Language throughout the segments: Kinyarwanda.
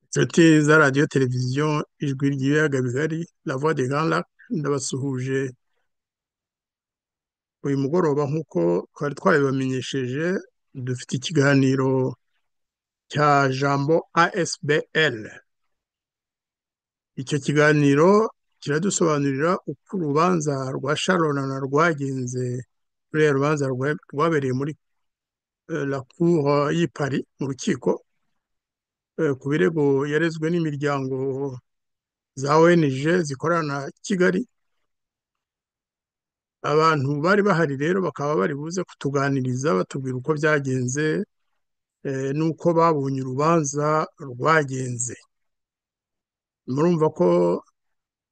Inshuti za radiyo televiziyo ijwi ry'ibiyaga bigari la voix des grands lacs ndabasuhuje uyu mugoroba nk'uko twari twabibamenyesheje dufite ikiganiro cya jambo ASBL icyo kiganiro kiradusobanurira uko urubanza rwa sharona rwagenze ruriya rubanza rwa- rwabereye muri eh, la cour y'i Paris mu rukiko eh, ku birego yarezwe n'imiryango za ONG zikorana na Kigali abantu bari bahari rero bakaba bari buze kutuganiriza batubwira uko byagenze eh, n'uko babonye urubanza rwagenze murumva ko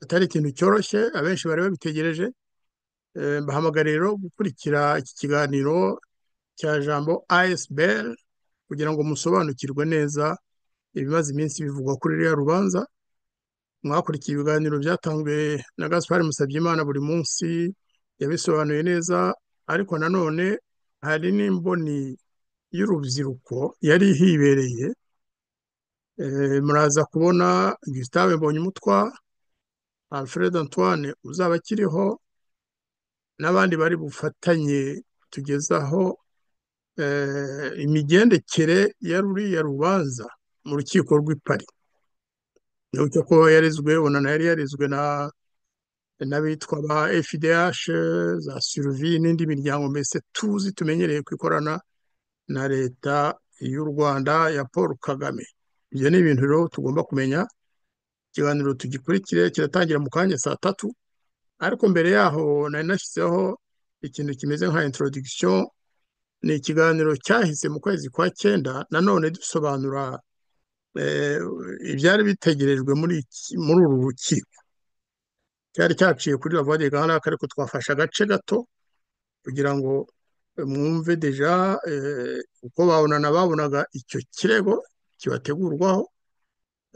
atari ikintu cyoroshye abenshi bari babitegereje Eh, mbahamagara rero gukurikira iki kiganiro cya jambo ASBL kugira ngo musobanukirwe neza ibimaze iminsi bivugwa kuri ruriya rubanza mwakurikiye ibiganiro byatanzwe na Gaspard Musabyimana buri munsi yabisobanuye neza ariko nanone hari n'imboni y'urubyiruko yari hibereye Eh, muraza kubona Gustave Mbonyumutwa Alfred Antoine uzaba akiriho n'abandi bari bufatanye tugezaho eh, imigendekere ya ruriya rubanza mu rukiko rw'i Paris n'uko ko yarezwe ubona na yari yarezwe na n'abitwa ba FIDH za Survi n'indi miryango mbese tuzi tumenyereye ku ikorana na leta y'u Rwanda ya Paul Kagame ibyo ni ibintu rero tugomba kumenya ikiganiro tugikurikire kiratangira mu kanya saa tatu ariko mbere yaho nari nashyizeho ikintu kimeze nka introduction ni ikiganiro cyahise mu kwezi kwa cyenda nanone dusobanura eh, ibyari bitegerejwe muri iki- muri uru rukiko cyari cyaciye kuri la voix des grands lacs ariko twafashe agace gato kugira ngo eh, mwumve deja eh, uko babonana babonaga icyo kirego kibategurwaho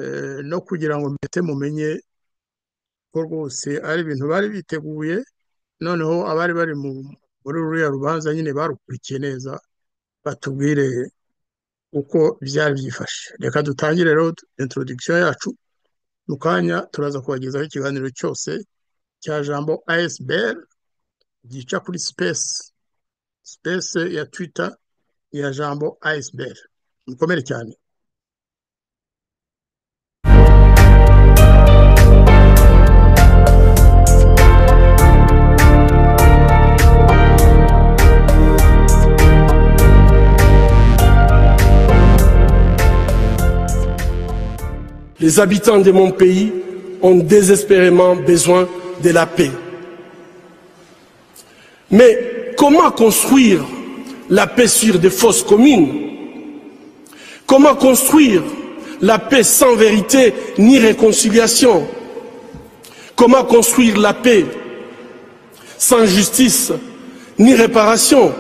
eh, no kugira ngo mbese mumenye ko rwose ari ibintu bari biteguye noneho abari bari mu muri ruriya rubanza nyine barukurikiye neza batubwire uko byari byifashe reka dutangire rero introduction yacu mu kanya turaza kubagezaho ikiganiro cyose cya jambo ASBL gica kuri space space ya Twitter ya jambo ASBL mukomere cyane Les habitants de mon pays ont désespérément besoin de la paix. Mais comment construire la paix sur des fausses communes Comment construire la paix sans vérité ni réconciliation Comment construire la paix sans justice ni réparation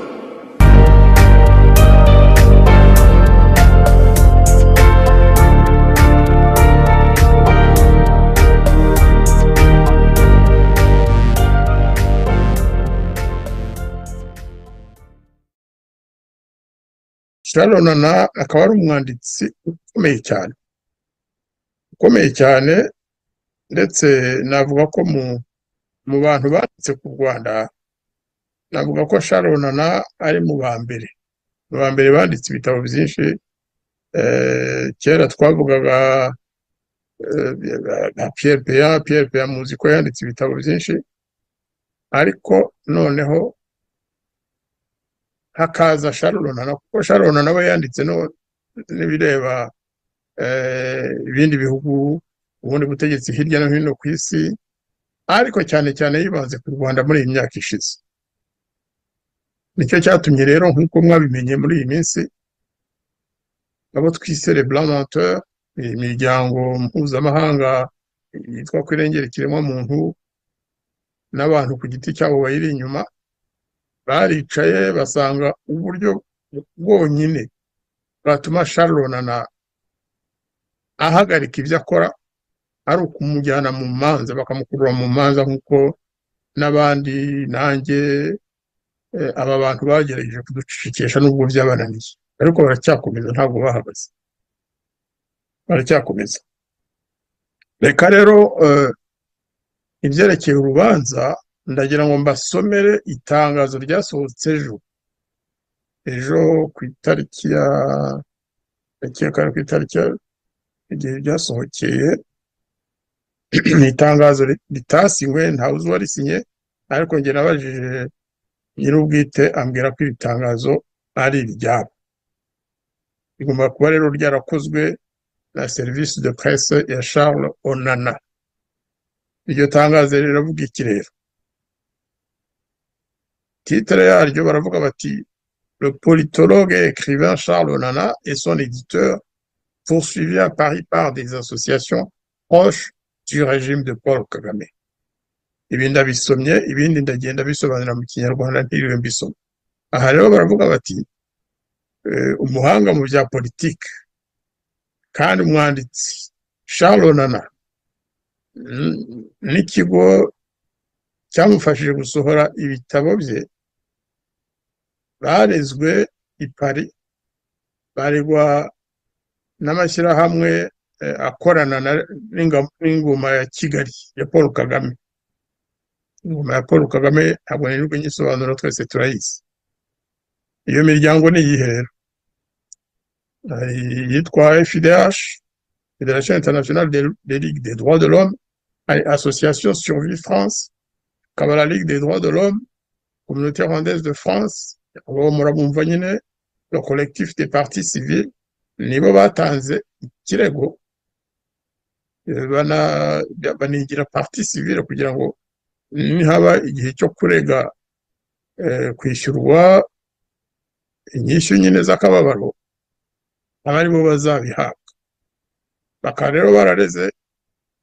Sharon na akaba ari umwanditsi ukomeye cyane ukomeye cyane ndetse navuga ko mu mu bantu banditse ku Rwanda navuga ko Sharon na ari mu ba mbere mu ba mbere banditse ibitabo byinshi eh, kera twavugaga eh, na Pierre Péan Pierre Péan muzi ko yanditse ibitabo byinshi ariko noneho hakaza Sharon na kuko Sharon nawe yanditse no n'ibireba eh, ibindi bihugu ubundi butegetsi hirya no hino ku isi ariko cyane cyane yibanze ku Rwanda muri iyi myaka ishize nicyo cyatumye rero nk'uko mwabimenye muri iyi minsi abo twise le blanc menteur imiryango mpuzamahanga yitwa ku irengera ikiremwamuntu n'abantu ku giti cyabo bayiri inyuma baricaye basanga uburyo bwonyine bwatuma Sharon na ahagarika ibyo akora ari ukumujyana mu manza bakamukurura mu manza nk'uko n'abandi nanjye eh, aba bantu bagerageje kuducecekesha nubwo byabananiye ariko baracyakomeza ntabwo bahagaze baracyakomeza reka rero ibyerekeye urubanza ndagira ngo mbasomere itangazo ryasohotse ejo ejo ku itariki ya kare ku itariki igihe byasohokeye ni itangazo ritasingwe ntawuzi uwarisinye ariko njye nabajije nyir'ubwite ambwira ko iri tangazo ari iryabo rigomba kuba rero ryarakozwe na serivisi de presse ya Charles Onana iryo tangazo riravuga iki rero titire yaryo baravuga bati le politologue et écrivain Charles Onana et son éditeur poursuivi à Paris par des associations proches du régime de Paul Kagame ibi ndabisomye ibindi ndagenda bisobanura mu kinyarwanda ntiriwe mbisoma aha rero baravuga bati umuhanga mu bya politiki kandi umwanditsi Onana n'ikigo cyamufashije gusohora ibitabo bye barezwe i Paris baregwa n'amashyirahamwe akorana n'ingoma ya kigali ya paul kagame ingoma ya paul kagame ntabwo nirirwa nyisobanura twese turayizi iyo miryango ni iyihe rero hari iyitwa fidh federation internationale de ligue des droits de l'homme hari association survie france hakaba la ligue des droits de l'homme communauté rwandaise de france uwo murabumva nyine le collectif des partis civils nibo batanze ikirego banigira parti civile kugira ngo nihaba igihe cyo kurega kwishyurwa inyishyu nyine z'akababaro aba aribo bazabihabwa bakaba rero barareze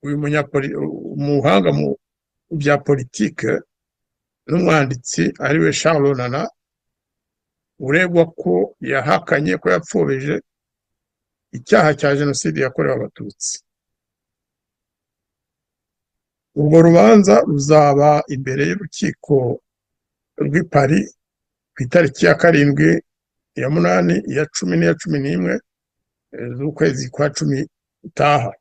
uyu umuhanga mu bya politike n'umwanditsi ariwe Charles Onana uregwa ko yahakanye ko yapfobije icyaha cya jenoside yakorewe abatutsi urwo rubanza ruzaba imbere y'urukiko rw'i Paris ku itariki ya karindwi iya munani iya cumi n'iya cumi n'imwe z'ukwezi kwa cumi itaha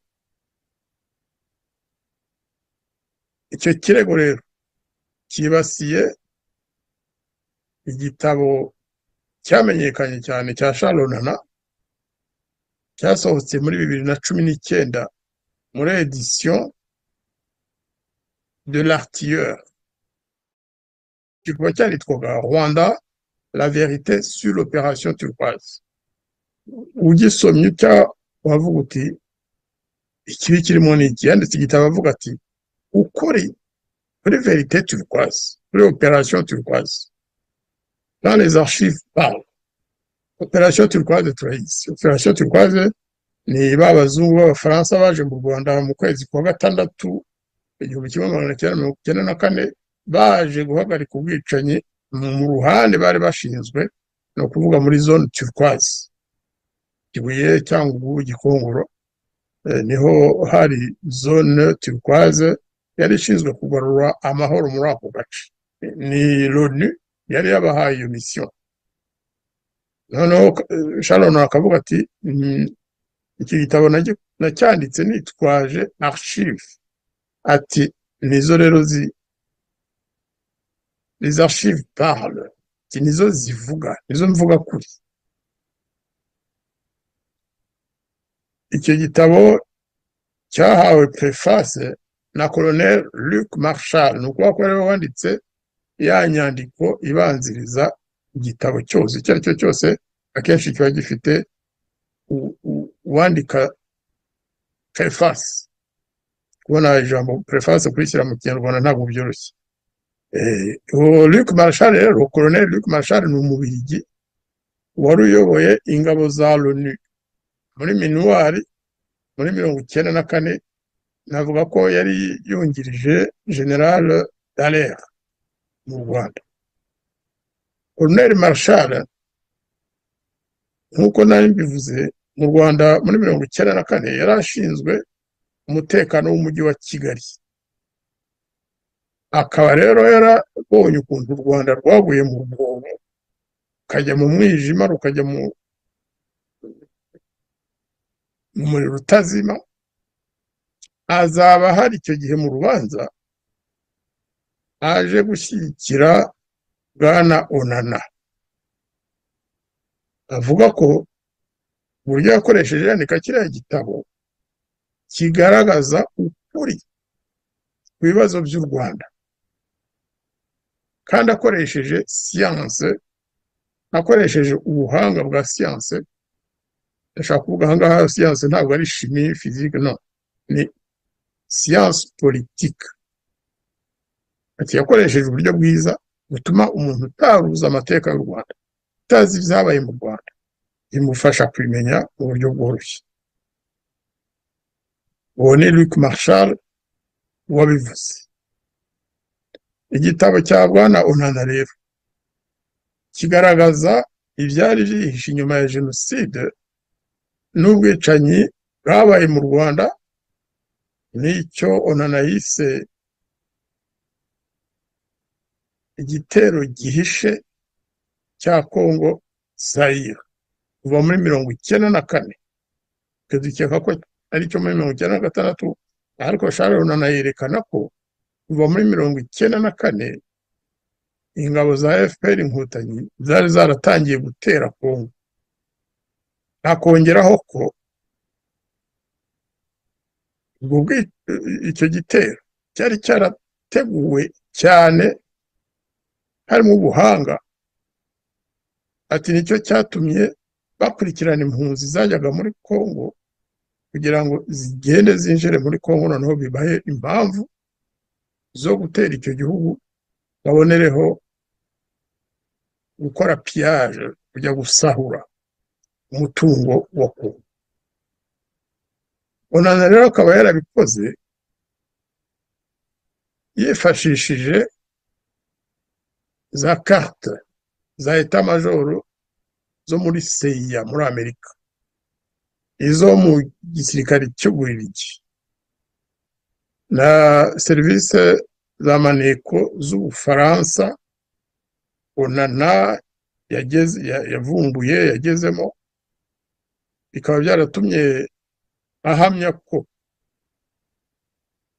icyo kirego rero cyibasiye igitabo cyamenyekanye cyane cya Onana cyasohotse muri bibiri na cumi n'icyenda muri edisiyo de l'artilleur kikaba cyanditwaga rwanda la verite sur l'opération turquoise ugisomye utya wavuga uti ikibi kirimo ni iki yanditse igitabo avuga ati ukuri kuri verite turquoise kuri opération turquoise dans les archives parle operasiyo turwaze turayizi operasiyo turwaze ni ba bazungu b'abafaransa baje mu rwanda mu kwezi kwa gatandatu igihumbi kimwe magana cyenda mirongo icyenda na kane baje guhagarika ubwicanyi mu ruhande bari bashinzwe ni ukuvuga muri zone turwaze kibuye cyangwa ubu gikongoro niho hari zone turwaze yari ishinzwe kugarura amahoro muri ako gace ni loni yari yabahaye iyo misiyo noneho sharona akavuga ati iki gitabo nacyanditse nitwaje archive ati nizo rero les archives parle ati nizo zivuga nizo mvuga kuri icyo gitabo cyahawe preface na colonel luc marshal ni ukuvuga ko rero wanditse ya nyandiko ibanziriza igitabo cyose icyo ari cyo cyose akenshi kiba gifite uwandika prefasi kubona ijambo prefasi kurishyira mu kinyarwanda ntabwo byoroshye luc marshal rero colonel luc marshal ni umubirigi wari uyoboye ingabo za loni muri minuwari muri mirongo icyenda na kane navuga ko yari yungirije general dallaire mu rwanda Colonel Marshal nk'uko nari mbivuze mu Rwanda muri mirongo icyenda na kane yari ashinzwe umutekano w'umujyi wa Kigali akaba rero yarabonye ukuntu u Rwanda rwaguye mu rwobo rukajya mu mwijima rukajya mu umuriro utazima azaba ahari icyo gihe mu rubanza aje gushyigikira bwana onana avuga ko uburyo yakoresheje yandika kiriya gitabo kigaragaza ukuri ku bibazo by'u rwanda kandi akoresheje siyanse akoresheje ubuhanga bwa siyanse ndashaka kuvuga aha ngaha siyanse ntabwo ari shimi fizike no ni siyanse politike ati yakoresheje uburyo bwiza butuma umuntu utaruza amateka y'u rwanda utazi ibyabaye mu rwanda bimufasha kubimenya mu buryo bworoshye uwo ni Luc Marshall wabivuze igitabo cya bwana onana rero kigaragaza ibyari byihishe inyuma ya jenoside n'ubwicanyi bwabaye mu rwanda n'icyo onana yise igitero gihishe cya kongo sayira kuva muri mirongo icyenda na kane tukadukeka ko aricyo muri mirongo icyenda na gatandatu ariko sharon anayerekana ko kuva muri mirongo icyenda na kane ingabo za fpr inkotanyi zari zaratangiye gutera kongo akongeraho ko icyo gitero cyari cyarateguwe cyane harimo ubuhanga ati nicyo cyatumye bakurikirana impunzi zajyaga muri congo kugira ngo zigende zinjire muri congo noneho bibahe impamvu zo gutera icyo gihugu babonereho gukora piyaje kujya gusahura umutungo wa kongo onana rero akaba yarabikoze yifashishije za karte za eta majoro zo muri seya muri amerika izo mu gisirikare cy'ububiligi na serivisi za maneko z'ubufaransa onana yavumbuye yagezemo bikaba byaratumye ahamya ko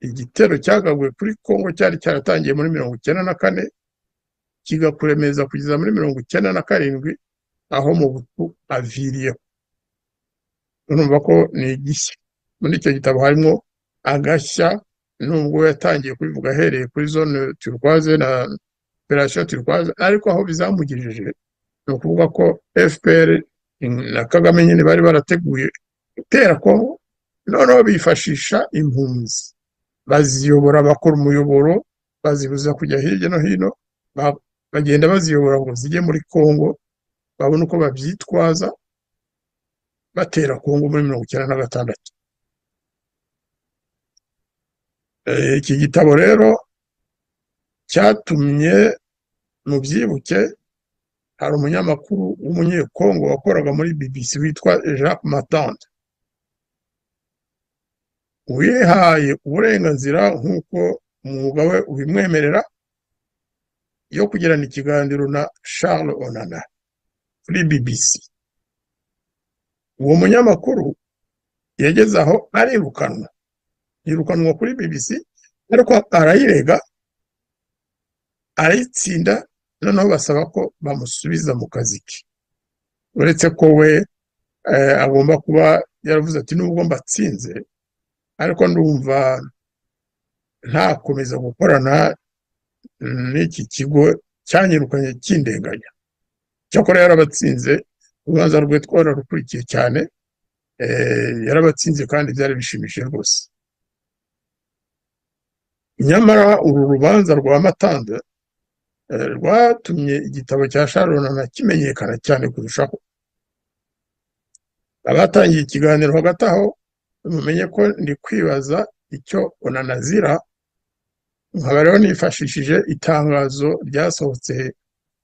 igitero cyagaguye kuri congo cyari cyaratangiye muri mirongo icyenda na kane kigakuremeza kugeza muri mirongo icyenda na karindwi aho mu butu aviriyeho urumva ko ni igishya muri icyo gitabo harimo agashya nubwo yatangiye kubivuga ahereye kuri zone turwaze na operasiyo turwaze ariko aho bizamugejeje ni ukuvuga ko fpr na kagame nyine bari barateguye gutera kongo noneho bifashisha impunzi baziyobora bakora umuyoboro bazibuza kujya hirya no hino bagenda baziyobora ngo zijye muri congo babone uko babyitwaza batera congo muri mirongo icyenda na gatandatu iki gitabo rero cyatumye mu byibuke hari umunyamakuru w'umunyekongo wakoraga muri bbc witwa jacques matande wihaye uburenganzira nk'uko umwuga we ubimwemerera yo kugirana ikiganiro na Charles Onana kuri BBC uwo munyamakuru yageze aho arirukanwa yirukanwa kuri BBC ariko arayirega arayitsinda noneho basaba ko bamusubiza mu kazi ke uretse ko we agomba kuba yaravuze ati nubwo mbatsinze ariko ndumva ntakomeza gukorana n'iki kigo cyanyirukanye cy'indenganya cyakora yarabatsinze urubanza rwe twararukurikiye cyane yarabatsinze kandi byari bishimishije rwose nyamara uru rubanza rwa matanda rwatumye igitabo cya sharonana kimenyekana cyane kurushaho abatangiye ikiganiro hagati aho mumenye ko ndi kwibaza icyo unanazira nkaba rero nifashishije itangazo ryasohotse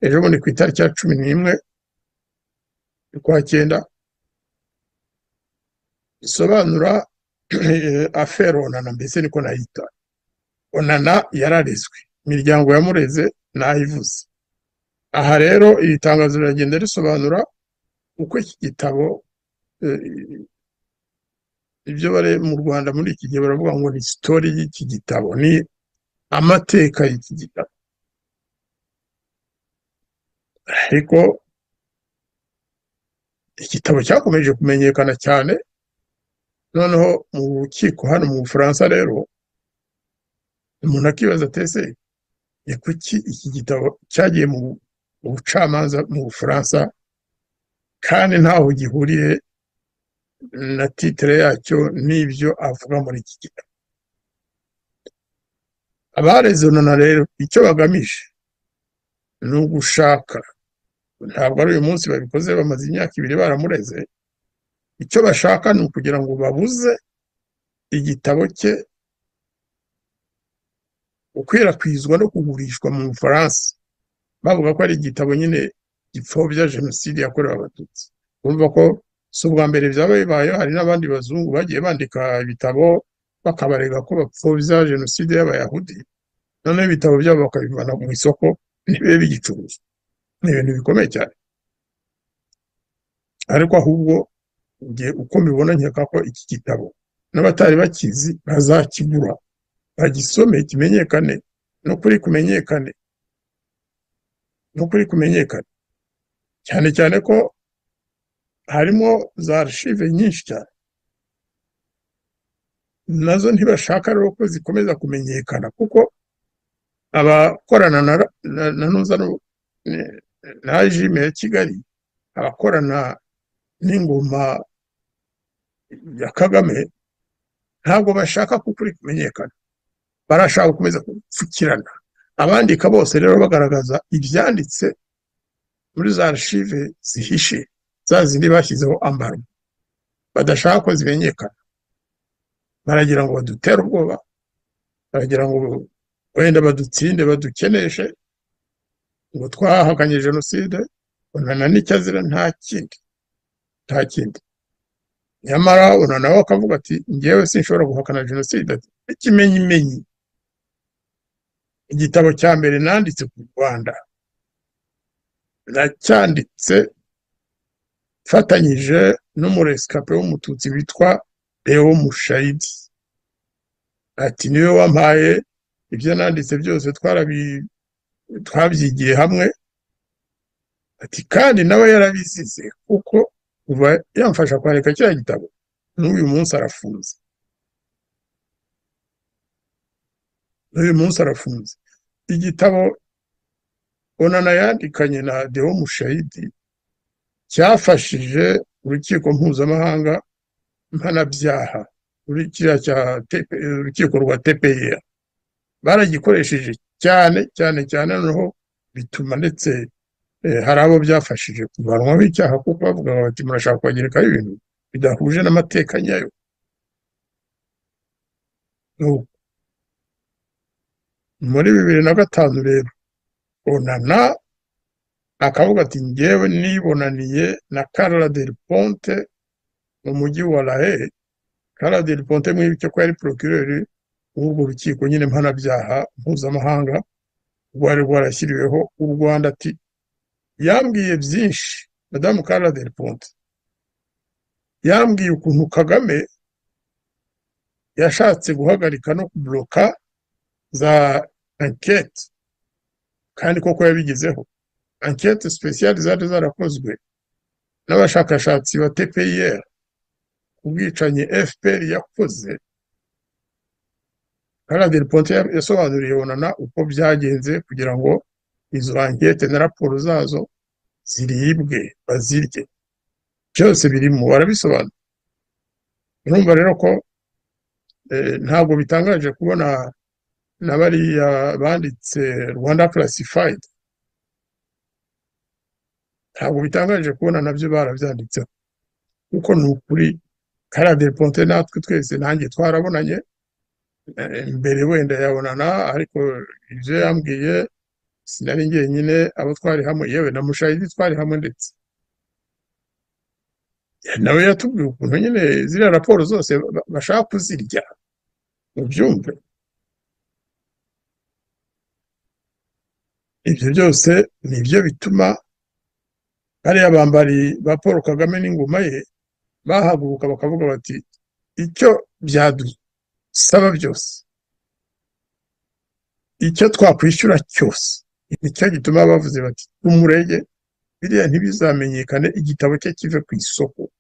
ejo bundi ku itariki ya cumi n'imwe ukwa cyenda risobanura afere onana mbese niko nayita onana yararezwe imiryango yamureze nayivuze aha rero iri tangazo riragenda risobanura uko iki gitabo ibyo bari mu rwanda muri iki gihe baravuga ngo ni sitori y'iki gitabo ni amateka y'iki gitabo ariko igitabo cyakomeje kumenyekana cyane noneho mu rukiko hano mu bufaransa rero umuntu akibaza atese ni kuki iki gitabo cyagiye mu bucamanza mu bufaransa kandi ntaho gihuriye na titire yacyo n'ibyo avuga muri iki gitabo abarezonana rero icyo bagamije ni ugushaka ntabwo ari uyu munsi babikoze bamaze imyaka ibiri baramureze icyo bashaka ni ukugira ngo babuze igitabo cye gukwirakwizwa no kugurishwa mu bufaransa bavuga ko ari igitabo nyine gipfobya jenoside yakorewe abatutsi urumva ko si ubwa mbere byaba bibayeho hari n'abandi bazungu bagiye bandika ibitabo bakabarega ko bapfobya jenoside y'abayahudi noneho ibitabo byabo bakabivana mu isoko ntibibe bigicuruza ni ibintu bikomeye cyane ariko ahubwo uko mbibona nkeka ko iki gitabo n'abatari bakizi bazakigura bagisome kimenyekane n'ukuri kumenyekane n'ukuri kumenyekane cyane cyane ko harimo za arshive nyinshi cyane nazo ntibashaka rero ko zikomeza kumenyekana kuko abakorana na nuza na jime ya kigali abakorana n'ingoma ya kagame ntabwo bashaka ko ukuri kumenyekana barashaka gukomeza gupfukirana abandika bose rero bagaragaza ibyanditse muri za archive zihishe za zindi bashyizeho ambaro badashaka ko zimenyekana baragira ngo badutere ubwoba baragira ngo wenda badutsinde badukeneshe ngo twahakanye jenoside unana n'icyo azira nta kindi nta kindi nyamara unana we akavuga ati ngewe sinshobora guhakana jenoside ikimenyimenyi igitabo cya mbere nanditse ku rwanda nacyanditse mfatanyije n'umuresikape w'umututsi witwa leo mushayidi ati niwe wampaye ibyo nanditse byose twabyigiye hamwe ati kandi nawe yarabizize kuko kuva yamfasha kwareka kiriya gitabo n'uyu munsi arafunze n'uyu munsi arafunze igitabo onana yandikanye na deo mushayidi cyafashije urukiko mpuzamahanga mpanabyaha urukiko rwa tpr baragikoresheje cyane cyane cyane noneho bituma ndetse hari abo byafashije kuvanwaho icyaha kuko bavuga bati murashaka kubagerekaho ibintu bidahuje n'amateka nyayo muri bibiri na gatanu rero onana akavuga ati ngewe nibonaniye na Carla del Ponte mu mujyi wa lahe Carla del Ponte mwibyo ko yari procureur w'urwo rukiko nyine mpanabyaha mpuzamahanga rwari rwarashyiriweho u Rwanda ati yambwiye byinshi madamu Carla del Ponte yambwiye ukuntu Kagame yashatse guhagarika no kubloka za enquete kandi koko yabigezeho ankete sipesiyali zari zarakozwe n'abashakashatsi ba tpir ku bwicanyi fpr yakoze karadel ponte yasobanuriye onana uko byagenze kugira ngo izo ankete na raporo zazo ziribwe bazirye byose birimo barabisobanura urumva rero ko ntabwo bitangaje kubona na bariya banditse rwanda classified ntabwo bitangaje kubona nabyo barabyanditseho kuko ni ukuri karaderi ponte natwe twese nanjye twarabonanye mbere wenda yabonana ariko ibyo yambwiye sinari njyenyine abo twari hamwe yewe na mushayidi twari hamwe ndetse nawe yatubwiye ukuntu nyine ziriya raporo zose bashaka kuzirya mubyumve ibyo byose ni byo bituma bariya bambari ba paul kagame n'ingoma ye bahaguruka bakavuga bati icyo byadusaba byose icyo twakwishyura cyose nicyo gituma bavuze bati umurege biriya ntibizamenyekane igitabo cye kive ku isoko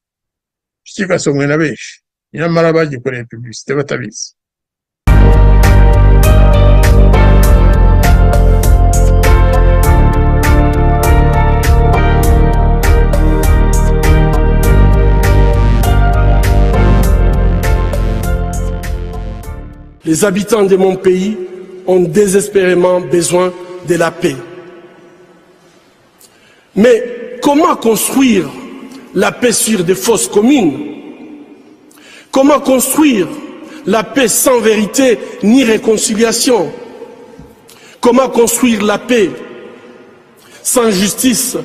kigasomwe na benshi nyamara bagikoreye pibisite batabizi Les habitants de mon pays ont désespérément besoin de la paix. Mais comment construire la paix sur des fausses communes Comment construire la paix sans vérité ni réconciliation Comment construire la paix sans justice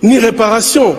ni réparation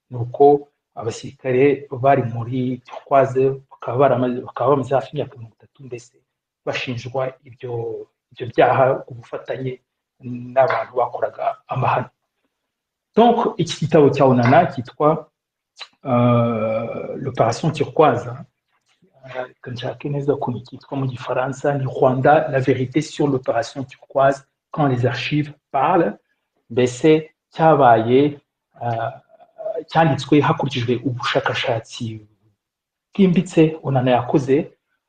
nuko abasirikare bari muri turwaze bakaba baramaze bakaba bamaze hafi imyaka mirongo itatu mbese bashinjwa ibyo ibyo byaha ku bufatanye n'abantu bakoraga amahano donc iki gitabo cya onana cyitwa l'opération turquoise nshake neza ukuntu cyitwa mu gifaransa ni rwanda la vérité sur l'opération turquoise quand les archives parlent mbese cyabaye cyanditswe hakurikijwe ubushakashatsi bwimbitse onana yakoze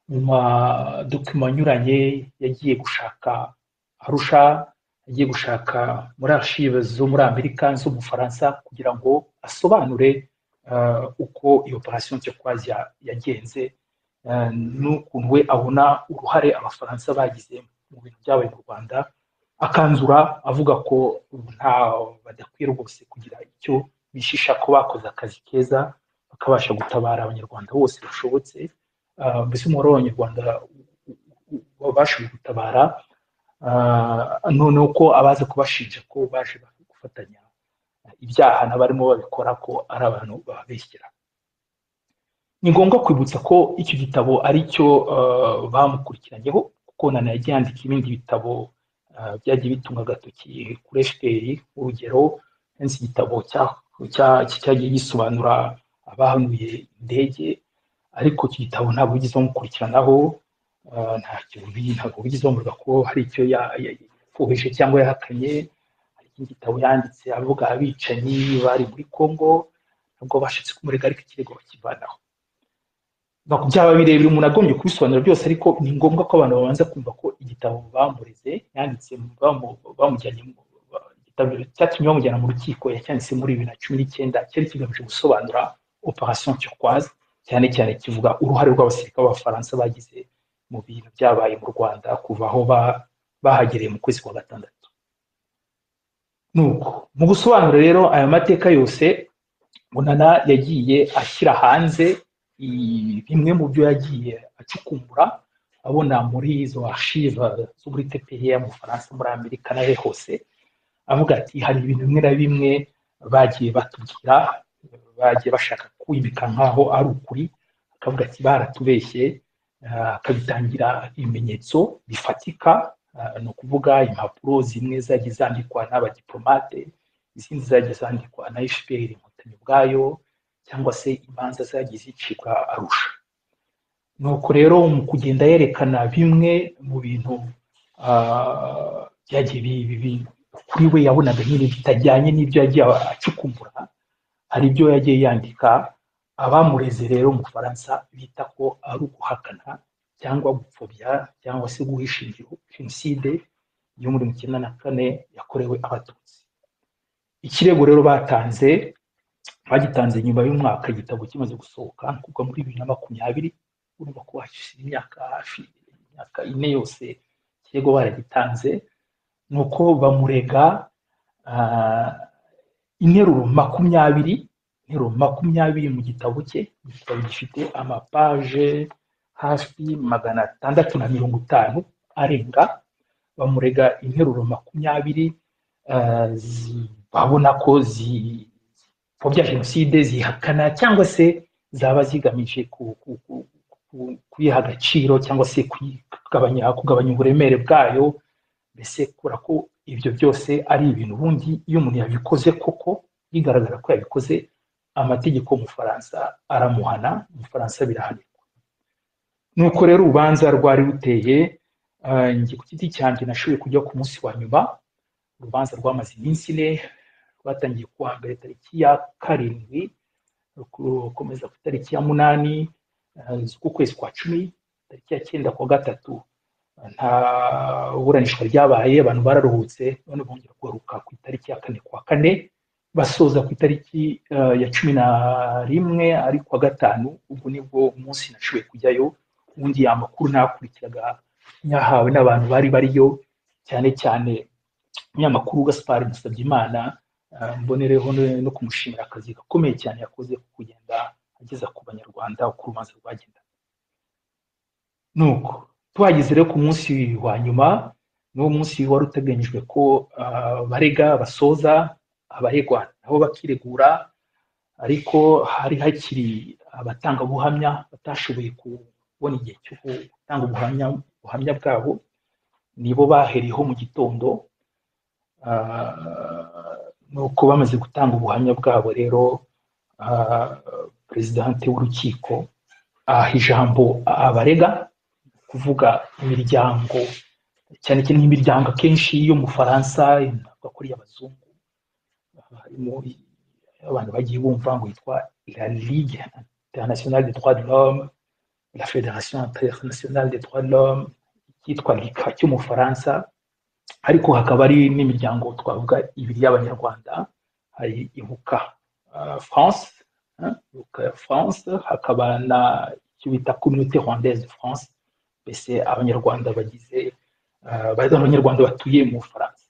mu madokima anyuranye yagiye gushaka arusha yagiye gushaka muri archive zo muri amerika zo mu bufaransa kugira ngo asobanure uko iyo operasiyo nsekwazi yagenze n'ukuntu we abona uruhare abafaransa bagize mu bintu byabaye mu rwanda akanzura avuga ko nta badakwiye rwose kugira icyo bishisha ko bakoze akazi keza bakabasha gutabara abanyarwanda bose bashobotse mbese umubare w'abanyarwanda babashije gutabara noneho ko abaza kubashinja ko baje gufatanya ibyaha n'abarimo babikora ko ari abantu bababeshyira ni ngombwa kwibutsa ko icyo gitabo ari cyo bamukurikiranyeho kuko nana yagiye yandika ibindi bitabo byagiye bitunga agatoki kuri efuperi urugero henshi igitabo cyagiye gisobanura abahanuye indege ariko iki gitabo ntabwo bigeze bamukurikiranaho ntabwo bigeze bamurwa ko hari icyo yafuhije cyangwa yahakanye hari ikindi gitabo yanditse avuga abicanyi bari muri congo ntabwo bashatse kumurega ariko ikirego bakivanaho byaba birebire umuntu agombye kubisobanura byose ariko ni ngombwa ko abantu babanza kumva ko igitabo bamureze yanditse bamujyanye igitabo cyatumye bamujyana mu rukiko yacyanditse muri bibiri na cumi n'icyenda cyari kigamije gusobanura operasiyo turquoise cyane cyane kivuga uruhare rw'abasirikare b'abafaransa bagize mu bintu byabaye mu rwanda kuva aho bahagereye mu kwezi kwa gatandatu nuko mu gusobanura rero aya mateka yose munana yagiye ashyira hanze bimwe mu byo yagiye acukumbura abona muri izo archive zo muri tepeye mu bufaransa muri amerika nawe hose avuga ati hari ibintu bimwe na bimwe bagiye batubwira bagiye bashaka kwimika nk'aho ari ukuri akavuga ati baratubeshye akabitangira ibimenyetso bifatika ni ukuvuga impapuro zimwe zagiye zandikwa n'abadiplomate izindi zagiye zandikwa na fpr inkotanyi ubwayo cyangwa se imanza zagiye zicibwa arusha nuko rero mu kugenda yerekana bimwe mu bintu byagiye kuri we yabonaga nyine bitajyanye n'ibyo yagiye acukumbura hari ibyo yagiye yandika abamureze rero mu bufaransa bita ko ari uguhakana cyangwa gupfobya cyangwa se guhisha ingiro jenoside yo muri mirongo icyenda na kane yakorewe abatutsi ikirego rero batanze bagitanze nyuma y'umwaka igitabo kimaze gusohoka kuko muri bibiri na makumyabiri urumva ko hashize imyaka hafi imyaka ine yose ikirego baragitanze ni uko bamurega interuro makumyabiri interuro makumyabiri mu gitabo cye igitabo gifite amapaje hafi magana atandatu na mirongo itanu arenga bamurega interuro makumyabiri babona ko zi bya jenoside zihakana cyangwa se zaba zigamije kuyiha agaciro cyangwa se kugabanya uburemere bwayo mbese kubera ko ibyo byose ari ibintu ubundi iyo umuntu yabikoze koko bigaragara ko yabikoze amategeko y'umufaransa aramuhana umufaransa birahanirwa nuko rero urubanza rwari ruteye ku giti cyanjye nashoboye kujya ku munsi wa nyuma urubanza rwamaze iminsi ine batangiye kuwa mbere tariki ya karindwi rukomeza ku tariki ya munani z'ukwezi kwa cumi tariki ya cyenda kwa gatatu nta buranishwa ryabaye abantu bararuhutse none bongera kugaruka ku itariki ya kane kwa kane basoza ku itariki ya cumi na rimwe ari kuwa gatanu ubwo nibwo umunsi nashoboye kujyayo ubundi amakuru nakurikiraga nyahawe n'abantu bari bariyo cyane cyane umunyamakuru gaspard musabyimana mbonereho no kumushimira akazi gakomeye cyane yakoze ko kugenda ageza ku banyarwanda uko urubanza rwagenda nuko tuhageze rero ku munsi wa nyuma n'uwo munsi wari uteganyijwe ko barega basoza abaregwa nabo bakiregura ariko hari hakiri abatangabuhamya batashoboye kubona igihe cyo gutanga ubuhamya bwabo nibo bahereyeho mu gitondo nuko bamaze gutanga ubuhamya bwabo rero perezidante w'urukiko aha ijambo abarega kuvuga imiryango cyane cyane imiryango akenshi yo mu faransa ntabwo kuri abazungu harimo abantu bagiye bumva ngo yitwa la ligue internationale des droits de l'homme la fédération internationale des droits de l'homme yitwa rika cy'umufaransa ariko hakaba hari n'imiryango twavuga ibiri y'abanyarwanda hari ibuka france ibuka france hakaba na icyo bita communauté rwandaise de france mbese abanyarwanda bagize abanyarwanda batuye mu bufaransa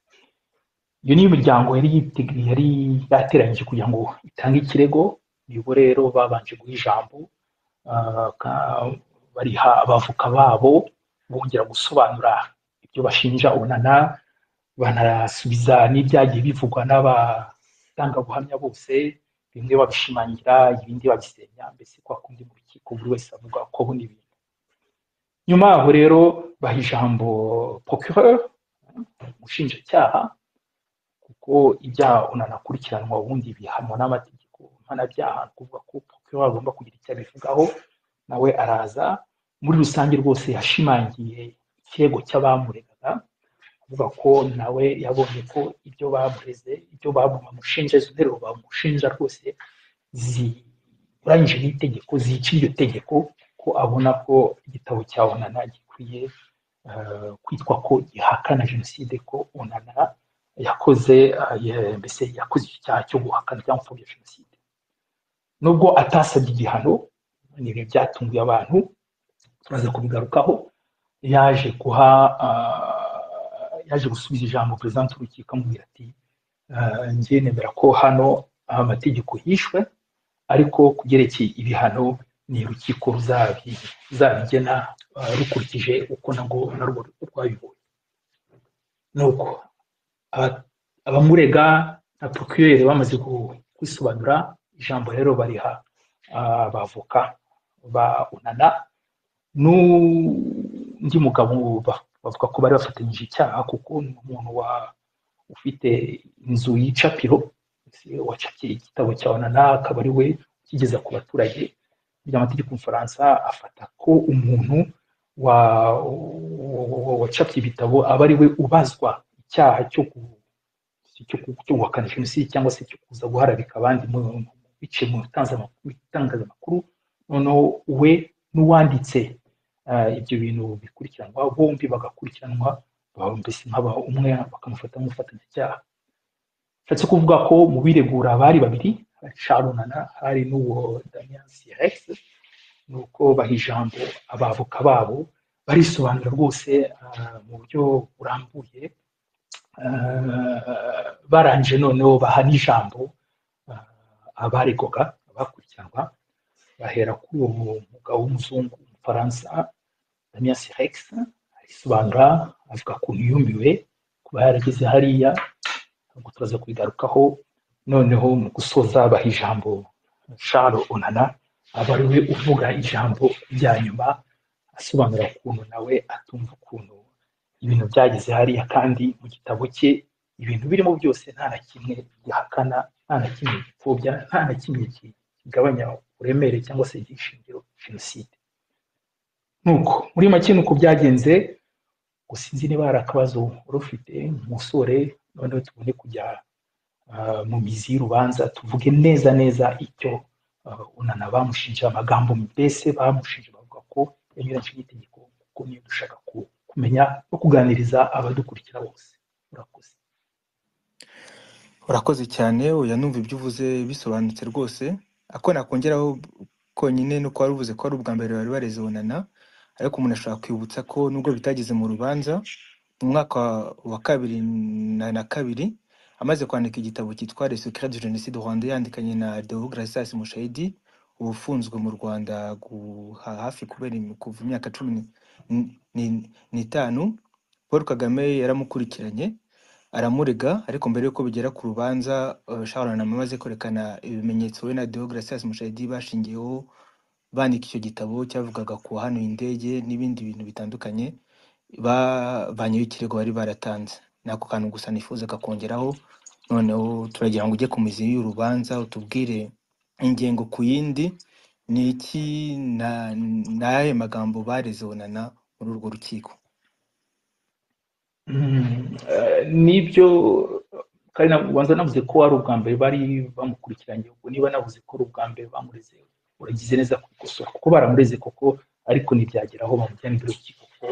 iyo ni imiryango yari yiteguye yari yateranyije kugira ngo itange ikirego nibo rero babanje guha ijambo bariha abavoka babo bongera gusobanura ibyo bashinja unana banasubiza n'ibyagiye bivugwa n'abatangabuhamya bose bimwe babishimangira ibindi babisenya mbese kwa kundi mu rukiko buri wese avuga ko buno ibintu nyuma yaho rero baha ijambo procureur umushinjacyaha kuko ibyaha unanakurikiranwa ubundi bihanwa n'amategeko mpanabyaha ni ukuvuga ko procureur agomba kugira icyo abivugaho nawe araza muri rusange rwose yashimangiye ikirego cy'abamuregaga avuga ko nawe yabonye ko ibyo bamureze ibyo bamushinja izo nteruro bamushinja rwose zinyuranyije n'itegeko zica iryo tegeko ko abona ko igitabo cya onana gikwiye kwitwa ko gihakana jenoside ko onana yakoze mbese yakoze icyaha cyo guhakana cyangwa gupfobya jenoside nubwo atasabye igihano ni ibintu byatunguye abantu turaza kubigarukaho yaje guha yaje gusubiza ijambo perezida w'urukiko amubwira ati ngiye nemera ko hano amategeko yishwe ariko kubyerekeye ibihano ni urukiko ruzabigena rukurikije uko narwo rwabibonye nuko abamurega na porokirere bamaze kwisobanura ijambo rero bariha abavoka ba unana n'undi mugabo bavuga ko bari bafatanyije icyaha kuko ni umuntu ufite inzu y'icapiro wacapiye igitabo cya onana akaba ari we ukigeza ku baturage by'amategeko bufaransa afata ko umuntu wacapye ibitabo aba ari we ubazwa icyaha cyo guhakana jenoside cyangwa se cyo kuza guharabika abandi biciye mu bitangazamakuru noneho we n'uwanditse ibyo bintu bikurikiranwa bombi bagakurikiranwa mbese nk'aba umwe bakamufata nk'umufatanyacyaha nshatse kuvuga ko mu biregura bari babiri carunana hari n'uwo damian sirex ni uko baha ijambo abavoka babo barisobanura rwose mu buryo burambuye baranje noneho baha n'ijambo abaregoga abakurikiranwa bahera kuri uwo mugabo w'umuzungu w'umufaransa damian sirex arisobanura avuga ukuntu yumiwe kuba yarageze hariya ngo turaza kubigarukaho noneho mu gusoza baha ijambo sharo onana aba ari we uvuga ijambo rya nyuma asobanura ukuntu nawe atumva ukuntu ibintu byageze hariya kandi mu gitabo cye ibintu birimo byose nta na kimwe gihakana nta na kimwe gipfobya nta na kimwe kigabanya uburemere cyangwa se igishingiro jenoside nuko muri make nuko byagenze gusa sinzi niba hari akabazo wari ufite umusore noneho tubone kujya mu mizi y'urubanza tuvuge neza neza icyo unana bamushinja amagambo mbese bamushinja bavuga ko yanyuranyije n'itegeko kuko niyo dushaka kumenya no kuganiriza abadukurikira bose urakoze urakoze cyane uya numva ibyo uvuze bisobanutse rwose ako nakongeraho konyine ni uko wari uvuze ko ari ubwa mbere bari bareze bunana ariko umuntu ashobora kwibutsa ko nubwo bitageze mu rubanza mu mwaka wa kabiri na kabiri amaze kwandika igitabo cyitwa le secret de jenoside rwanda yandikanye na deograsias mushayidi uba ufunzwe mu rwanda hafi kubera kuva imyaka cumi n'itanu paul kagame yaramukurikiranye aramurega ariko mbere y'uko bigera ku rubanza sharon amaze kwerekana ibimenyetso we na deograsias mushayidi bashingiyeho bandika icyo gitabo cyavugaga ku wahanuye indege n'ibindi bintu bitandukanye bavanyeho ikirego bari baratanze ni ako kantu gusa nifuzaga kongeraho noneho turagira ngo ujye ku mizi y'urubanza utubwire ingengo ku yindi ni iki n'ayo magambo bareze onana muri urwo rukiko nibyo kandi ubanza navuze ko ari ubwa mbere bari bamukurikiranye ubwo niba navuze ko ari ubwa mbere bamureze uragize neza kubikosora kuko baramureze koko ariko ntibyageraho bamujyana imbere y'urukiko kuko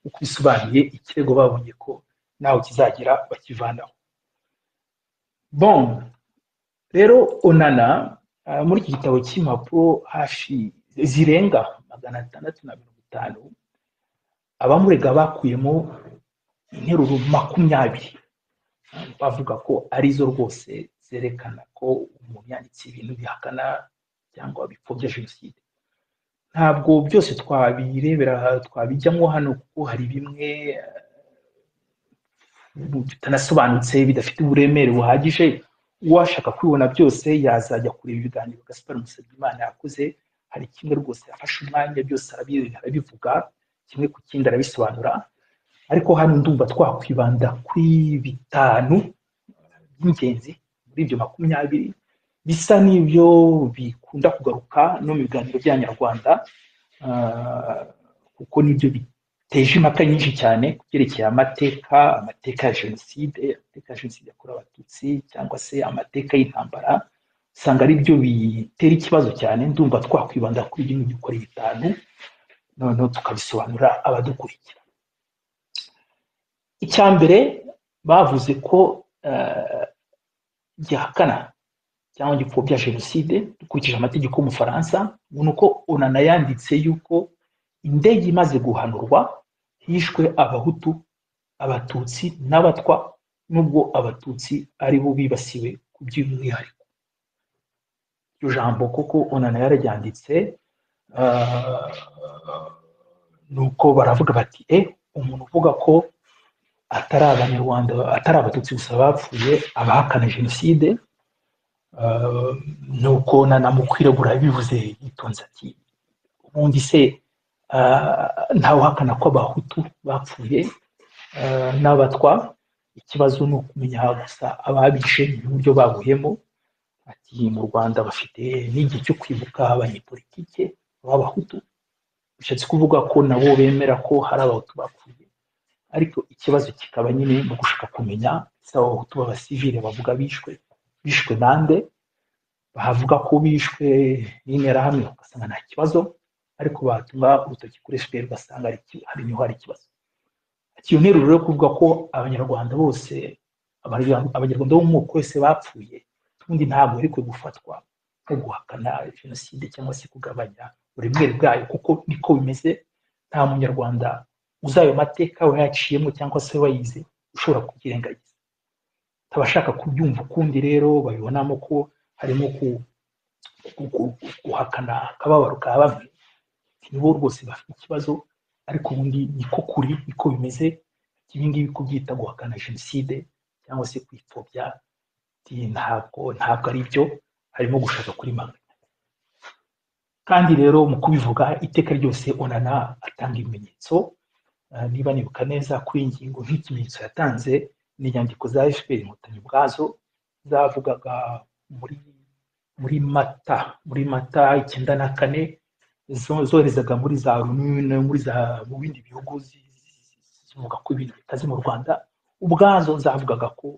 uko bisobanuye ikirego babonye ko ntawe kizagera bakivanaho bon rero onana ah, muri iki gitabo cy'impapuro hafi zirenga magana atandatu na mirongo itanu abamurega bakuyemo interuro makumyabiri bavuga ko arizo rwose zerekana ko umuntu yanditse ibintu bihakana cyangwa bipfobya jenoside ntabwo byose twabirebera twabijyamo hano kuko hari bimwe eh, bitanasobanutse bidafite uburemere buhagije uwashaka kwibona byose yazajya kureba ibiganiro gaspar musabyimana yakoze hari kimwe rwose yafashe umwanya byose arabi- arabivuga kimwe ku kindi arabisobanura ariko hano ndumva twakwibanda kuri bitanu by'ingenzi muri ibyo makumyabiri bisa n'ibyo bikunda kugaruka no mu biganiro bya nyarwanda ah, kuko nibyo biteje impaka nyinshi cyane ku byerekeye amateka amateka ya jenoside amateka ya jenoside yakorewe abatutsi cyangwa se amateka y'intambara usanga ari byo bitera ikibazo cyane ndumva twakwibanda kuri bino bikoreye bitanu noneho tukabisobanurira abadukurikira icya mbere bavuze ko eh, gihakana cyangwa gipfobya jenoside dukurikije amategeko y'umufaransa ngo ni uko onana yanditse yuko indege imaze guhanurwa hishwe abahutu abatutsi n'abatwa nubwo abatutsi ari bo bibasiwe ku by'umwihariko iryo jambo koko onana yararyanditse eh, nuko baravuga bati e umuntu uvuga ko atari abanyarwanda atari abatutsi gusa bapfuye abahakana jenoside eh, nuko nanamukwiragura yabivuze yitonze ati ubundi se eh, ntawuhakana ko abahutu bapfuye eh, n'abatwa ikibazo ni ukumenya gusa ababishe n'uburyo bahuyemo ati mu rwanda bafite n'igihe cyo kwibuka abanyepolitike b'abahutu bishatse kuvuga ko nabo bemera ko hari abahutu bapfuye ariko ikibazo kikaba nyine mu gushaka kumenya ese abahutu b'abasivile bavuga bishwe bishwe nande bavuga ko bishwe n'interahamwe ugasanga nta kibazo ariko batunga urutoki kuri fpr ugasanga hari iki- hari niho hari ikibazo Ati, iyo nteruro yo kuvuga ko abanyarwanda bose abanyarwanda Abanyarwanda bo mu moko yose bapfuye ubundi ntabwo bari kwe gufatwa nko guhakana jenoside cyangwa se kugabanya uburemere bwayo kuko niko bimeze nta munyarwanda uzi ayo mateka wayaciyemo cyangwa se wayize ushobora kubyirengagiza abashaka kubyumva ukundi rero babibonamo ko harimo ku- ku- ku- guhakana akababaro ka bamwe nibo rwose bafite ikibazo ariko ubundi niko kuri niko bimeze ibi ngibi kubyita guhakana jenoside cyangwa se kwipfobya ati, ntabwo ntabwo ari byo harimo gushaka kuri manga kandi rero mu kubivuga iteka ryose onana atanga ibimenyetso Eh, niba nibuka neza kuri iyi ngingo nk'ikimenyetso yatanze ni inyandiko za fpr inkotanyi ubwazo zavugaga muri muri mata muri mata icyenda na kane zo- zoherezaga muri za runini muri za mu bindi bihugu zi- zi- zivuga ko ibintu bitazi mu rwanda ubwazo zavugaga ko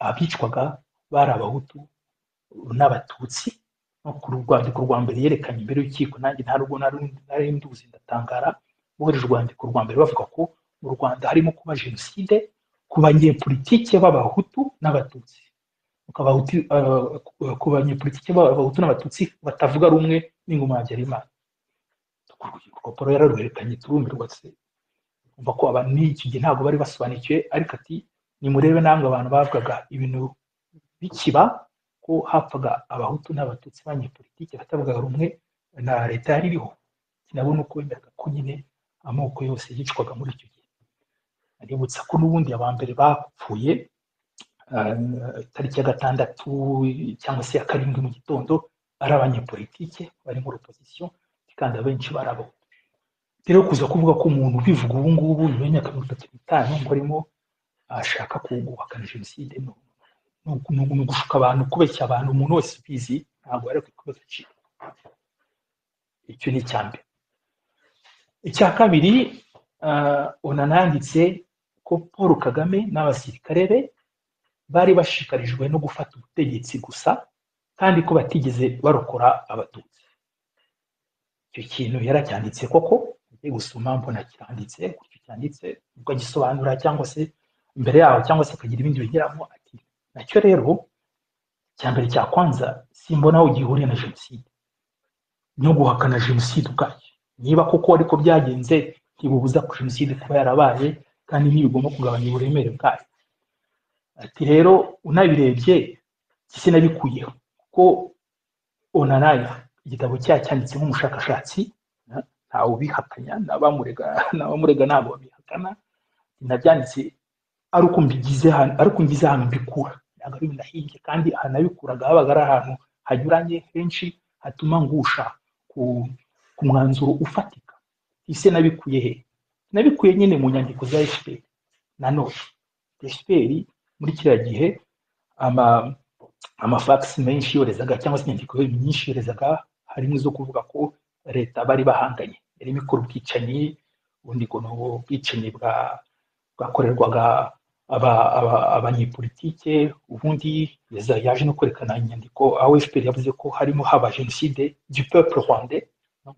abicwaga bari abahutu n'abatutsi no ku rwandiko rwa mbere yerekanye imbere y'urukiko nanjye nta rugo nari nduzi ndatangara bohereje urwandiko rwa mbere bavuga ko mu rwanda harimo kuba jenoside ku banyepolitike b'abahutu n'abatutsi Ku Abahutu- eh, ku banyepolitike b'abahutu n'abatutsi batavuga rumwe n'ingoma ya habyarimana urupapuro yararuherekanye turumirwa se umva ko abantu n'iki gihe ntabwo bari basobanukiwe ariko ati nimurebe namwe abantu bavugaga ibintu bikiba ko hapfaga abahutu n'abatutsi banyepolitike batavugaga rumwe na leta yari iriho nabo ni uko bemeraga ko nyine amoko yose yicwaga muri icyo gihe aributsa ko n'ubundi aba mbere bapfuye eh, itariki ya gatandatu cyangwa se ya karindwi mu gitondo ari abanyepolitike bari muri opozisiyo kandi abenshi bari abo rero kuza kuvuga ko umuntu ubivuga ubu ngubu nyuma y'imyaka mirongo itatu n'itanu ngo arimo ashaka kuhubakana jenoside ni ni uku- ni uku- ni ugushuka abantu kubeshya abantu umuntu wese ubizi ntabwo ari kuba agaciro icyo ni icya mbere icya kabiri eh, onana yanditse ko paul kagame n'abasirikare be bari bashishikarijwe no gufata ubutegetsi gusa kandi ko batigeze barokora abatutsi icyo kintu yaracyanditse koko ugiye gusoma mbona kiranditse kuko cyanditse ubwo agisobanura cyangwa se imbere yaho cyangwa se akagira ibindi bigeramo ati nacyo rero icya mbere cya kwanza simbona aho gihuriye na jenoside no guhakana jenoside ubwacyo niba koko ariko byagenze ntibubuza ko jenoside kuba yarabaye kandi ntibigomba kugabanya uburemere bwayo ati rero unabirebye sinabikuyeho kuko onanaya igitabo cyaha cyanditse nk'umushakashatsi ntawe ubihakanya n'abamurega ntabwo babihakana nabyanditse ari uko mbigize hano ari uko ngize ahantu mbikura ntabwo ari binahinge kandi ahantu nabikuraga habaga ari ahantu hanyuranye henshi hatuma ngusha ku ku mwanzuro ufatika ise nabikuye he nabikuye nyine mu nyandiko za fpr nanone fpr muri kiriya gihe ama amafagisi menshi yorezaga cyangwa se inyandiko nyinshi yorezaga harimo izo kuvuga ko leta bari bahanganye yarimo ikora ubwicanyi ubundi ngo ni ubwicanyi bwa bwakorerwaga abanyepolitike ubundi yaje no kwerekana inyandiko aho fpr yavuze ko harimo haba jenoside du peuple rwandais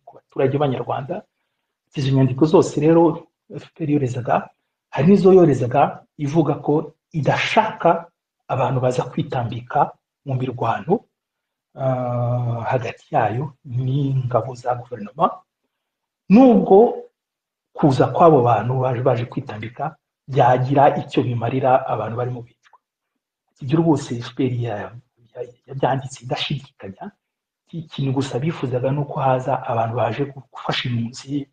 ku baturage b'abanyarwanda izo nyandiko zose rero fpr yorezaga hari n'izo yorezaga ivuga ko idashaka abantu baza kwitambika mu mirwano hagati yayo n'ingabo za guverinoma nubwo kuza kw'abo bantu baje baje kwitambika byagira icyo bimarira abantu barimo bicwa ibyo rwose fpr yabyanditse idashidikanya ikintu gusa bifuzaga ni uko haza abantu baje gufasha impunzi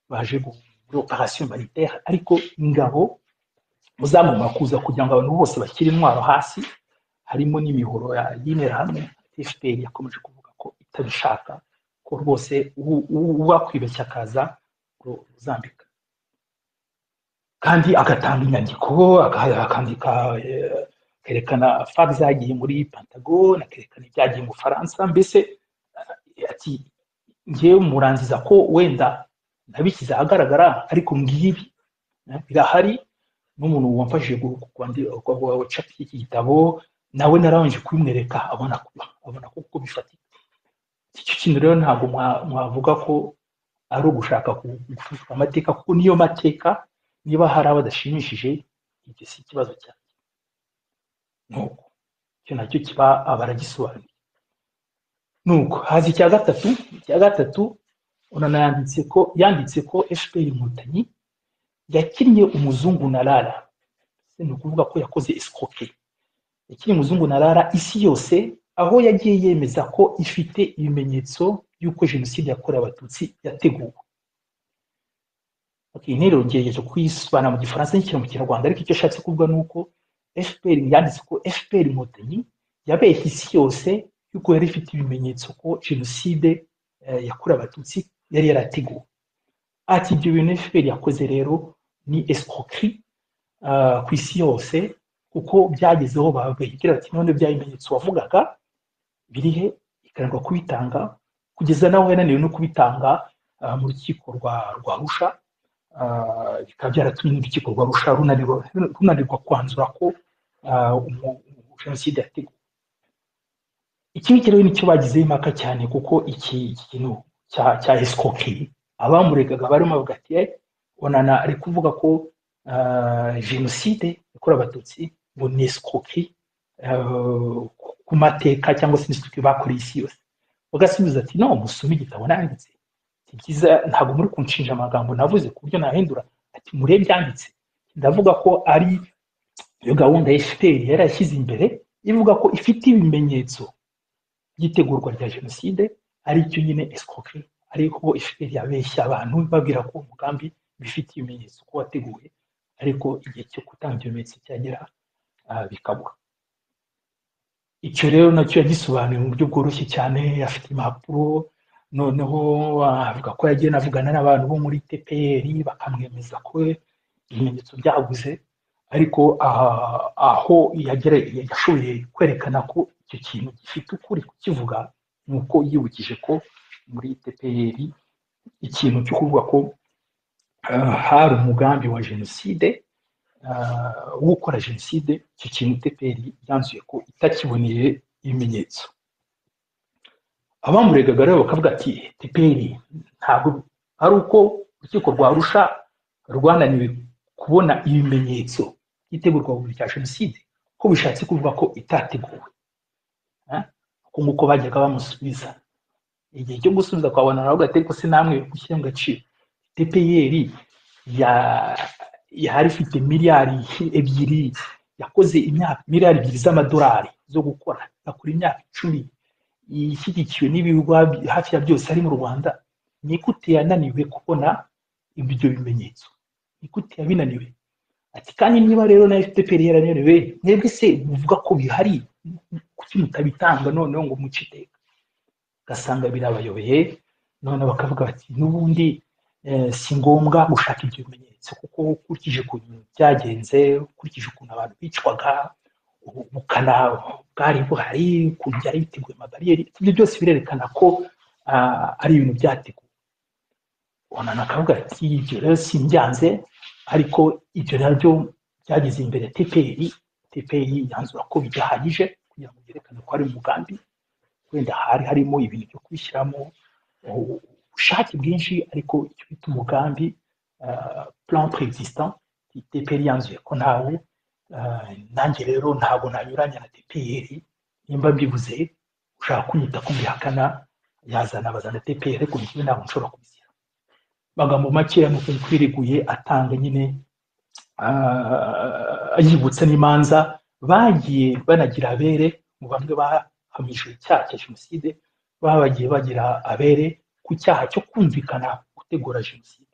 baje muri operasiyo maritere ariko ingabo muzagomba kuza kugira ngo abantu bose bashyire intwaro hasi harimo n'imihoro y'intera hamwe fpr yakomeje kuvuga ko itabishaka ko rwose uwakwibeshya akaza ruzambika kandi agatanga inyandiko akandika akerekana fag zagiye muri pantagone akerekana ibyagiye mu bufaransa mbese ati ngewe murangiza ko wenda nabishyize ahagaragara ariko ngibi birahari n'umuntu wamfashije gucapa iki gitabo nawe narabanje kubimwereka abona abona kuko bifatika icyo kintu rero ntabwo mwavuga ko ari ugushaka gufushwa amateka kuko niyo mateka niba hari abadashimishije ibyo si ikibazo cyanjye nuko icyo nacyo kiba abaragisobanuye nuko haza icya gatatu icya gatatu unanayanditse ko yanditse ko fpr inkotanyi yakinnye umuzungu na rara ni ukuvuga ko yakoze esikoke yakinnye umuzungu na rara isi yose aho yagiye yemeza ko ifite ibimenyetso y'uko jenoside yakorewe abatutsi yateguwe okay, interuro ngerageje kuyisobanura mu gifaransa n'ikira mu kinyarwanda ariko icyo ashatse kuvuga ni uko fpr yanditse ko fpr inkotanyi yabeshye isi yose y'uko yari ifite ibimenyetso ko jenoside eh, yakorewe abatutsi yari yarateguwe ati ibyo bintu fpr yakoze rero ni escroquerie uh, ku isi yose kuko byagezeho bagira bati none bya bimenyetso wavugaga birihe ikarangwa kubitanga kugeza nawe yananiwe no kubitanga uh, mu rukiko rwa rwa rusha bikaba byaratumye n'urukiko rwa rusha runanirwa kwanzura ko jenoside yateguwe iki ngiki rero nicyo bagizeho impaka cyane kuko iki kintu cya escroquerie abamuregaga barimo bavuga ati onana ari kuvuga ko jenoside yakorewe abatutsi ngo ni escroquerie ku mateka cyangwa se n'isuku bakoreye isi yose bagasubiza ati no musome igitabo nanditse byiza ntabwo muri kunshinja amagambo navuze ku buryo nahindura ati mure byanditse ndavuga ko ari iyo gahunda ya fpr yari yashyize imbere ivuga ko ifite ibimenyetso by'itegurwa rya jenoside ari cyo nyine escroquerie ariko fpr yabeshya abantu babwira ko umugambi bifite ibimenyetso ko wateguwe ariko igihe cyo gutanga ibimenyetso cyagera bikabura icyo rero nacyo yagisobanuye mu buryo bworoshye cyane afite impapuro noneho avuga ko yagiye navugana n'abantu bo muri tpr bakamwemeza ko ibimenyetso byaguze ariko aho yashoboye kwerekana ko icyo kintu gifite ukuri kukivuga ni uko yibukije ko muri tpr ikintu cyo kuvuga ko hari umugambi wa jenoside w'ukora jenoside icyo kintu teperi yanzuye ko itakiboneye ibimenyetso abamuregaga rero bakavuga ati teperi ntabwo ari uko urukiko rwa arusha rwananiwe kubona ibimenyetso by'itegurwa buriri rya jenoside ko bishatse kuvuga ko itateguwe kuko nk'uko bajyaga bamusubiza igihe cyo gusubiza kwa bona nawe ariko se namwe gushyira mu gaciro tepeyeri yari ifite miliyari ebyiri yakoze imyaka miliyari ebyiri z'amadolari zo gukora yakora imyaka icumi ishyigikiwe n'ibihugu hafi ya byose ari mu rwanda ni gute yananiwe kubona ibyo bimenyetso ni gute yabinaniwe ati kandi niba rero nayo teperi yarananiwe mwebwe se muvuga ko bihari kuki mutabitanga noneho ngo muce iteka ugasanga birabayobeye noneho bakavuga bati n'ubundi si ngombwa gushaka ibyo bimenyetso kuko ukurikije ukuntu byagenze ukurikije ukuntu abantu bicwaga ubukana bwari buhari ukuntu byari biteguye amabariyeri ibyo byose birerekana ko ari ibintu byateguwe ubona akavuga ati ibyo rero simbyanze ariko ibyo nabyo byageze imbere ya teperi teperi yanzura ko bidahagije kugira ngo byerekane ko ari umugambi wenda hari harimo ibintu byo kubishyiramo ubushake bwinshi ariko icyo bita umugambi plan preexistant teperi yanzuye ko ntawe nanjye rero ntabwo nanyuranya na teperi nimba mbivuze ushaka kunyita ko mbihakana yazana abaza na teperi ariko njyewe ntabwo nshobora kubizira amagambo makeya ni ukuntu twiriguye atanga nyine yibutsa n'imanza bagiye banagira abere mu bamwe bahamijwe icyaha cya jenoside baba bagiye bagira abere ku cyaha cyo kumvikana gutegura jenoside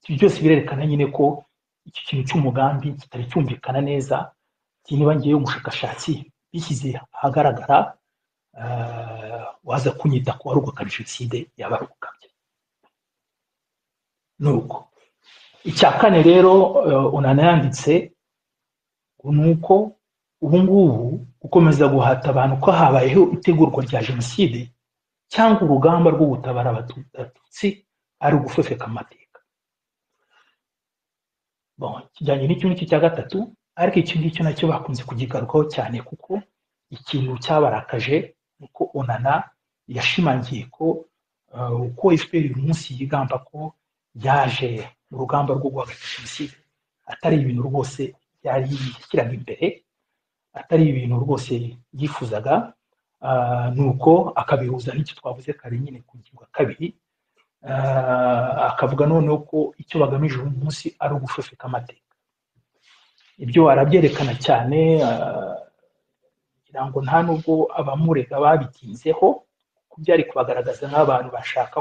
ibyo byose birerekana nyine ko iki kintu cy'umugambi kitari cyumvikana neza niba ngewe umushakashatsi bishyize ahagaragara waza kunyita ku warugukana jenoside yaba ari ugukabya nuko icya kane rero unana yanditse ni uko ubu ngubu gukomeza guhata abantu ko habayeho itegurwa rya jenoside cyangwa urugamba rwo gutabara abatutsi ari ugufefeka amateka kijyanye n'icyo ngicyo cya gatatu ariko icyo ngicyo nacyo bakunze kukigarukaho cyane kuko ikintu cyabarakaje ni uko onana yashimangiye ko uko efuperi uyu munsi yigamba ko yaje mu rugamba rwo guhagarika jenoside atari ibintu rwose yari yishyiraga imbere atari ibintu rwose yifuzaga nuko akabihuza n'icyo twavuze kare nyine ku ngingo ya kabiri akavuga noneho ko icyo bagamije uyu munsi ari ugufefeka amateka ibyo arabyerekana cyane kugira ngo nta nubwo abamurega babitinzeho kuko byari kubagaragaza nk'abantu bashaka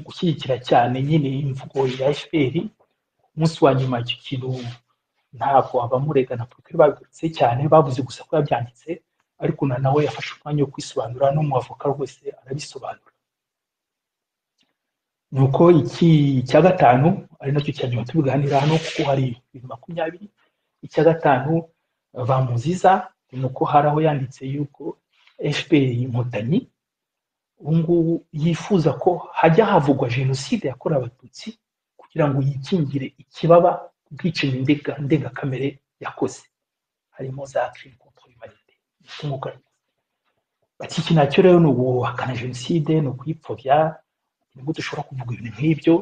gushyigikira cyane nyine imvugo ya efuperi umunsi wa nyuma icyo kintu ntabwo abamurega na porokiri babigarutse cyane bavuze gusa ko yabyanditse ariko na nawe yafashe umwanya wo kwisobanura n'umuavoka rwose arabisobanura nuko iki icya gatanu ari nacyo cya nyuma tubiganira hano kuko hari ibintu makumyabiri icya gatanu bamuziza ni uko hari aho yanditse yuko fpr inkotanyi ubu ngubu yifuza ko hajya havugwa jenoside yakorewe abatutsi kugira ngo yikingire ikibaba ubwicanyi ndengakamere yakoze harimo za crime contre humanité bati iki nacyo rero ni uguhakana jenoside ni ukuyipfobya ni gute ushobora kuvuga ibintu nk'ibyo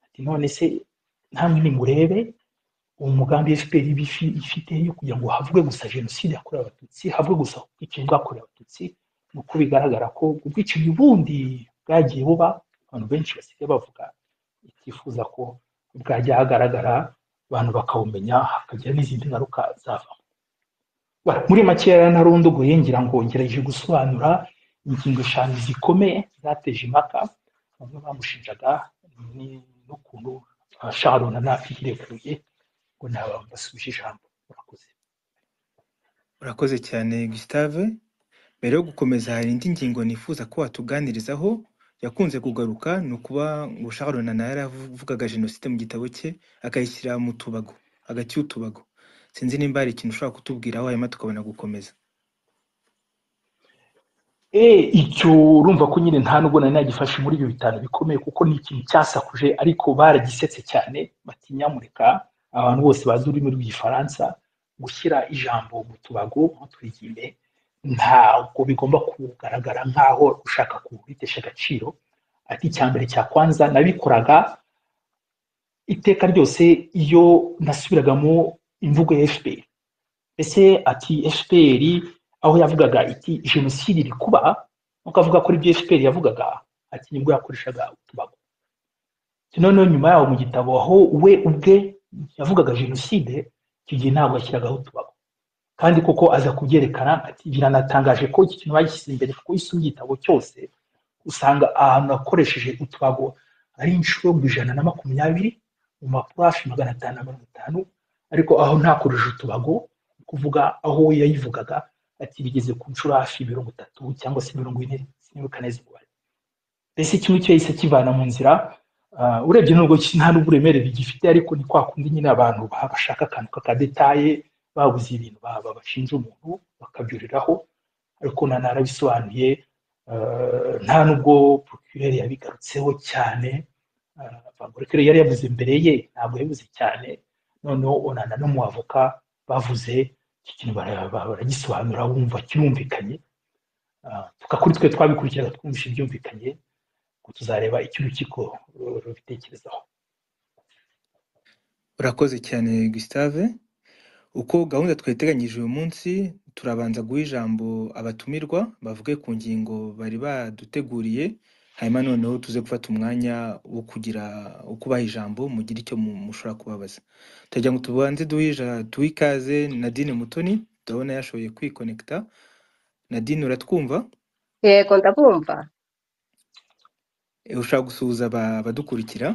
ati none se namwe nimurebe uwo mugambi fpr ifite yo kugira ngo havugwe gusa jenoside yakorewe abatutsi havugwe gusa ubwicanyi bwakorewe abatutsi ni uko bigaragara ko ubwicanyi bundi bwagiye buba abantu benshi basigaye bavuga itifuza ko bwajya hagaragara abantu bakawumenya hakagira n'izindi ngaruka zavamo muri make rero narunduguye ngira ngo ngerageje gusobanura ingingo eshanu zikomeye zateje impaka bamwe bamushinjaga n'ukuntu sharona ntakireguye ngo ntabambasubije ijambo murakoze urakoze cyane gustave mbere yo gukomeza hari indi ngingo nifuza ko watuganirizaho yakunze kugaruka ni ukuba ngo sharona nawe yaravugaga jenoside mu gitabo cye akayishyira mu tubago hagati y'utubago sinzi nimba hari ikintu ushobora kutubwiraho hanyuma tukabona gukomeza icyo urumva ko nyine nta nubwo nari nagifashe muri ibyo bitanu bikomeye kuko ni ikintu cyasakuje ariko baragisetse cyane bati nyamureka abantu bose bazi ururimi rw'igifaransa gushyira ijambo mu tubago ntitwigime ntabwo bigomba kugaragara nk'aho ushaka kubitesha agaciro ati icya mbere cya kwanza nabikoraga iteka ryose iyo nasubiragamo imvugo ya fpr ese ati fpr aho yavugaga iti jenoside iri kuba ukavuga kuri ibyo fpr yavugaga ati nibwo yakoreshaga utubago noneho nyuma yaho mu gitabo aho we ubwe yavugaga jenoside icyo gihe ntabwo yashyiragaho utubago kandi koko aza kubyerekana ati biranatangaje ko iki kintu bagishyize imbere kuko iyo usomye igitabo cyose usanga ahantu hakoresheje utubago ari inshuro mu ijana na makumyabiri mu mapuro hafi magana atanu na mirongo itanu ariko aho ntakoreshe utubago ni kuvuga aho we yayivugaga ati bigeze ku nshuro hafi mirongo itatu cyangwa se mirongo ine sinibuka neza umubare mbese kimwe cyo yahise kivana mu nzira urebye nubwo nta n'uburemere bigifite ariko ni kwa kundi nyine abantu bashaka akantu kakadetaye babuze ibintu bashinja umuntu bakabyuriraho ariko narabisobanuye nta n'ubwo procureur yabigarutseho cyane procureur yari yavuze imbere ye ntabwo yabivuze cyane noneho onana n'umuavoka bavuze iki kintu baragisobanura wumva kirumvikanye tukakuri twe twabikurikiraga twumvishe ibyumvikanye tuzareba icyo urukiko rubitekerezaho urakoze cyane gustave uko gahunda twayiteganyije uyu munsi turabanza guha ijambo abatumirwa bavuge ku ngingo bari baduteguriye hanyuma noneho tuze gufata umwanya wo kugira ukubaha ijambo mugire icyo mushobora kubabaza turagira ngo tubanze duhe ikaze nadine mutoni turabona yashoboye kwikonekita nadine uratwumva yego ndabumva ushaka gusuhuza abadukurikira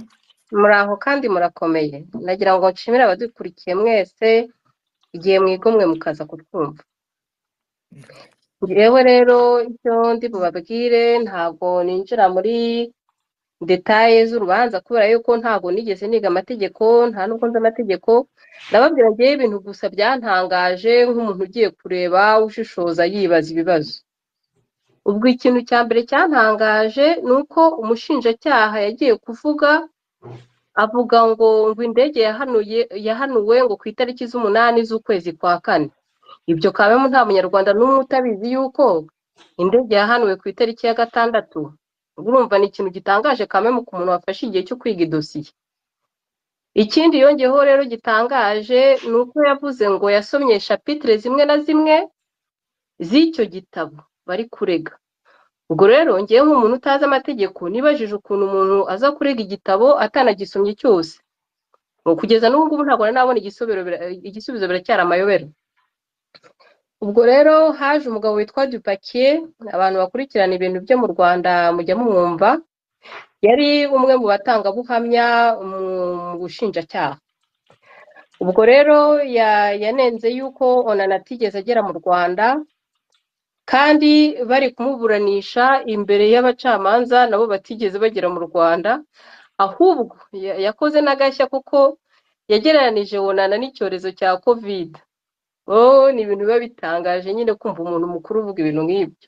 muri aho kandi murakomeye nagira ngo nshimire abadukurikiye mwese igihe mwigomwe mukaza kutwumva yewe rero icyo ndi bubabwire ntabwo ninjira muri detaye z'urubanza kubera yuko ntabwo nigeze niga amategeko nta nubwo nzi amategeko ndababwira ngewe ibintu gusa byantangaje nk'umuntu ugiye kureba ushishoza yibaza ibibazo ubwo ikintu cya mbere cyantangaje ni uko umushinjacyaha yagiye kuvuga avuga ngo ngo indege yahanuwe ngo ku itariki z'umunani z'ukwezi kwa kane ibyo kabamo nta munyarwanda n'umwe utabizi yuko indege yahanuwe ku itariki ya gatandatu urumva ni ikintu gitangaje kabamo ku muntu wafashe igihe cyo kwiga idosiye ikindi yongeyeho rero gitangaje ni uko yavuze ngo yasomye shapitire zimwe na zimwe z'icyo gitabo bari kurega ubwo rero ngewe nk'umuntu utazi amategeko nibajije ukuntu umuntu aza kurega igitabo atanagisomye cyose kugeza n'ubu ngubu ntabwo nabona igisubizo biracyari amayobera ubwo rero haje umugabo witwa dupakiye abantu bakurikirana ibintu byo mu rwanda mujya mumwumva yari umwe mu batangabuhamya mu bushinjacyaha ubwo rero yanenze yuko onana atigeze agera mu rwanda kandi bari kumuburanisha imbere y'abacamanza nabo batigeze bagera mu rwanda ahubwo yakoze n'agashya kuko yagereranije wunana n'icyorezo cya kovide wowe ni ibintu biba bitangaje nyine kumva umuntu mukuru uvuga ibintu nk'ibyo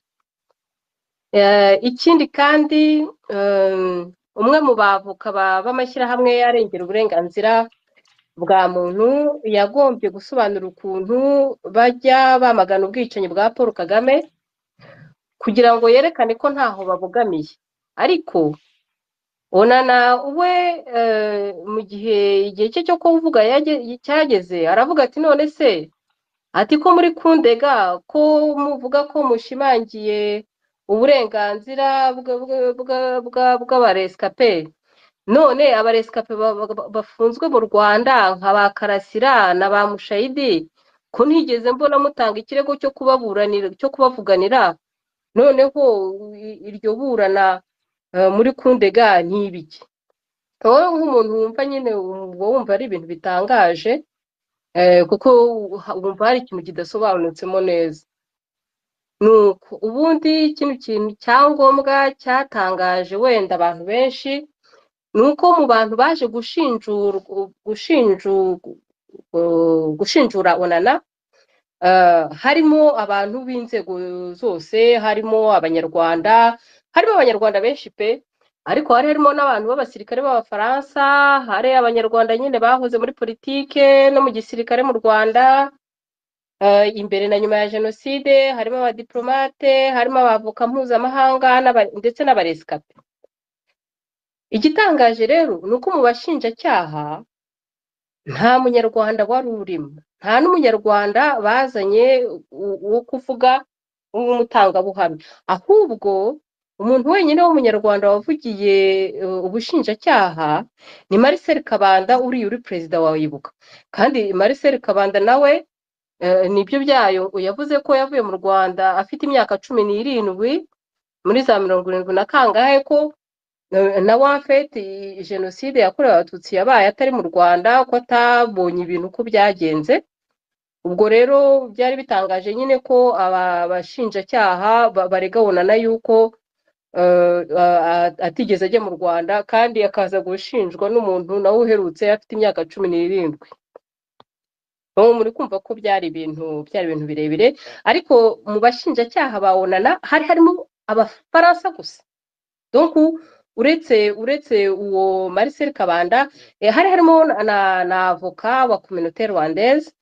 ikindi kandi umwe mu bavuka b'amashyirahamwe yarengera uburenganzira bwa muntu yagombye gusobanura ukuntu bajya bamagana ubwicanyi bwa paul kagame kugira ngo yerekane ko ntaho babogamiye ariko onana we mu gihe igihe cye cyo kuvuga cyageze aravuga ati none se ati ko muri kundega ko muvuga ko mushimangiye uburenganzira bw'abaresikaperi none abaresikape bafunzwe mu rwanda nka ba karasira na ba mushayidi ko ntigeze mbona mutanga ikirego cyo kubaburanira cyo kubavuganira noneho iryo burana muri kundega ni ibiki wowe nk'umuntu wumva nyine uba wumva ari ibintu bitangaje kuko wumva hari ikintu kidasobanutseho neza nuko ubundi kino kintu cyangombwa cyatangaje wenda abantu benshi ni uko mu bantu baje gushinjura onana harimo abantu b'inzego zose harimo abanyarwanda harimo abanyarwanda benshi pe ariko hari harimo n'abantu b'abasirikare b'abafaransa hari abanyarwanda nyine bahoze muri politike no mu gisirikare mu rwanda eh, imbere na nyuma ya jenoside harimo abadiplomate harimo abavoka mpuzamahanga n'aba- ndetse n'abaresikape igitangaje rero ni uko mu bashinjacyaha nta munyarwanda wari urimo nta n'umunyarwanda bazanye u- uwo kuvuga w'umutangabuhamya ahubwo umuntu wenyine w'umunyarwanda wavugiye eh, ubushinjacyaha ni Marcel Kabanda uriya uri perezida wa Ibuka kandi Marcel Kabanda nawe eh, nibyo byayo yavuze ko yavuye mu Rwanda afite imyaka cumi n'irindwi muri za mirongo irindwi na kangahe ko na na wafeti jenoside yakorewe abatutsi yabaye atari mu rwanda ko atabonye ibintu uko byagenze ubwo rero byari bitangaje nyine ko aba bashinjacyaha ba- barega bonana yuko eh, a- a- atigeze ajya mu rwanda kandi akaza gushinjwa n'umuntu nawe uherutse afite imyaka cumi n'irindwi ubu muri kumva ko byari ibintu byari ibintu birebire ariko mu bashinjacyaha ba onana hari harimo abafaransa gusa donc uretse uretse uwo Marcel Kabanda eh, hari harimo na, na, na avoka wa communauté rwandaise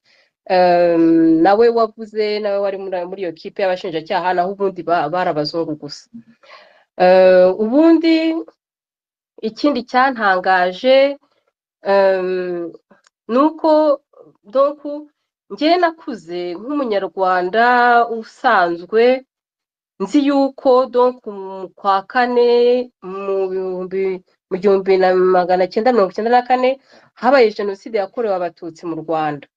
um, nawe wavuze nawe wari muri muri iyo kipe y'abashinjacyaha naho ubundi ba- bari abazungu gusa Eh, ubundi ikindi cyantangaje um, ni uko donc njyewe nakuze nk'umunyarwanda usanzwe nzi yuko donc mu kwa kane mu bihumbi mu gihumbi na magana cyenda mirongo icyenda na kane habaye jenoside yakorewe abatutsi mu rwanda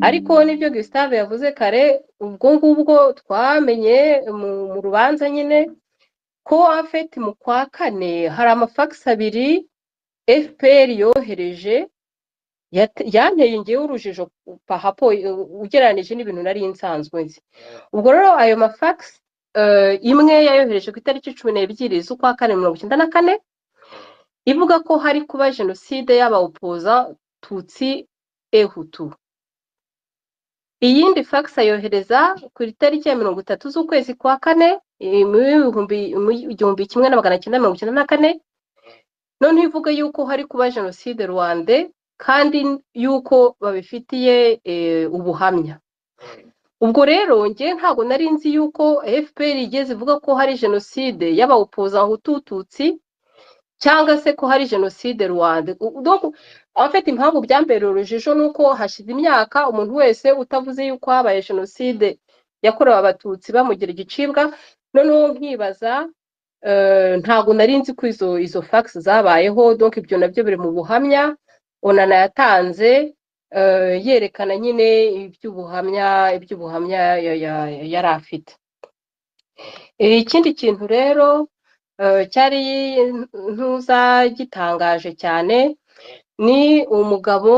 ariko n'ibyo gustave yavuze kare ubwo ngubwo twamenye mu mu rubanza nyine ko afeti mu kwa kane hari amafagisi abiri fpr yohereje yate- yanteye ngewe urujijo pahapo ugereranije n'ibintu nari nsanzwe nzi ubwo rero ayo mafagisi eh, imwe yayohereje ku itariki cumi n'ebyiri z'ukwa kane mirongo icyenda na kane ivuga ko hari kuba jenoside y'abawopoza tutsi ehutu iyindi fax ayohereza ku itariki ya mirongo itatu z'ukwezi kwa kane eh, mu w'ibihumbi mu igihumbi kimwe na magana cyenda mirongo icyenda na kane noneho ivuga yuko hari kuba jenoside rwande kandi yuko babifitiye eh, ubuhamya ubwo rero njye ntabwo nari nzi yuko fpr igeze ivuga ko hari jenoside y'abawopoza hutututsi cyangwa se ko hari jenoside rwanda U- donc abafite impamvu byambera urujijo ni uko hashize imyaka umuntu wese utavuze yuko habaye jenoside yakorewe abatutsi bamugira igicibwa noneho nkibaza eh, ntabwo nari nzi ko izo izo fax zabayeho donc ibyo nabyo biri mu buhamya onana yatanze eh, yerekana nyine iby'ubuhamya iby'ubuhamya ya- ya- yari afite Eh, ikindi kintu rero eh, cyari ntuza gitangaje cyane ni umugabo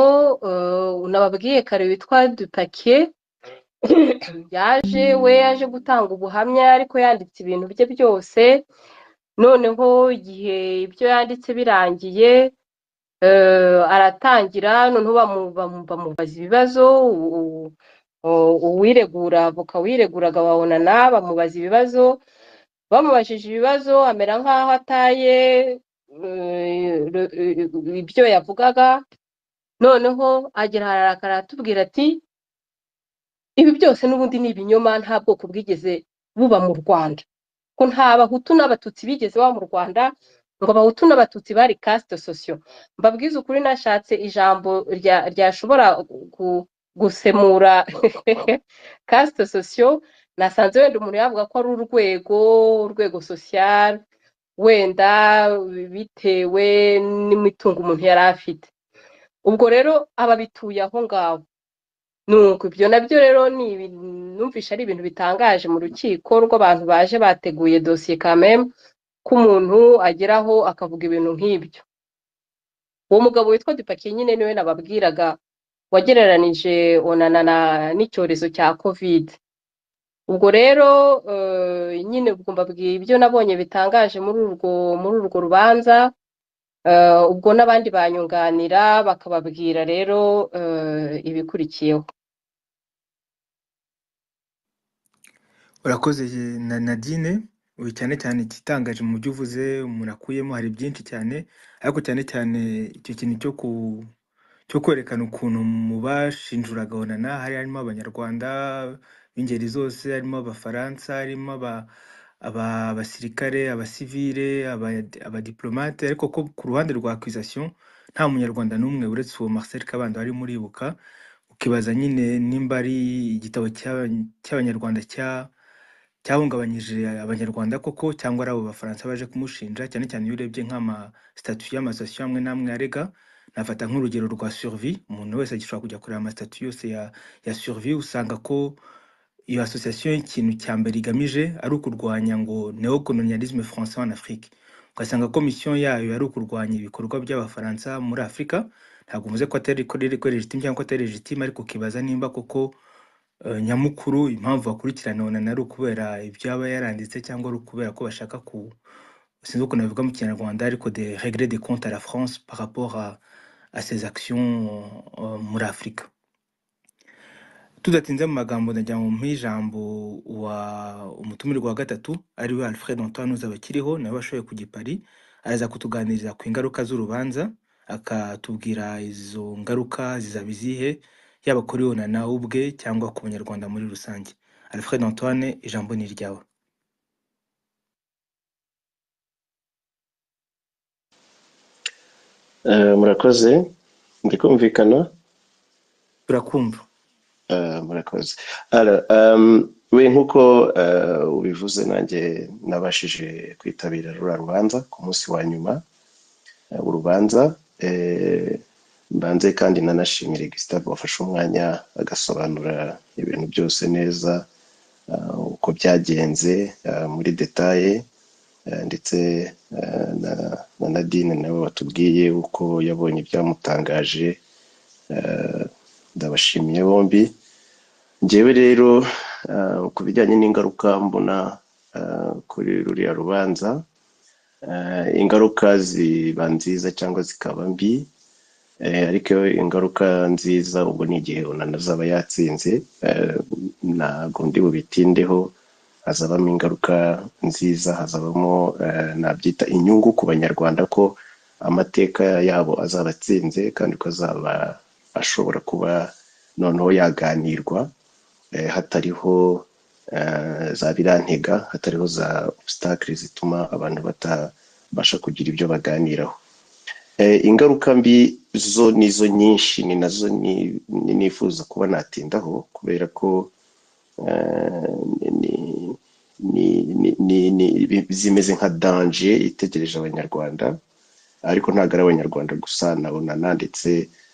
eh, nababwiye kare witwa dupakiye yaje we yaje gutanga ubuhamya ariko yanditse ibintu bye byose noneho igihe ibyo yanditse birangiye eh, aratangira noneho bamu- bamu- bamubaza ibibazo u- u- u- uwiregura avoka wireguraga babonana bamubaza ibibazo bamubajije ibibazo amera nk'aho ataye eh, ru- eh, ibyo yavugaga noneho agera hararakara aratubwira ati ibi byose n'ubundi ni ibinyoma nta bwoko bwigeze buba mu rwanda ko nta bahutu n'abatutsi bigeze baba mu rwanda ngo abahutu n'abatutsi bari kasite sosiyo mbabwize ukuri nashatse ijambo rya- ryashobora gu- gusemura kasite sosiyo nasanze wenda umuntu yavuga ko ari urwego urwego sosiyal wenda bitewe n'imitungo umuntu yari afite ubwo rero ababituye aho ngaho nuko ibyo nabyo rero ni ibintu numvishe ari ibintu bitangaje mu rukiko rw'abantu baje bateguye dosiye kameme ko umuntu ageraho akavuga ibintu nk'ibyo uwo mugabo witwa dupakiye nyine niwe nababwiraga wagereranije onana na- n'icyorezo cya kovide ubwo rero eh, nyine ubwo mbabwiye ibyo nabonye bitangaje muri urwo muri urwo rubanza eh, ubwo n'abandi banyunganira bakababwira rero eh, ibikurikiyeho urakoze na nadine ubu cyane cyane igitangaje mu byo uvuze umuntu akuyemo hari byinshi cyane ariko cyane cyane icyo kintu cyo ku cyo kwerekana ukuntu mu bashinjuraga onana hari harimo abanyarwanda b'ingeri zose harimo abafaransa harimo aba- aba- abasirikare abasivire aba- abadiplomate ariko ko ku ruhande rwa accusation nta munyarwanda n'umwe uretse uwo Marcel Kabanda wari muribuka ukibaza nyine nimba ari igitabo cy'aba- cy'abanyarwanda cya cyahungabanyije abanyarwanda koko cyangwa ari abo bafaransa baje kumushinja cyane cyane iyo urebye nk'amasitatu y'amasosiyete amwe n'amwe arega nafata nk'urugero rwa survi umuntu wese agishobora kujya kureba amasitatu yose ya, ya survi usanga ko iyo association ikintu cya mbere igamije ari ukurwanya ngo neocolonialisme français en Afrique ugasanga komisiyo yayo yari ukurwanya ibikorwa by'abafaransa muri Afurika ntabwo mvuze ko atari ko riri ko legitime cyangwa ko atari legitime ariko ukibaza nimba koko eh, nyamukuru impamvu bakurikirana onana ari ukubera ibyo aba yaranditse cyangwa ari ukubera ko bashaka ku sinzi ukuntu babivuga mu kinyarwanda ariko de regret des comptes à la France par rapport à, à ses actions eh, muri Afurika tudatinze mu magambo ndajya mu mpijambo wa umutumirwa wa gatatu ari we alfred antoine uzaba akiriho nawe washoboye kujya i Paris araza kutuganiriza ku ingaruka z'urubanza akatubwira izo ngaruka zizaba izihe yaba kuri we na ubwe cyangwa ku banyarwanda muri rusange alfred antoine ijambo ni iryawe Eh, murakoze ndikumvikana turakumva Eh, murakoze Alors, um, we nk'uko eh, ubivuze nanjye nabashije kwitabira rura rubanza ku munsi wa nyuma eh, urubanza eh, mbanze kandi nanashimire Gustave wafashe umwanya agasobanura ibintu byose neza eh, uko byagenze eh, muri detaye Eh, ndetse eh, na na Nadine nawe watubwiye uko yabonye ibyamutangaje eh, ndabashimiye bombi njyewe rero eh, ku bijyanye n'ingaruka mbona eh, kuri ruriya rubanza eh, ingaruka ziba nziza cyangwa zikaba mbi eh, ariko ingaruka nziza ubwo ni igihe unana azaba yatsinze eh, ntabwo ndi bubitindeho hazabamo ingaruka nziza hazabamo eh, nabyita inyungu ku banyarwanda ko amateka yabo azaba atsinze kandi ko azaba ashobora kuba noneho yaganirwa eh, hatariho eh, za birantega hatariho za obstacle zituma abantu batabasha kugira ibyo baganiraho Eh, ingaruka mbi zo nizo nyinshi ni nazo ni- ni- nifuza kuba natindaho kubera ko eh, ni- ni- ni- ni- ni- ni- zimeze nka danje itegereje abanyarwanda ariko ntabwo ari abanyarwanda gusa nabonana ndetse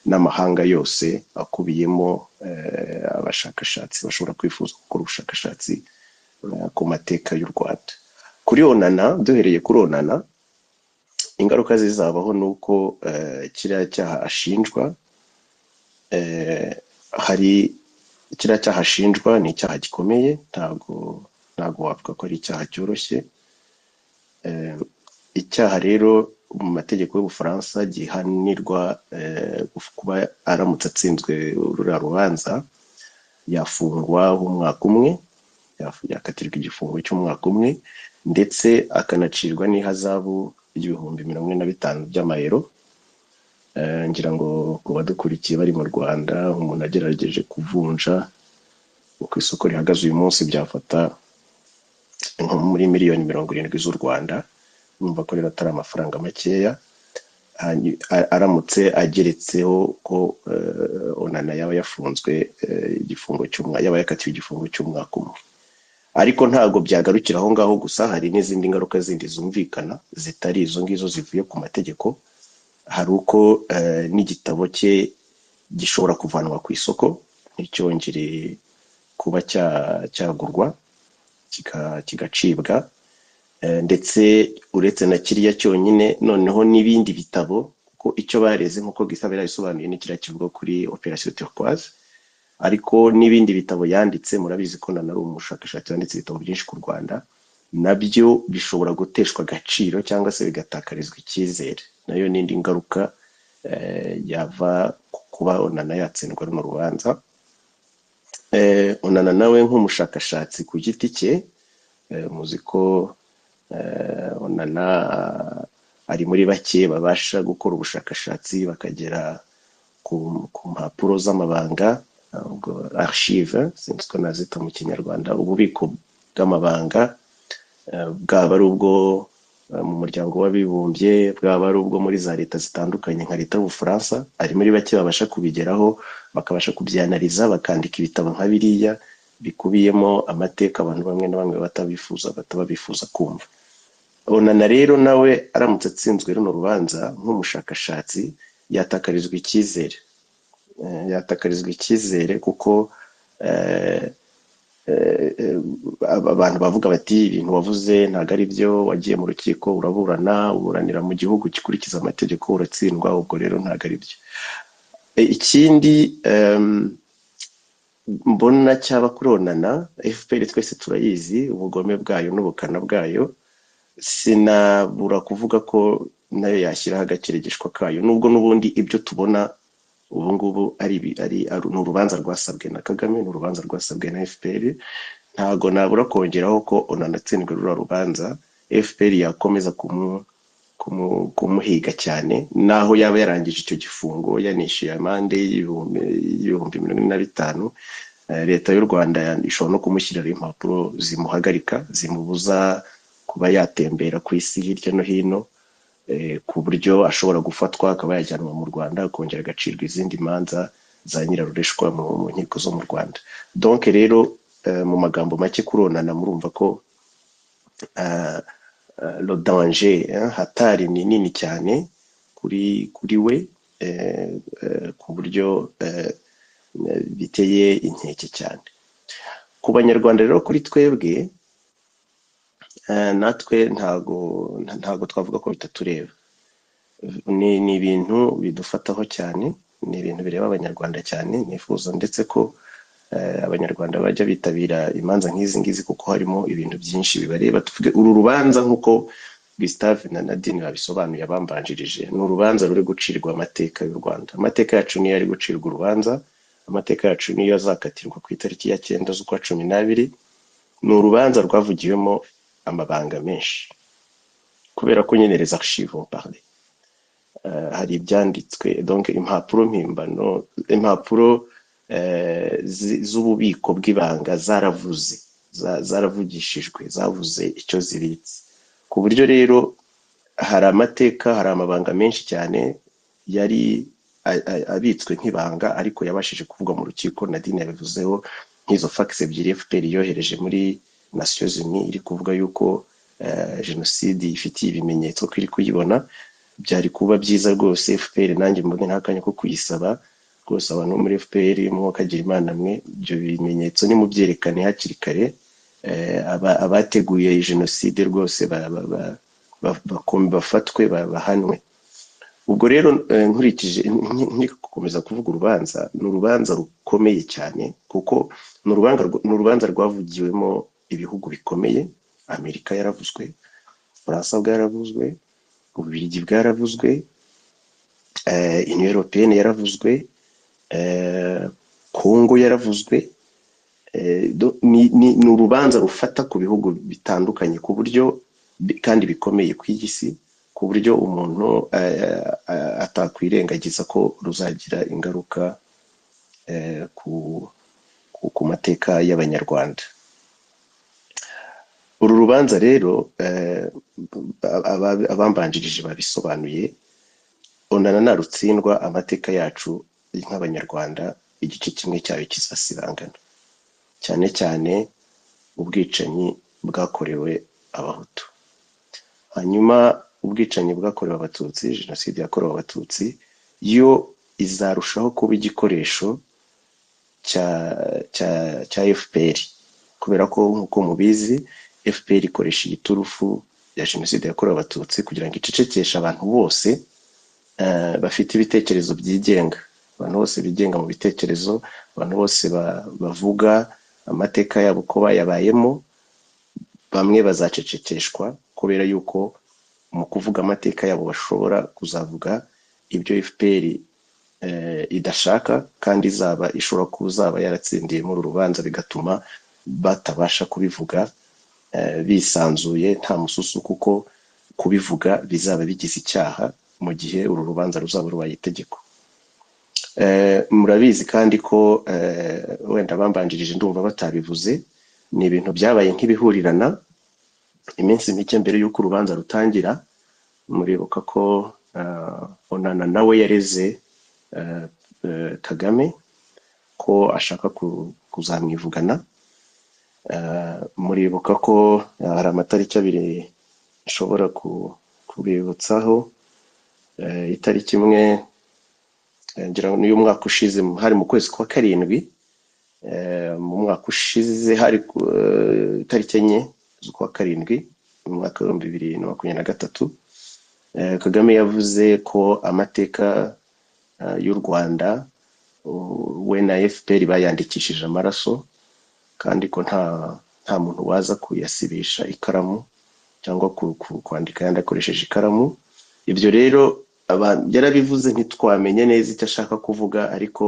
n'amahanga yose akubiyemo eh, abashakashatsi bashobora kwifuza gukora ubushakashatsi eh, ku mateka y'u rwanda kuri onana duhereye kuri onana ingaruka zizabaho ni uko eh, kiriya cyaha ashinjwa eh, hari kiriya cyaha ashinjwa ni icyaha gikomeye ntabwo ntabwo wavuga ko ari icyaha cyoroshye eh, icyaha rero mu mategeko y'ubufaransa gihanirwa eh, kuba aramutse atsinzwe ruriya rubanza yafungwa umwaka umwe yaf- yakatirwa igifungo cy'umwaka umwe ndetse akanacirwa n'ihazabu y'ibihumbi mirongo ine na bitanu by'amayero Eh, ngira ngo ku badukurikiye bari mu rwanda umuntu agerageje kuvunja uko isoko rihagaze uyu munsi byafata nko muri miliyoni mirongo irindwi z'u rwanda numva ko rero atari amafaranga makeya Hanyu- a- aramutse ageretseho ko eh, onana yaba yafunzwe eh, igifungo cy'umwaka yaba yakatiwe igifungo cy'umwaka umwe ariko ntabwo byagarukira aho ngaho gusa hari n'izindi ngaruka zindi zumvikana zitari izo ngizo zivuye ku mategeko hari uko eh, n'igitabo cye gishobora kuvanwa ku isoko nticyongere kuba cya- cyagurwa kika- kigacibwa Eh, ndetse uretse na kiriya cyonyine noneho n'ibindi bitabo kuko icyo bareze nk'uko gisaba yarabisobanuye ni kiriya kivuga kuri operasiyo turquoise ariko n'ibindi bitabo yanditse murabizi ko na ari umushakashatsi wanditse ibitabo byinshi ku rwanda nabyo bishobora guteshwa agaciro cyangwa se bigatakarizwa icyizere nayo ni indi ngaruka eh, yava ku kuba onana yatsindwa runo rubanza eh, onana nawe nk'umushakashatsi ku giti cye eh, muzi ko Eh, onana ari muri bake babasha gukora ubushakashatsi bakagera ku, ku mpapuro z'amabanga eh, ubwo archive sinzi uko nazita mu kinyarwanda ububiko bw'amabanga Eh, bwaba ari ubwo eh, mu muryango w'abibumbye bwaba ari ubwo muri za leta zitandukanye nka leta y'ubufaransa ari muri bake babasha kubigeraho bakabasha kubyanariza bakandika ibitabo nka biriya bikubiyemo amateka abantu bamwe na bamwe batabifuza bataba bifuza kumva onana rero nawe aramutse atsinzwe runo rubanza nk'umushakashatsi yatakarizwa icyizere Eh, yatakarizwa icyizere kuko eh, eh, aba- abantu bavuga bati ibintu wavuze ntabwo ari byo wagiye mu rukiko uraburana uburanira mu gihugu gikurikiza amategeko uratsindwa ubwo rero ntabwo ari byo E, ikindi em, mbona cyaba kuronana fpr twese turayizi ubugome bwayo n'ubukana bwayo sinabura kuvuga ko nayo yashyiraho agakirigishwa kayo nubwo n'ubundi ibyo tubona ubu ngubu ari ibi- ari ari- ni urubanza rwasabwe na kagame ni urubanza rwasabwe na fpr ntago nabura kongeraho ko unanatsindwa ruriya rubanza fpr yakomeza kumu- kumu- kumuhiga cyane naho yaba yarangije icyo gifungo yanishyuye amande y'ibihumbi y'ibihumbi mirongo ine na bitanu Eh, leta y'u rwanda ishobora no kumushyirira impapuro zimuhagarika zimubuza kuba yatembera ku isi hirya no hino eh, ku buryo ashobora gufatwa akaba yajyanwa mu rwanda akongera agacirwa izindi manza za nyirarureshwa mu mu nkiko zo mu rwanda donc rero eh, mu magambo make kuronana murumva ko eh, eh, le danger eh, hatari ni nini cyane kuri kuri we eh, eh, ku buryo eh, eh, biteye inkeke cyane ku banyarwanda rero kuri twebwe eh, natwe ntago nta- ntago twavuga ko bitatureba ni ni ibintu bidufataho cyane ni ibintu bireba abanyarwanda cyane nifuza ndetse ko eh, abanyarwanda bajya bitabira imanza nk'izi ngizi kuko harimo ibintu byinshi bibareba tuvuge uru rubanza nk'uko Gustave na Nadine babisobanuye abambanjirije ni urubanza ruri gucirwa amateka y'u Rwanda amateka yacu niyo ari gucirwa urubanza amateka yacu niyo azakatirwa ku itariki ya cyenda z'ukwa cumi n'abiri ni urubanza rwavugiwemo amabanga menshi kubera ko nyine les archives vont parler Eh, hari ibyanditswe donc impapuro mpimbano impapuro eh, zi- z'ububiko bw'ibanga zaravuze za- zaravugishijwe zavuze icyo zibitse ku buryo rero hari amateka hari amabanga menshi cyane yari a- a- abitswe nk'ibanga ariko yabashije kuvugwa mu rukiko nadine yabivuzeho nk'izo fagisi ebyiri fpr yohereje muri nations unies iri kuvuga yuko eh, jenoside ifitiye ibimenyetso ko iri kuyibona byari kuba byiza rwose fpr nanjye mbone ntakanya ko kuyisaba rwose abantu bo muri fpr mwakagira imana mwe ibyo bimenyetso nimubyerekane hakiri kare eh, aba- abateguye iyi jenoside rwose ba- ba- ba- ba- bakom- bafatwe ba- bahanwe ubwo rero eh, nkurikije nk- nkiri gukomeza kuvuga urubanza ni urubanza rukomeye cyane kuko ni urubanza rw- ni urubanza rwavugiwemo ibihugu bikomeye amerika yaravuzwe ubufaransa bwaravuzwe ububiligi bwaravuzwe eh, union européenne yaravuzwe eh, congo yaravuzwe Eh, do- ni ni- ni urubanza rufata ku bihugu bitandukanye ku buryo bi- kandi bikomeye ku isi ku buryo umuntu eh, eh, atakwirengagiza ko ruzagira ingaruka eh, ku ku- ku mateka y'abanyarwanda uru rubanza rero eh, ab- aba- abambanjirije babisobanuye onana narutsindwa amateka yacu nk'abanyarwanda igice kimwe cyayo kizasibangana cyane cyane ubwicanyi bwakorewe abahutu hanyuma ubwicanyi bwakorewe abatutsi jenoside yakorewe abatutsi yo izarushaho kuba igikoresho cya cya cya fpr kubera ko nk'uko mubizi fpr ikoresha igiturufu ya jenoside yakorewe abatutsi kugira ngo icecekeshe abantu bose eh, bafite ibitekerezo byigenga abantu bose bigenga mu bitekerezo abantu bose ba- bavuga amateka yabo uko bayabayemo bamwe bazacecekeshwa kubera yuko mu kuvuga amateka yabo bashobora kuzavuga ibyo fpr eh, idashaka kandi izaba ishobora kuzaba yaratsindiye muri uru rubanza bigatuma batabasha kubivuga eh, bisanzuye nta mususu kuko kubivuga bizaba bigize icyaha mu gihe uru rubanza ruzaba rubaye itegeko Eh, murabizi kandi ko eh, wenda bambanjirije ndumva batabivuze ni ibintu byabaye nk'ibihurirana iminsi mike mbere y'uko urubanza rutangira muribuka ko eh, onana nawe yareze eh, eh, kagame ko ashaka ku- kuzamwivugana Eh, muribuka ko eh, hari amatariki abiri nshobora ku- kubibutsaho Eh, itariki imwe eh, ngira ngo ni iy'umwaka ushize mu- hari mu kwezi kwa karindwi eh, mu mwaka ushize hari ku eh, itariki enye z'ukwa karindwi mu mwaka w'ibihumbi bibiri na makumyabiri na gatatu Eh, kagame yavuze ko amateka eh, y'u rwanda u- we na fpr bayandikishije amaraso kandi ko nta nta muntu waza kuyasibisha ikaramu cyangwa ku, ku, kwandika yandi akoresheje ikaramu ibyo rero aba- yarabivuze ntitwamenye neza icyo ashaka kuvuga ariko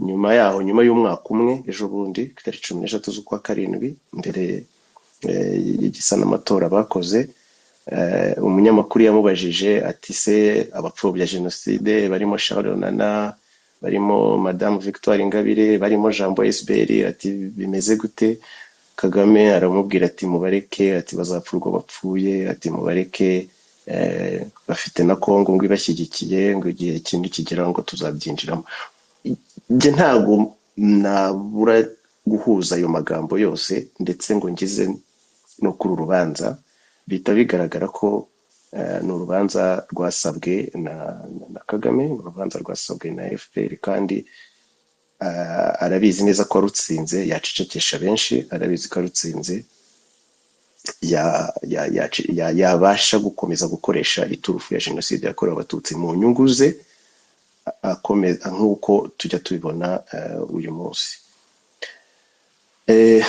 nyuma yaho nyuma y'umwaka umwe ejo bundi ku itariki cumi n'eshatu z'ukwa karindwi mbere eh, y'igisa n'amatora bakoze eh, umunyamakuru yamubajije ati se abapfobya jenoside barimo Charles Onana barimo madamu Victoire Ingabire barimo Jean Boy Esberi ati bimeze gute Kagame aramubwira ati mubareke ati bazapfurwa bapfuye ati mubareke eh, bafite na Kongo ngo ibashyigikiye ngo igihe ikindi kigera ngo tuzabyinjiramo njye ntabwo nabura guhuza ayo magambo yose ndetse ngo ngize no kuri uru rubanza bihita bigaragara ko eh, ni urubanza rwasabwe na, na- na kagame ni urubanza rwasabwe na fpr kandi eh, arabizi neza ko arutsinze yacecekesha benshi arabizi ko arutsinze ya- ya- ya- ya- yabasha gukomeza gukoresha iturufu ya jenoside yakorewe abatutsi mu nyungu ze akomeza nk'uko tujya tubibona eh, uyu munsi Eh,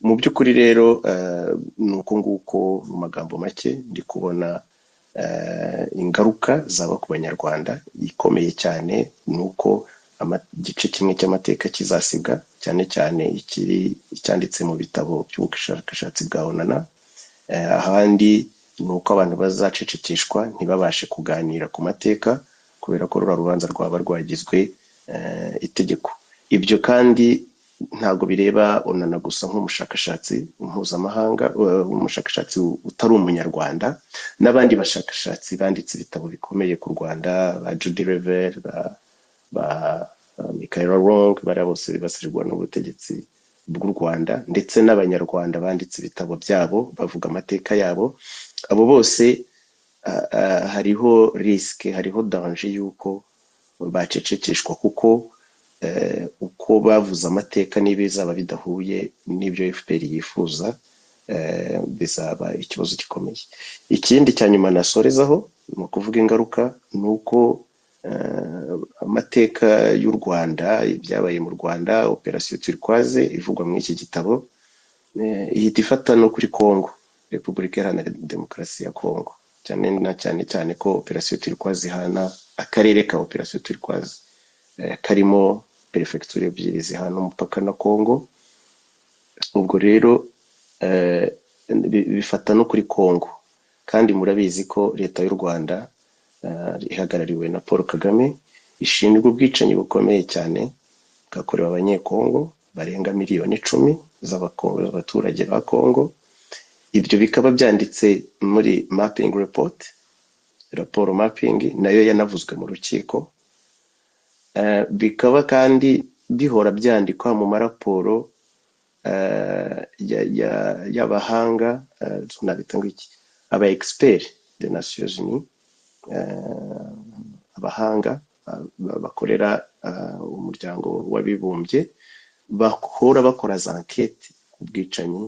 mu by'ukuri rero eh, ni uko nguko mu magambo make ndi kubona eh, ingaruka zaba ku banyarwanda ikomeye cyane ni uko ama- igice kimwe cy'amateka kizasibwa cyane cyane ikiri icyanditse mu bitabo by'ubushakashatsi bwa onana Eh, ahandi ni uko abantu bazacecekeshwa ntibabashe kuganira ku mateka kubera ko ruriya rubanza rwaba rwagizwe eh, itegeko ibyo kandi ntabwo bireba onana gusa nk'umushakashatsi mpuzamahanga eh, umushakashatsi utari umunyarwanda n'abandi bashakashatsi banditse ibitabo bikomeye ku rwanda ba judy rever ba, ba eh, michael rong bariya bose bibasirwa n'ubutegetsi bw'u rwanda ndetse n'abanyarwanda banditse ibitabo byabo bavuga amateka yabo abo bose ah, ah, hariho risike hariho danje y'uko bacecekeshwa kuko eh, uko bavuze amateka n'ibizaba bidahuye n'ibyo fpr yifuza eh, bizaba ikibazo gikomeye ikindi cya nyuma nasorezaho ni ukuvuga ingaruka ni uko eh, amateka y'u rwanda ibyabaye mu rwanda operasiyo turikwaze ivugwa muri iki gitabo eh, ihita ifata no kuri Congo Repubulika Iharanira Demokarasi ya Congo cyane na cyane cyane ko operasiyo turikwaze ihana akarere ka operasiyo turikwaze eh, karimo perefegitura ebyiri zihana umupaka na Congo ubwo rero eh, bi- bifata no kuri Congo kandi murabizi ko leta y'u Rwanda eh, ihagarariwe na Paul Kagame ishinjwa ubwicanyi bukomeye cyane bwakorewe abanyekongo barenga miliyoni icumi z'abakongo- z'abaturage ba Kongo ibyo bikaba byanditse muri mapping report raporo mapping nayo yanavuzwe mu rukiko Eh, bikaba kandi bihora byandikwa mu maraporo eh, ya- ya- y'abahanga eh, tunabita ngo iki aba expert de nations unies eh, abahanga eh, ba- bakorera eh, umuryango w'abibumbye bahora bakora za ankete ku bwicanyi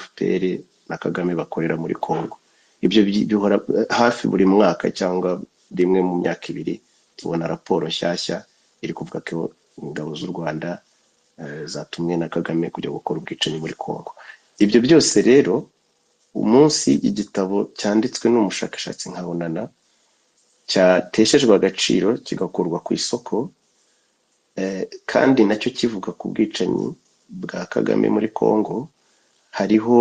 fpr na kagame bakorera muri congo ibyo bi- bihora eh, hafi buri mwaka cyangwa rimwe mu myaka ibiri tubona raporo nshyashya iri kuvuga ko ingabo z'u rwanda eh, zatumwe na kagame kujya gukora ubwicanyi muri congo ibyo byose rero umunsi igitabo cyanditswe n'umushakashatsi nka onana cyateshejwe agaciro kigakurwa ku isoko Eh, kandi nacyo kivuga ku bwicanyi bwa Kagame muri Kongo hariho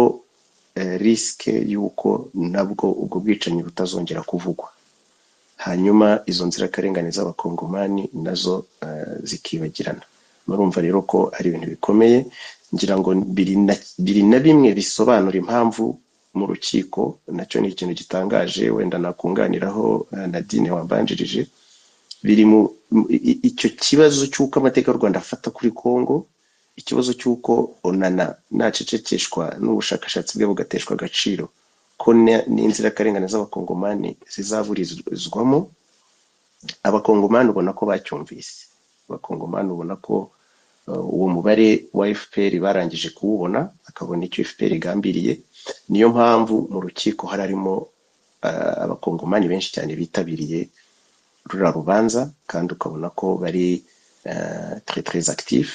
eh, risike y'uko nabwo ubwo bwicanyi butazongera kuvugwa hanyuma izo nzirakarengane z'abakongomani nazo eh, zikibagirana murumva rero ko ari ibintu bikomeye ngira ngo biri na biri na bimwe bisobanura impamvu mu rukiko nacyo ni ikintu gitangaje wenda nakunganiraho eh, nadine wambanjirije biri mu mu- i- i- icyo kibazo cy'uko amateka y'u Rwanda afata kuri Kongo ikibazo cy'uko onana nacecekeshwa n'ubushakashatsi bwe bugateshwa agaciro ko ne- n'inzirakarengane z'abakongomani zizaburizwamo abakongomani ubona ko bacyumvise abakongomani ubona ko eh, uwo mubare wa fpr barangije kuwubona bakabona icyo fpr igambiriye niyo mpamvu mu rukiko hari harimo eh, abakongomani benshi cyane bitabiriye ruriya rubanza kandi ukabona ko bari eh, très très actif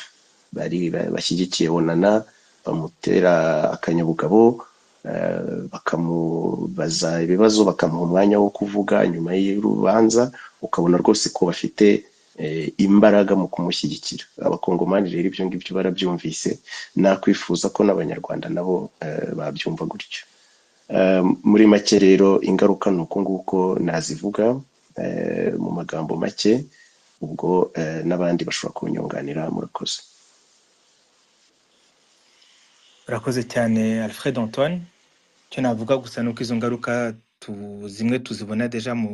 bari ba- bashyigikiye onana bamutera akanyabugabo eh, bakamubaza ibibazo bakamuha umwanya wo kuvuga nyuma y'urubanza ukabona rwose ko bafite eh, imbaraga mu kumushyigikira abakongomani rero ibyo ngibyo barabyumvise nakwifuza ko n'abanyarwanda nabo eh, babyumva gutyo Eh, muri make rero ingaruka ni uko nguko nazivuga eh, mu magambo make ubwo eh, n'abandi bashobora kunyunganira murakoze urakoze cyane alfred antoine icyo navuga gusa ni uko izo ngaruka tu, zimwe tuzibona deja mu,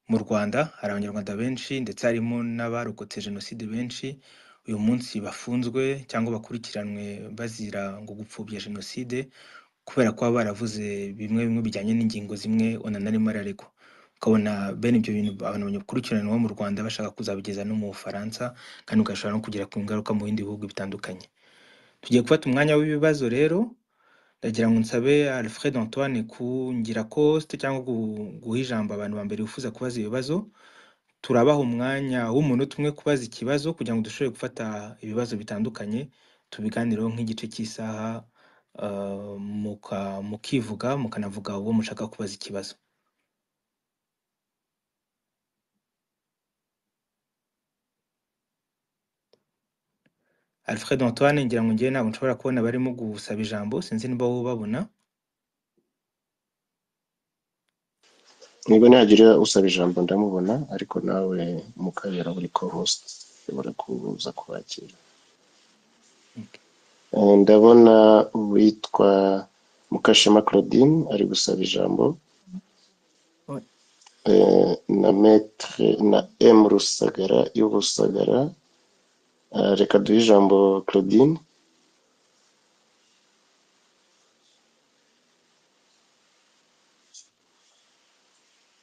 mu rwanda hari abanyarwanda benshi ndetse harimo n'abarokotse jenoside benshi uyu munsi bafunzwe cyangwa bakurikiranwe bazira ngo gupfobya jenoside kubera kuba baravuze bimwe bimwe bijyanye n'ingingo zimwe onana arimo araregwa ukabona bene ibyo bintu abantu bakurikiranwa mu rwanda bashaka kuzabigeza no mu bufaransa kandi ugashobora no kugira ku ngaruka mu bindi bihugu bitandukanye tugiye gufata umwanya w'ibibazo rero ndagira ngo nsabe alfred antoine kungira koste cyangwa gu- guha ijambo abantu ba mbere bifuza kubaza ibibazo turabaha umwanya w'umunota umwe kubaza ikibazo kugira ngo dushobore gufata ibibazo bitandukanye tubiganireho nk'igice cy'isaha ah, muka- mukivuga mukanavuga uwo mushaka kubaza ikibazo alfred antoine ngira ngo ngewe ntabwo nshobora kubona barimo gusaba ijambo sinzi niba wowe ubabona niba ntihagira usaba ijambo ndamubona ariko nawe mukabera buri ko host ushobora kuza kubakira Ok. Eh, ndabona uwitwa mukashema claudine ari gusaba ijambo Oya. eh, na metre na m rusagara y'ubusagara Eh, reka duhe ijambo claudine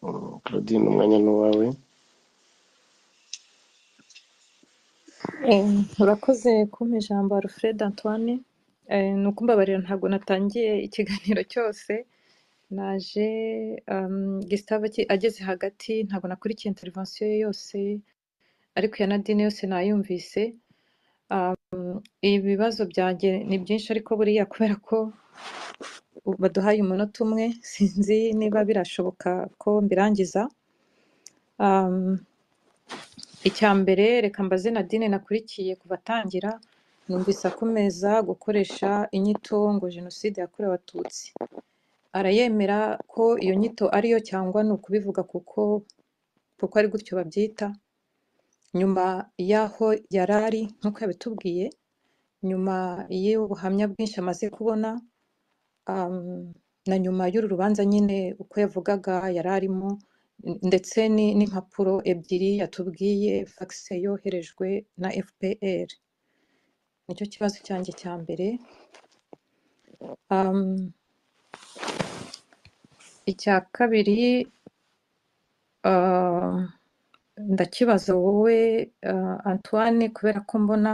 Mm, claudine umwanya ni uwawe Eh, Urakoze kumpa ijambo Alfred Antoine. Eh, Ni ukumbabarira ntabwo natangiye ikiganiro cyose. Naje um, Gustave aki- ageze hagati ntabwo nakurikiye intervention ye yose ariko iya Nadine yose nayumvise. Ibibazo byanjye ni byinshi ariko buriya kubera ko u- baduhaye umunota umwe sinzi niba birashoboka ko mbirangiza. Um, Icya mbere reka mbaze Nadine nakurikiye kuva atangira numvise akomeza gukoresha inyito ngo jenoside yakorewe abatutsi arayemera ko iyo nyito ariyo cyangwa ni ukubivuga kuko kuko ari gutyo babyita nyuma y'aho yari ari nk'uko yabitubwiye nyuma y'ubuhamya bwinshi amaze kubona um, na nyuma y'uru rubanza nyine uko yavugaga yari arimo n- ndetse ni- n'impapuro ebyiri yatubwiye fagise yoherejwe na FPR nicyo kibazo cyanjye cya mbere um, icya kabiri uh, ndakibaza wowe uh, Antoine kubera ko mbona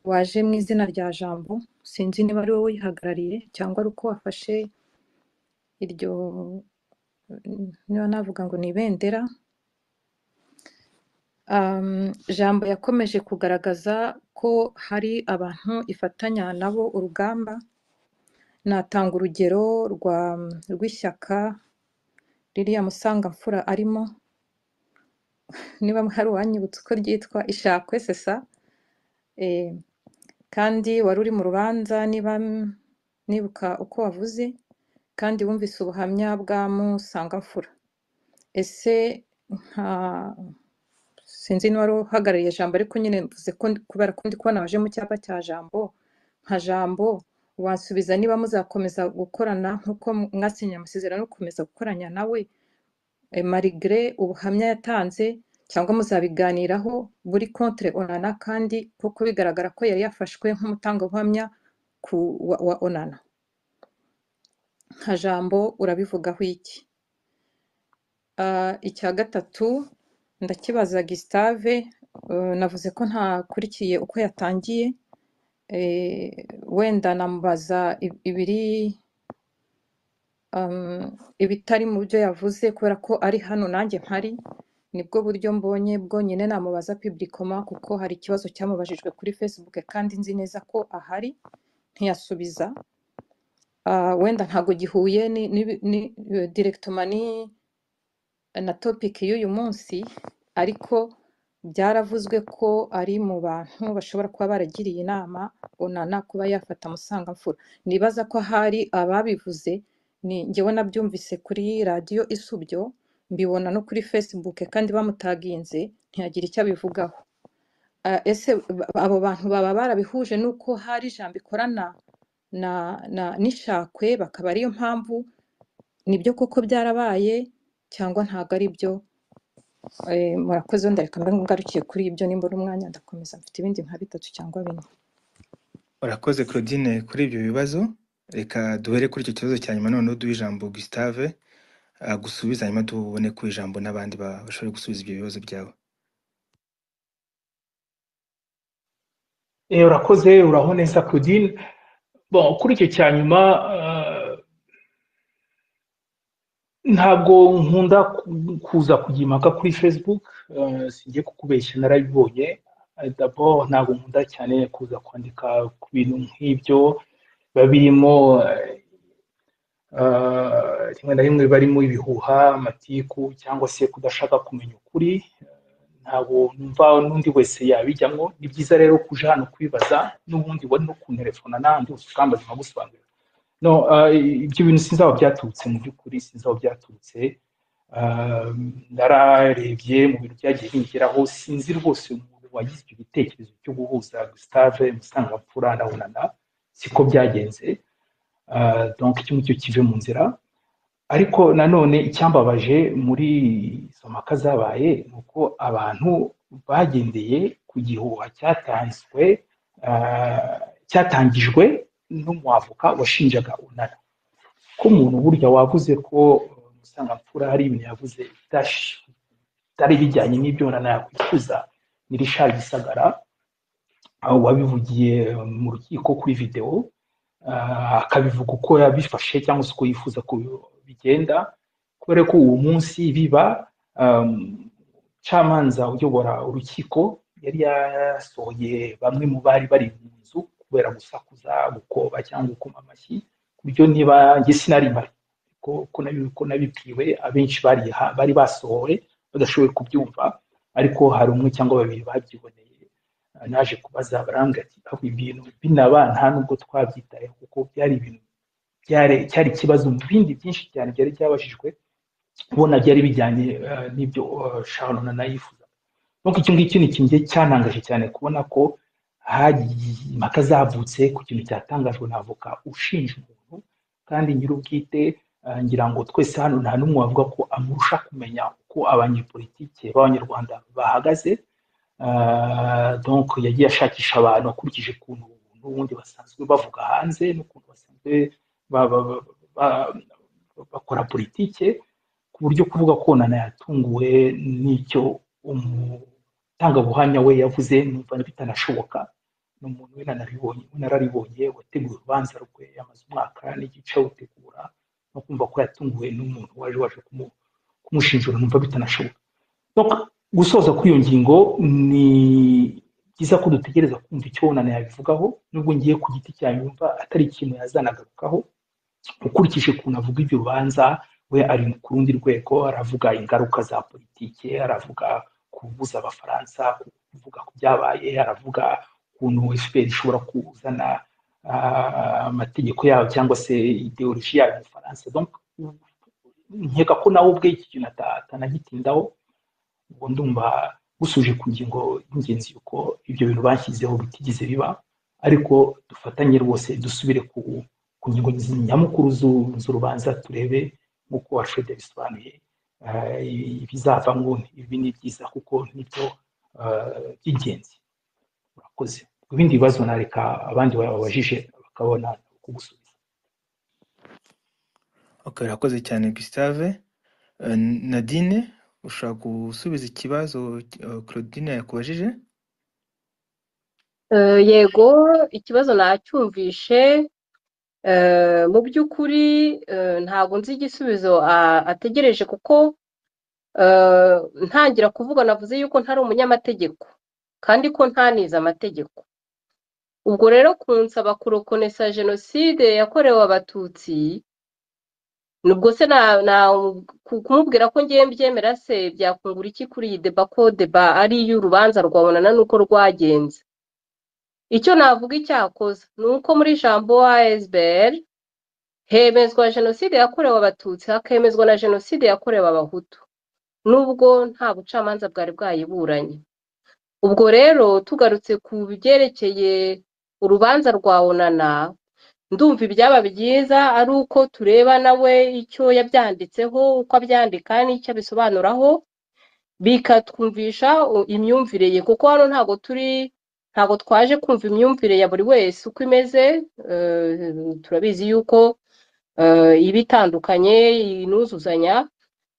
waje mu izina rya Jambo sinzi niba ari wowe uyihagarariye cyangwa ari uko wafashe iryo niba navuga ngo ni ibendera Um, Jambo yakomeje kugaragaza ko hari abantu ifatanya nabo urugamba. Natanga urugero rwa rw'ishyaka ririya Musangamfura arimo, niba hari uwanyibutsa uko ryitwa Ishakwe sesa. E, kandi wari uri mu rubanza niba m- nibuka uko wavuze. kandi wumvise ubuhamya bwa musangamfura ese nka sinzi n'uwari uhagarariye jambo ariko nyine mvuze ko ndi- kubera ko ndi kubona waje mu cyapa cya jambo nka jambo wansubiza niba muzakomeza gukorana nk'uko mwasinye amasezerano yo gukomeza gukoranya nawe eh, marigre ubuhamya yatanze cyangwa muzabiganiraho buri contre onana kandi kuko bigaragara ko yari yafashwe nk'umutangabuhamya ku wa, wa onana nka jambo urabivugaho iki Ah, icya gatatu ndakibaza gisitave navuze ko ntakurikiye uko yatangiye eh, wenda namubaza ib- ibiri um, ibitari mu byo yavuze kubera ko ari hano nanjye mpari nibwo buryo mbonye bwonyine namubaza piblikoma kuko hari ikibazo cyamubajijwe kuri facebook kandi nzi neza ko ahari ntiyasubiza Ah, wenda ntago gihuye ni, ni, ni direktomani na topic y'uyu munsi ariko byaravuzwe ko ari mu bantu bashobora kuba baragiriye inama onana kuba yafata musangamfura nibaza ko hari ababivuze ni njyewe nabyumvise kuri radiyo isubyo mbibona no kuri facebook kandi bamutaginze ntiyagira icyo abivugaho Ah, ese ba- abo bantu baba barabihuje n'uko hari ijambo ikorana na, na n'ishakwe bakaba ariyo mpamvu nibyo koko byarabaye cyangwa ntabwo ari byo Eh, murakoze ndareka mbe ngarukiye kuri ibyo nimba ari umwanya ndakomeza mfite ibindi nka bitatu cyangwa bine Urakoze Claudine kuri ibyo bibazo. Reka duhere kuri icyo kibazo cya nyuma noneho duhe ijambo Gustave ah, gusubiza hanyuma tubone ku ijambo n'abandi ba- bashobora gusubiza ibyo bibazo byabo. Eh, urakoze uraho neza claudine bon kuri icyo cya nyuma eh, ntabwo nkunda ku- kuza kujya impaka kuri facebook eh, singiye kukubeshya narabibonye Eh, d'abord ntabwo nkunda cyane kuza kwandika ku bintu nk'ibyo biba birimo eh, eh, rimwe na rimwe barimo ibihuha amatiku cyangwa se kudashaka kumenya ukuri ntabwo numva n'undi wese yabijyamo ni byiza rero kuja hano kwibaza n'ubundi wari no kunterefona nandi ukambaza nkagusobanurira no eh, ibyo bintu sinzi aho byaturutse mu by'ukuri sinzi aho byaturutse Eh, nararebye mu bintu byagiye bingeraho sinzi rwose umuntu wagize ibyo bitekerezo byo guhuza gustave musangamfura na onana siko byagenze Eh, donc icyo ngicyo kive mu nzira ariko nanone icyambabaje muri izo mpaka zabaye ni uko abantu bagendeye ku gihuha cyatanzwe ah, cyatangijwe n'umwavoka washinjaga unana ko umuntu burya wavuze ko musangamfura hari ibintu yavuze bitash- bitari bijyanye n'ibyo unana yakwifuza ni rishari gisagara aho wabivugiye mu rukiko kuri videwo ah, akabivuga uko yabifashe cyangwa se uko yifuza ko bigenda kubera ko uwo munsi biba um, camanza uyobora urukiko yari yasohoye bamwe mu bari bari mu nzu kubera gusakuza gukoba cyangwa gukoma amashyi ku buryo niba njye sinari mpari ko ko nabi- ko nabibwiwe abenshi bari ha- bari basohowe badashoboye kubyumva ariko hari umwe cyangwa babiri babyiboneye Ah, naje kubaza barambwira ati aho ibintu binaba nta nubwo twabyitayeho kuko byari ibintu byari cyari ikibazo mu bindi byinshi cyane byari byabajijwe ubona byari bijyanye eh, n'ibyo eh, sharon na yifuza donc iki ngiki ni ikintu gihe cyantangaje cyane kubona ko hari impaka zavutse ku kintu cyatangajwe na avoka ushinja umuntu kandi nyir'ubwite eh, ngira ngo twese hano nta n'umwe wavuga ko amurusha kumenya uko abanyepolitike b'abanyarwanda bahagaze Ah, donc yagiye ashakisha abantu akurikije ukuntu n'ubundi basanzwe bavuga hanze n'ukuntu basanzwe ba- ba- ba- ba- bakora politike ku buryo kuvuga ko nana yatunguwe n'icyo umutangabuhamya we yavuze numva bitanashoboka ni umuntu we nanaribonye we nararibonye wateguye urubanza rwe yamaze umwaka n'igice awutegura no kumva ko yatunguwe n'umuntu waje waje kumu- kumushinjura numva bitanashoboka Donc, gusoza kuri iyo ngingo ni byiza ko dutegereza kumva icyo unana yabivugaho nubwo ngiye ku giti cyanjye yumva atari ikintu yazanagarukaho ukurikije ukuntu avuga ibyo bibanza we ari ku rundi rwego aravuga ingaruka za politiki aravuga kubuza abafaransa kuvuga ku byabaye aravuga ukuntu fpr ishobora kuzana ah, amategeko yabo cyangwa se ideoloji yabo mu bufaransa donc nkeka ko nawe ubwe iki kintu ata- atanagitindaho ubwo ndumva busuje ku ngingo y'ingenzi yuko ibyo bintu bashyizeho bitigeze biba ariko dufatanye rwose dusubire ku ku ngingo zi- nyamukuru zu- z'urubanza turebe nk'uko alfred yabisobanuye eh, ibizavamo ibi ni byiza kuko nibyo eh, by'ingenzi urakoze ku bindi bibazo nareka abandi babajije bakabona kugusubiza Okay, urakoze cyane Gustave. Eh, Nadine, ushaka gusubiza ikibazo eh, Claudine yakubajije? Eh, yego ikibazo nacyumvishe Eh, mu by'ukuri eh, ntabwo nzi igisubizo a- ategereje kuko eh, ntangira kuvuga navuze yuko ntari umunyamategeko kandi ko ntanize amategeko ubwo rero kunsaba kurokonesa jenoside yakorewe abatutsi nubwo se na- na- ku- kumubwira ko ngiye mbyemera se byakungura iki kuri iyi deba ko deba ari iy'urubanza rwabonana n'uko rwagenze icyo navuga icyakoze ni uko muri jambo wa esbr hemezwa jenoside yakorewe abatutsi hakemezwa na jenoside yakorewe abahutu nubwo nta bucamanza bwari bwayiburanye ubwo rero tugarutse ku byerekeye urubanza rwa onana ndumva ibyaba byiza ari uko tureba nawe icyo yabyanditseho uko abyandika n'icyo abisobanuraho bikatwumvisha u- imyumvire ye kuko hano ntabwo turi ntabwo twaje kumva imyumvire ya buri wese uko imeze eh, turabizi yuko eh, iba itandukanye inuzuzanya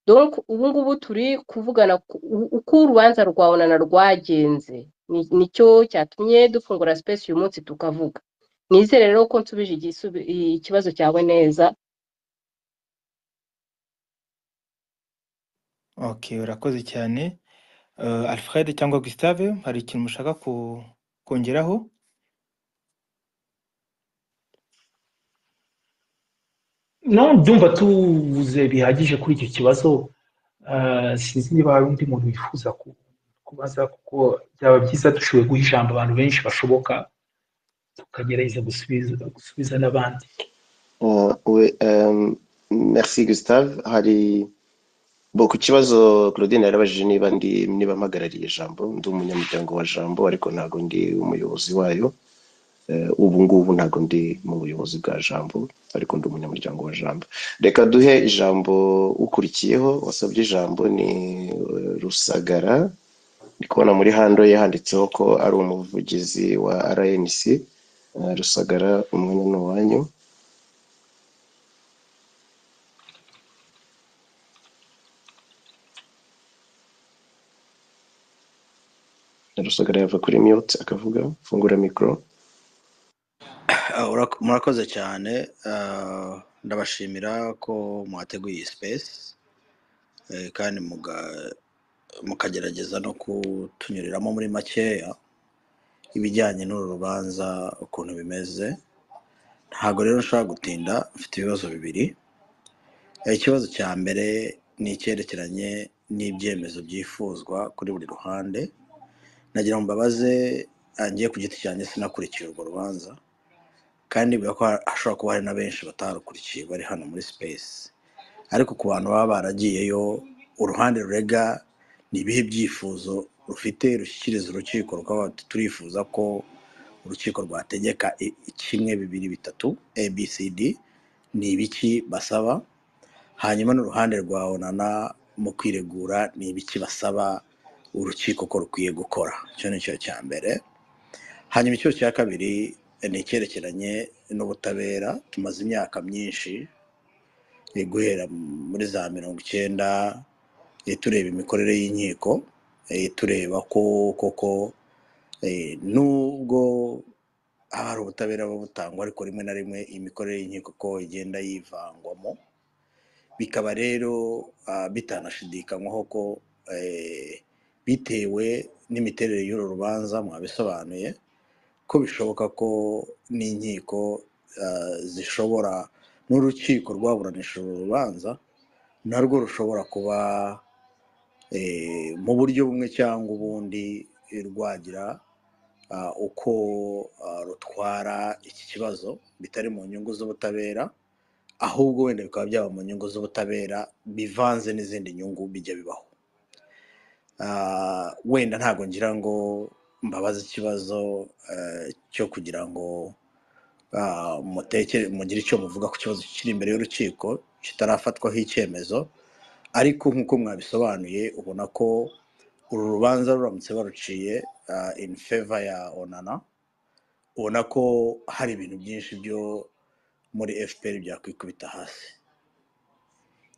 donc ubu ngubu turi kuvugana ku- u- uko urubanza rwa onana rwagenze Ni- nicyo cyatumye dufungura space uyu munsi tukavuga nizere rero ko nsubije igisubi- i- ikibazo cyawe neza Okay, urakoze cyane. Eh, Alfred cyangwa Gustave, hari ikintu mushaka ku- kongeraho? no ndumva tuvuze bihagije kuri icyo kibazo Eh, sinzi niba hari undi muntu wifuza ku- kubaza kuko byaba byiza dushoboye guha ijambo abantu benshi bashoboka tukagerageza gusubiza gusubiza n'abandi Uh, we, um, merci Gustave hari bo ku kibazo Claudine yarabajije niba ndi niba mpagarariye jambo ndi umunyamuryango wa jambo ariko ntabwo ndi umuyobozi wayo Eh, ubu ngubu ntabwo ndi mu buyobozi bwa jambo ariko ndi umunyamuryango wa jambo reka duhe ijambo ukurikiyeho wasabye ijambo ni eh, rusagara ndi kubona muri hando ye handitseho ko ari umuvugizi wa rnc Eh, rusagara umwanya ni uwanyu rusagara yava kuri mute akavuga fungura mikoro Ah, ura- murakoze cyane ah, ndabashimira ko mwateguye iyi space eh, kandi muga- mukagerageza no kutunyuriramo muri makeya ibijyanye n'uru rubanza ukuntu bimeze ntabwo rero nshobora gutinda mfite ibibazo bibiri Eh, ikibazo cya mbere ni icyerekeranye n'ibyemezo byifuzwa kuri buri ruhande nagira ngo mbabaze ah, njye ku giti cyanjye sinakurikiye urwo rubanza kandi bivuga ko hashobora kuba hari na benshi batarukurikiye bari hano muri space ariko ku bantu baba baragiyeyo uruhande rurega ni ibihe byifuzo rufite rushyikiriza urukiko rukaba ruti, turifuza ko urukiko rwategeka i- kimwe bibiri bitatu abcd ni ibiki basaba hanyuma n'uruhande rwa onana mu kwiregura ni ibiki basaba urukiko ko rukwiye gukora icyo ni cyo cya mbere hanyuma ikibazo cya kabiri ni icyerekeranye n'ubutabera tumaze imyaka myinshi eh, guhera muri za mirongo icyenda eh, tureba imikorere y'inkiko eh, tureba ko koko eh, nubwo haba hari ubutabera buba butangwa ariko rimwe na rimwe imikorere y'inkiko ko igenda yivangwamo bikaba rero ah, bitanashidikanywaho ko eh, bitewe n'imiterere y'uru rubanza mwabisobanuye ko bishoboka ko n'inkiko ah, zishobora n'urukiko rwaburanisha uru rubanza narwo rushobora kuba eh, mu buryo bumwe cyangwa ubundi eh, rwagira ah, uko ah, rutwara iki kibazo bitari mu nyungu z'ubutabera ahubwo wenda bikaba byaba mu nyungu z'ubutabera bivanze n'izindi nyungu bijya bibaho Ah, wenda ntabwo ngira ngo mbabaze ikibazo eh, cyo kugira ngo ah, mutekere mugire icyo muvuga ku kibazo kiri imbere y'urukiko kitarafatwaho icyemezo ariko nk'uko mwabisobanuye ubona ko uru rubanza ruramutse baruciye ah, in favor ya onana ubona ko hari ibintu byinshi byo muri fpr byakwikubita hasi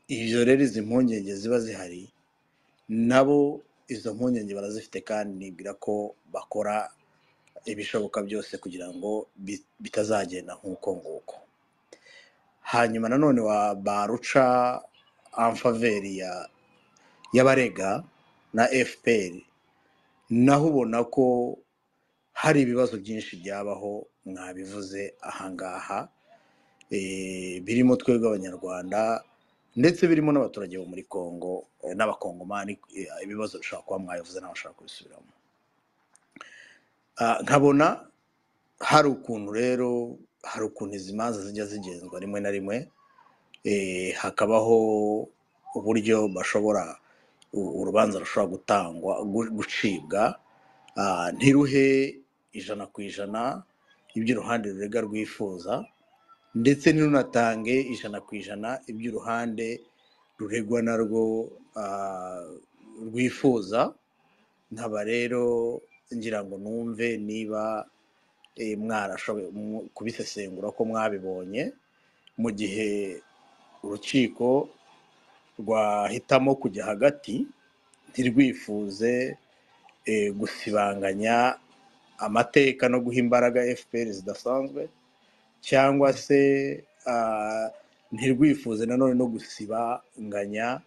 ibyo rero izi mpungenge ziba zihari nabo izo mpungenge barazifite kandi nibwira ko bakora ibishoboka byose kugira ngo bi- bitazagenda nk'uko nguko hanyuma nanone wa baruca amfaveri ya y'abarega na fpr naho ubona ko hari ibibazo byinshi byabaho mwabivuze ahangaha eh, birimo twebwe abanyarwanda ndetse birimo n'abaturage bo muri congo eh, n'abakongomani eh, ibibazo bishobora kuba mwabivuze n'abashaka kubisubiramo Ah, nkabona hari ukuntu rero hari ukuntu izi manza zijya zigenzwa rimwe na rimwe eh, hakabaho uburyo bashobora u- urubanza rushobora gutangwa gu- gucibwa ah, ntiruhe ijana ku ijana ibyo uruhande rurega rwifuza ndetse ntirunatange ijana ku ijana ibyo uruhande ruregwa narwo ah, rwifuza nkaba rero ngira ngo numve niba eh, mwarashoboye mu- kubisesengura ko mwabibonye mu gihe urukiko rwahitamo kujya hagati ntirwifuze eh, gusibanganya amateka no guha imbaraga fpr zidasanzwe cyangwa se ah, ntirwifuze nanone no gusibanganya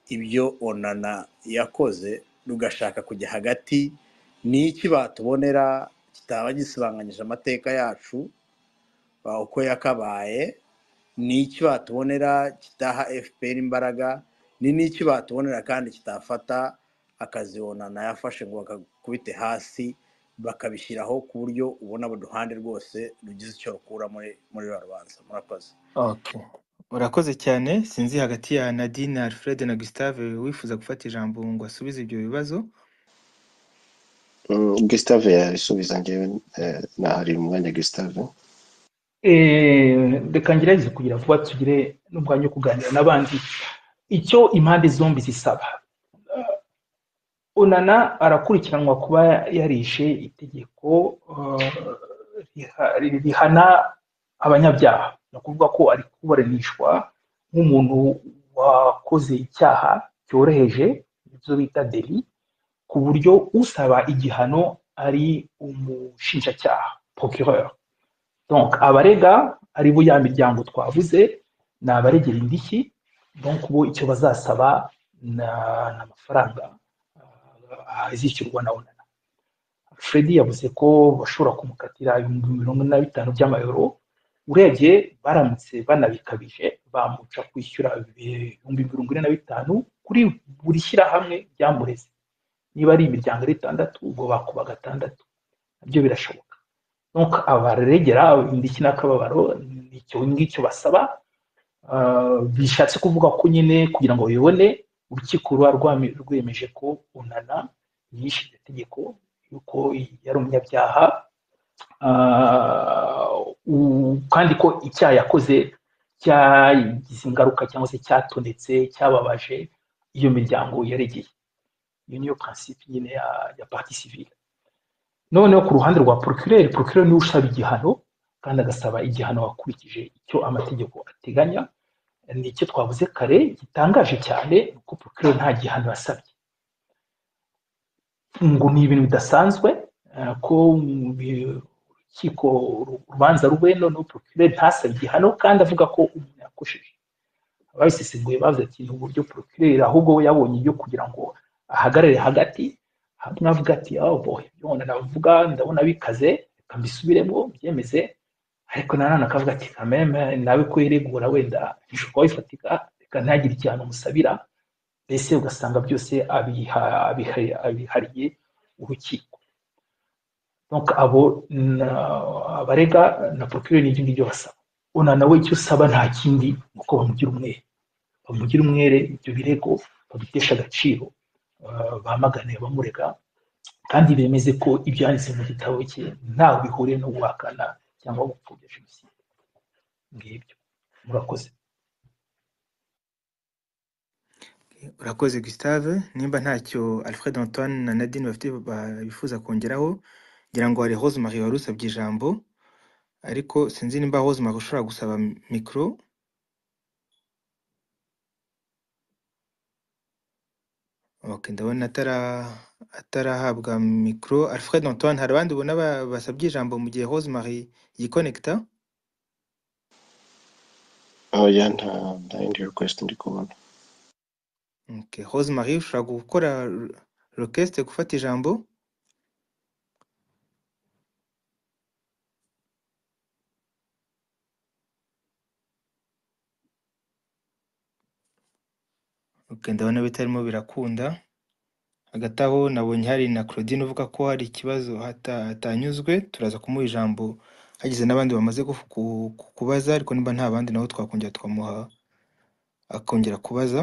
ibyo onana yakoze rugashaka kujya hagati ni iki batubonera kitaba gisibanganyije amateka yacu ah, uko yakabaye ni iki batubonera kitaha fpr imbaraga ni n'iki batubonera kandi kitafata akazi onana yafashe ngo bakakubite hasi bakabishyiraho ku buryo ubona buri ruhande rwose rugize icyo rukura muri muri ruriya rubanza murakoze Okay. Urakoze cyane sinzi hagati ya Nadine Alfred na Gustave wifuza gufata ijambo ngo asubize ibyo bibazo Mm, Gustave yabisubiza njyewe eh, nahari umwanya Gustave Eh, reka ngerageze kugira vuba tugire n'umwanya wo kuganira n'abandi icyo impande zombi zisaba onana arakurikiranwa kuba yarishe itegeko eh, riha- rihana abanyabyaha ni ukuvuga ko ari kuburanishwa nk'umuntu wakoze icyaha cyoroheje ibyo bita deli ku buryo usaba igihano ari umushinjacyaha procureur donc abarega ari bo ya miryango twavuze ni abaregera indishyi donc bo icyo bazasaba na- ni amafaranga ah, azishyurwa na onana fred yavuze ko bashobora kumukatira ibihumbi mirongo ine na bitanu by'amayero urebye baramutse banabikabije bamuca kwishyura ibihumbi mirongo ine na bitanu kuri buri shyirahamwe ryamureze niba ari imiryango ari itandatu ubwo bakuba gatandatu nabyo birashoboka nuko abaregera indishyi n'akababaro ni icyo ngicyo basaba Ah, bishatse kuvuga ko nyine kugira ngo babibone urukiko ruba rwami- rwemeje ko unana yishe iryo tegeko yuko yari umunyabyaha Ah, u- kandi ko icyaha yakoze cyagize ingaruka cyangwa se cyatonetse cyababaje iyo miryango yaregeye iyo niyo prinsipe nyine ya, ya parti civile noneho ku ruhande rwa procureur procureur niwe usaba igihano kandi agasaba igihano wakurikije icyo amategeko ateganya ni icyo twavuze kare gitangaje cyane ni uko procureur nta gihano yasabye ngo ni ibintu bidasanzwe eh, ko mu bi- urukiko uru- urubanza rube noneho procureur ntasaba igihano kandi avuga ko umuntu yakosheje ababisesenguye bavuze ati ni uburyo procureur ahubwo we yabonye ibyo kugira ngo ahagarare hagati hamwe avuga ati aho ibyo navuga ndabona bikaze reka mbisubiremo byemeze ariko nanone akavuga ati kameme nawe ko yiregura wenda bishobora bifatika reka ntagire igihano umusabira mbese ugasanga byose abiha- abiha- abihariye urukiko Donc, abo na- abarega na procureur n'ibyo ngibyo basaba ona nawe icyo usaba nta kindi kuko bamugira umwere bamugira umwere ibyo birego babitesha agaciro ah, bamagane abamurega kandi bemeze ko ibyo yanditse mu gitabo cye ntawe bihuriye no guhakana cyangwa gupfobya jenoside ngibyo murakoze urakoze Gustave nimba ntacyo Alfred Antoine na Nadine bafite ba- bifuza kongeraho ngira ngo hari Rose Marie wari usabye ijambo ariko sinzi nimba Rose Marie ushobora gusaba mikoro Okay, ndabona atara atarahabwa mikoro Alfred Antoine hari abandi ubona ba- basabye ijambo mu gihe Rose Marie yikonekita oya nta nta yindi request ndi kubona okay. Rose Marie ushobora gukora re- request gufata ijambo okay, ndabona bitarimo birakunda hagati aho nabonye hari na Claudine uvuga ko hari ikibazo hata- hatanyuzwe turaza kumuha ijambo hagize n'abandi bamaze kufu- ku- ku- kubaza ariko niba nta bandi nabo twakongera tukamuha akongera kubaza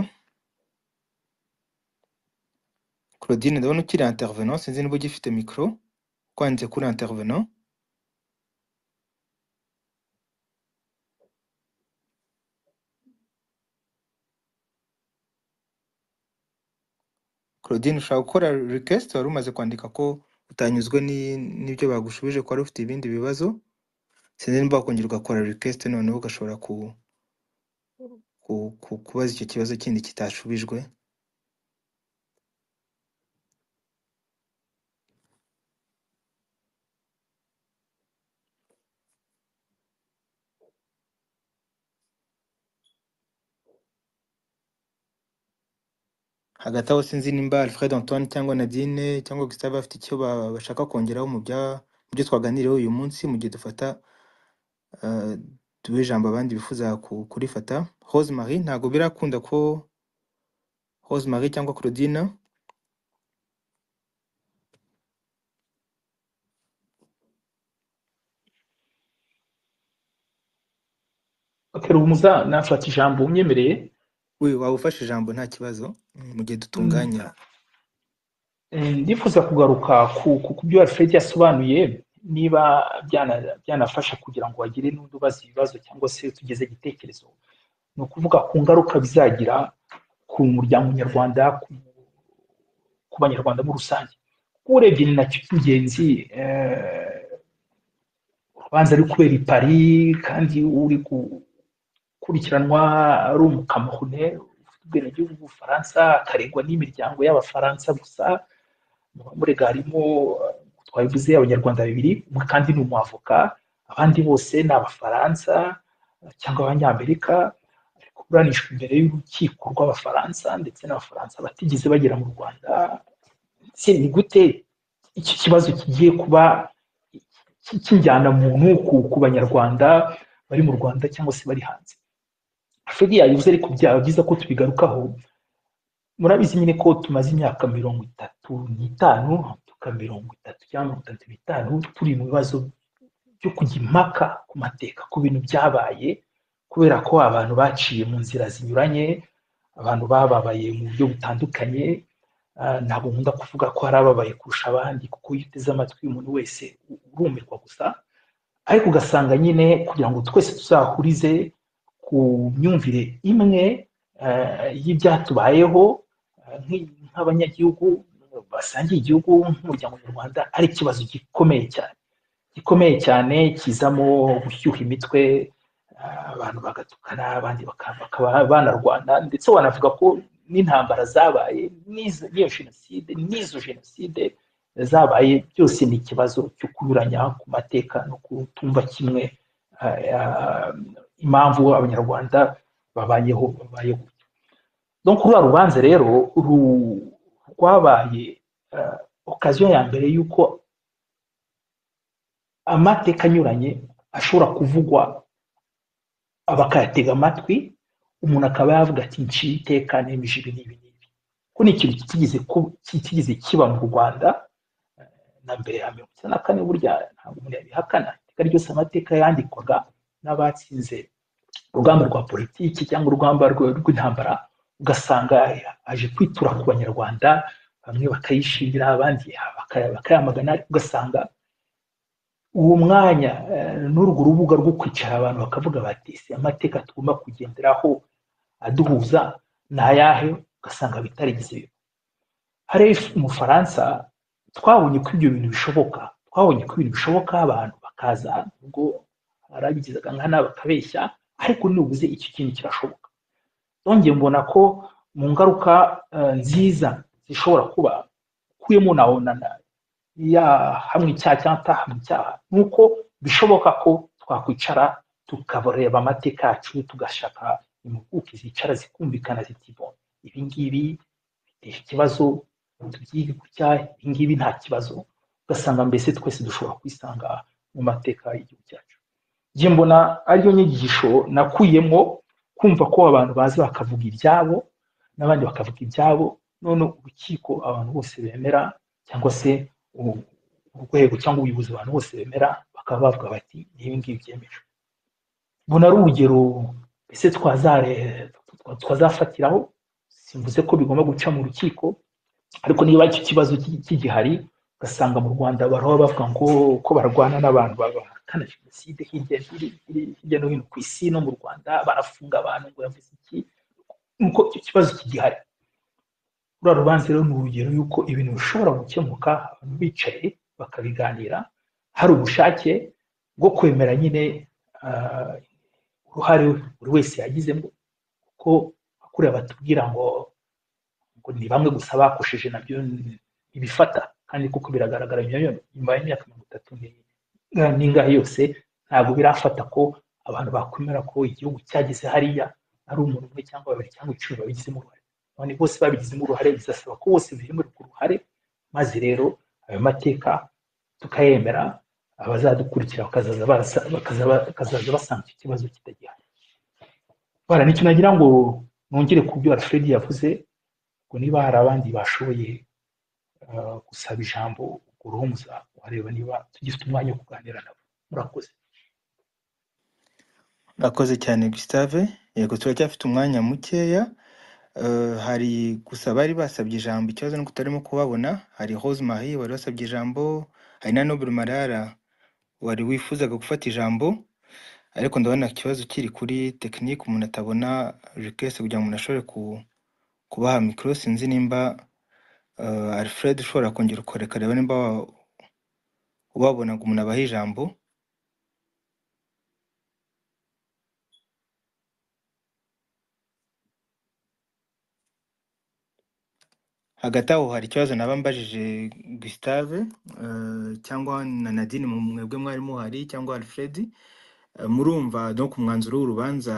Claudine ndabona ukiri intervenant sinzi niba ugifite mikoro kwanze kuri intervenant Claudine ushaka gukora request wari umaze kwandika ko utanyuzwe ni- n'ibyo bagushubije ko wari ufite ibindi bibazo sinzi niba wakongera ugakora request noneho ugashobora ku, ku, ku, kubaza icyo kibazo kindi kitashubijwe hagati aho sinzi nimba Alfred Antoine cyangwa Nadine cyangwa Gustave bafite icyo ba- bashaka kongeraho mu bya- mu byo twaganiriyeho uyu munsi mu gihe dufata uh, duhe ijambo abandi bifuza ku- kurifata Rose Marie ntabwo birakunda ko Rose Marie cyangwa Claudine bakarumuza nafata ijambo umyemereye we waba ufashe ijambo nta kibazo mm, mu gihe Mm, dutunganya eh, ndifuza kugaruka ku ku ku byo Alfred yasobanuye niba byana- byanafasha kugira ngo bagire n'undi ubaza ibibazo cyangwa se tugeze igitekerezo ni ukuvuga ku ngaruka bizagira ku muryango nyarwanda ku ku banyarwanda muri rusange kuko urebye ni nacyo cy'ingenzi eh, urubanza ruri kubera i Paris kandi uri gukurikiranwa ari umukamahune ufite ubwenegihugu bw'ubufaransa akaregwa n'imiryango y'abafaransa gusa mu bamurega harimo eh, twabivuze abanyarwanda babiri umwe kandi ni umwavoka abandi bose ni abafaransa eh, cyangwa abanyamerika ari kuburanishwa imbere y'urukiko rw'abafaransa ndetse n'abafaransa batigeze bagera mu rwanda se ni gute iki kibazo kigiye kuba ki- kijyana muntu ku, ku banyarwanda bari mu rwanda cyangwa se bari hanze afurika yabivuze ariko byaba byiza ko tubigarukaho murabizi nyine ko tumaze imyaka mirongo itatu n'itanu tuka mirongo itatu cyangwa mirongo itatu n'itanu turi mu bibazo byo kujya impaka ku mateka ku bintu byabaye kubera ko abantu baciye mu nzira zinyuranye abantu bababaye mu buryo butandukanye Ah, ntabwo nkunda kuvuga ko hari ababaye kurusha abandi kuko iyo uteze amatwi umuntu wese urumirwa gusa ariko ugasanga nyine kugira ngo twese tuzahurize ku myumvire imwe eh, y'ibyatubayeho eh, nk'i- nk'abanyagihugu basangiye igihugu nk'umuryango nyarwanda ari ikibazo gikomeye cyane gikomeye cyane kizamo gushyuha imitwe eh, abantu bagatukana abandi baka- bakaba banarwana ndetse wanavuga ko n'intambara zabaye n'izo- n'iyo jenoside n'izo jenoside zabaye byose ni ikibazo cyo kunyuranya ku mateka no kutumva kimwe eh, eh, impamvu abanyarwanda babayeho babayeho donc ruriya rubanza rero ru- rwabaye eh, okaziyo ya mbere y'uko amateka anyuranye ashobora kuvugwa bakayatega amatwi umuntu akaba yavuga ati nciye iteka nemeje ibi n'ibi n'ibi ko ni ikintu kitigeze ku- kitigeze kiba mu rwanda na mbere ya mirongo icyenda na kane burya ntabwo umuntu yabihakana iteka ryose amateka yandikwaga n'abatsinze urugamba rwa politiki cyangwa urugamba rw- rw'intambara ugasanga aje kwitura ku banyarwanda bamwe bakayishimira abandi baka- bakayamagana ariko ugasanga uwo mwanya eh, n'urwo rubuga rwo kwicara abantu bakavuga bati ese amateka tugomba kugenderaho aduhuza ni ayahe ugasanga bitarigeze hariya if- mu bufaransa twabonye ko ibyo bintu bishoboka twabonye ko ibintu bishoboka abantu bakaza ubwo harabigizaga nkana bakabeshya ariko nibuze icyo kintu kirashoboka yongeye mbona ko mu ngaruka eh, nziza zishobora kuba ukuyemo na na- ya hamwe icyaha cyangwa atahamwe icyaha ni uko bishoboka ko twakwicara tukareba amateka yacu tugashaka impuguke zicara zikumvikana ziti bon ibi ngibi bitera ikibazo tubyige gutya ibi ngibi nta kibazo ugasanga mbese twese dushobora kwisanga mu mateka y'igihugu cyacu njye mbona ariyo nyigisho nakuyemo kumva ko abantu bazi bakavuga ibyabo n'abandi bakavuga ibyabo none urukiko abantu bose bemera cyangwa se u- urwego cyangwa ubuyobozi abantu bose bemera bakaba bavuga bati ni ibi ngibi byemejwe mbona ari urugero ese twazare- twazafatiraho simvuze ko bigomba guca mu rukiko ariko niba icyo kibazo ki- kigihari ugasanga mu rwanda baraba bavuga ngo ko barwana n'abantu bahakana jenoside hirya hiri- hiri- hirya no hino ku isi no mu rwanda barafunga abantu ngo yavuze iki nuko icyo kibazo kigihari ruriya rubanza rero ni urugero y'uko ibintu bishobora gukemuka abantu bicaye bakabiganira hari ubushake bwo kwemera nyine ah, uruhare buri wese yagizemo kuko kuriya batubwira ngo ngo ni bamwe gusa bakosheje nabyo ibifata kandi kuko biragaragara nyuma nyuma y'imyaka mirongo itatu ni- na- n'ingahe yose ntabwo birafata ko abantu bakwemera ko igihugu cyageze hariya ari umuntu umwe cyangwa babiri cyangwa icumi babigizemo uruhare none bose babigizemo uruhare bizasaba ko bose bemererwa uruhare maze rero ayo mateka tukayemera abazadukurikira bakazaza barasa- bakaza- bakazaza basanga icyo kibazo kitagihari bara nicyo nagira ngo nongere ku byo alfred yavuze ngo niba hari abandi bashoboye uh, gusaba ijambo ubwo urumza wareba niba tugifite umwanya wo kuganira nabo murakoze Urakoze cyane Gustave yego turacyafite umwanya mukeya Eh, hari gusa bari basabye ijambo ikibazo nuko utarimo kubabona hari Rose Marie wari wasabye ijambo hari na Noble Marara wari wifuzaga gufata ijambo ariko ndabona ikibazo kiri kuri tekinike umuntu atabona request kugira ngo umuntu ashobore ku, kubaha mikoro sinzi nimba eh, Alfred ushobora kongera ukoreka reba nimba wa- ubabona ngo umuntu abahe ijambo hagati aho hari ikibazo naba mbajije Gustave eh, cyangwa na Nadine mu- mwebwe mwari muhari cyangwa Alfred Eh, murumva donc umwanzuro w'urubanza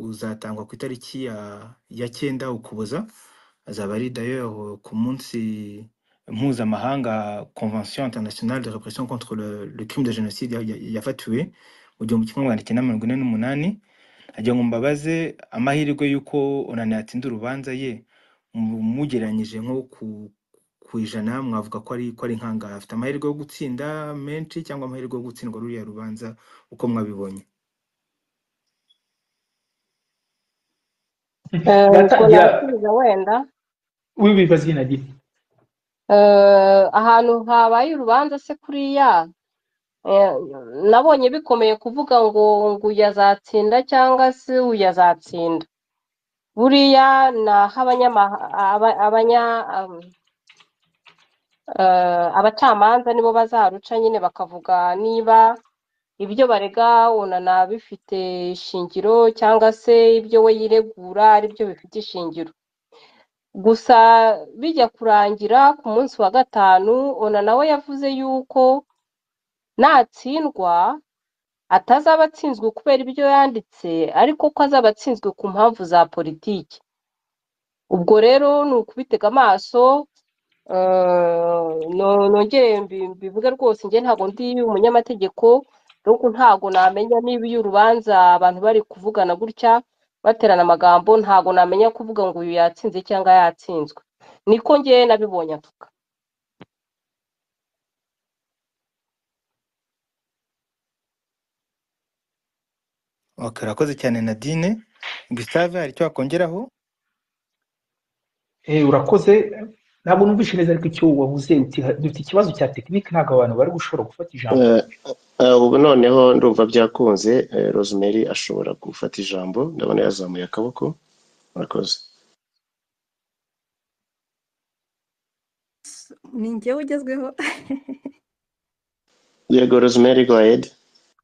uzatangwa ku itariki ya ya cyenda ukuboza azaba ari d'ailleurs ku munsi mpuzamahanga convention internationale de répression contre le, le crime de génocide ya- ya- yafatiwe mu gihumbi kimwe magana cyenda mirongo ine n'umunani agira ngo mbabaze amahirwe y'uko onani yatsinda urubanza ye mu- mugeranyije nko ku ku ijana mwavuga ko ari ko ari nkangara afite amahirwe yo gutsinda menshi cyangwa amahirwe yo gutsindwa ruriya rubanza uko mwabibonye Eh, ubwo natangira nasubiza wenda wibibaza inagiti Eh, ahantu habaye urubanza se kuriya eh, nabonye bikomeye kuvuga ngo ngo uyu azatsinda cyangwa se uyu azatsinda buriya ni aho abanyamaha aba- abanya um, eh, abacamanza nibo bazaruca nyine bakavuga niba ibyo barega unana bifite ishingiro cyangwa se ibyo we yiregura ari byo bifite ishingiro gusa bijya kurangira ku munsi wa gatanu ona nawe yavuze yuko natsindwa atazaba atsinzwe kubera ibyo yanditse ariko ko azaba atsinzwe ku mpamvu za politiki ubwo rero ni ukubitega amaso eh, no- nongere mbi- mbivuge rwose njye ntabwo ndi umunyamategeko ariko ntabwo namenya niba iyo urubanza abantu bari kuvugana gutya baterana amagambo ntabwo namenya kuvuga ngo uyu yatsinze cyangwa yatsinzwe niko njye nabibonye aka Ok urakoze cyane Nadine Gustave hari icyo wakongeraho Eh, urakoze ntabwo numvishe neza ariko icyo wavuze uti dufite ikibazo cya tekinike ntabwo abantu bari gushobora gufata ijambo Eh, eh, ubu noneho ndumva byakunze eh, rosemary ashobora gufata ijambo ndabona yazamuye akaboko murakoze ni njyewe ugezweho yego rosemary go ahead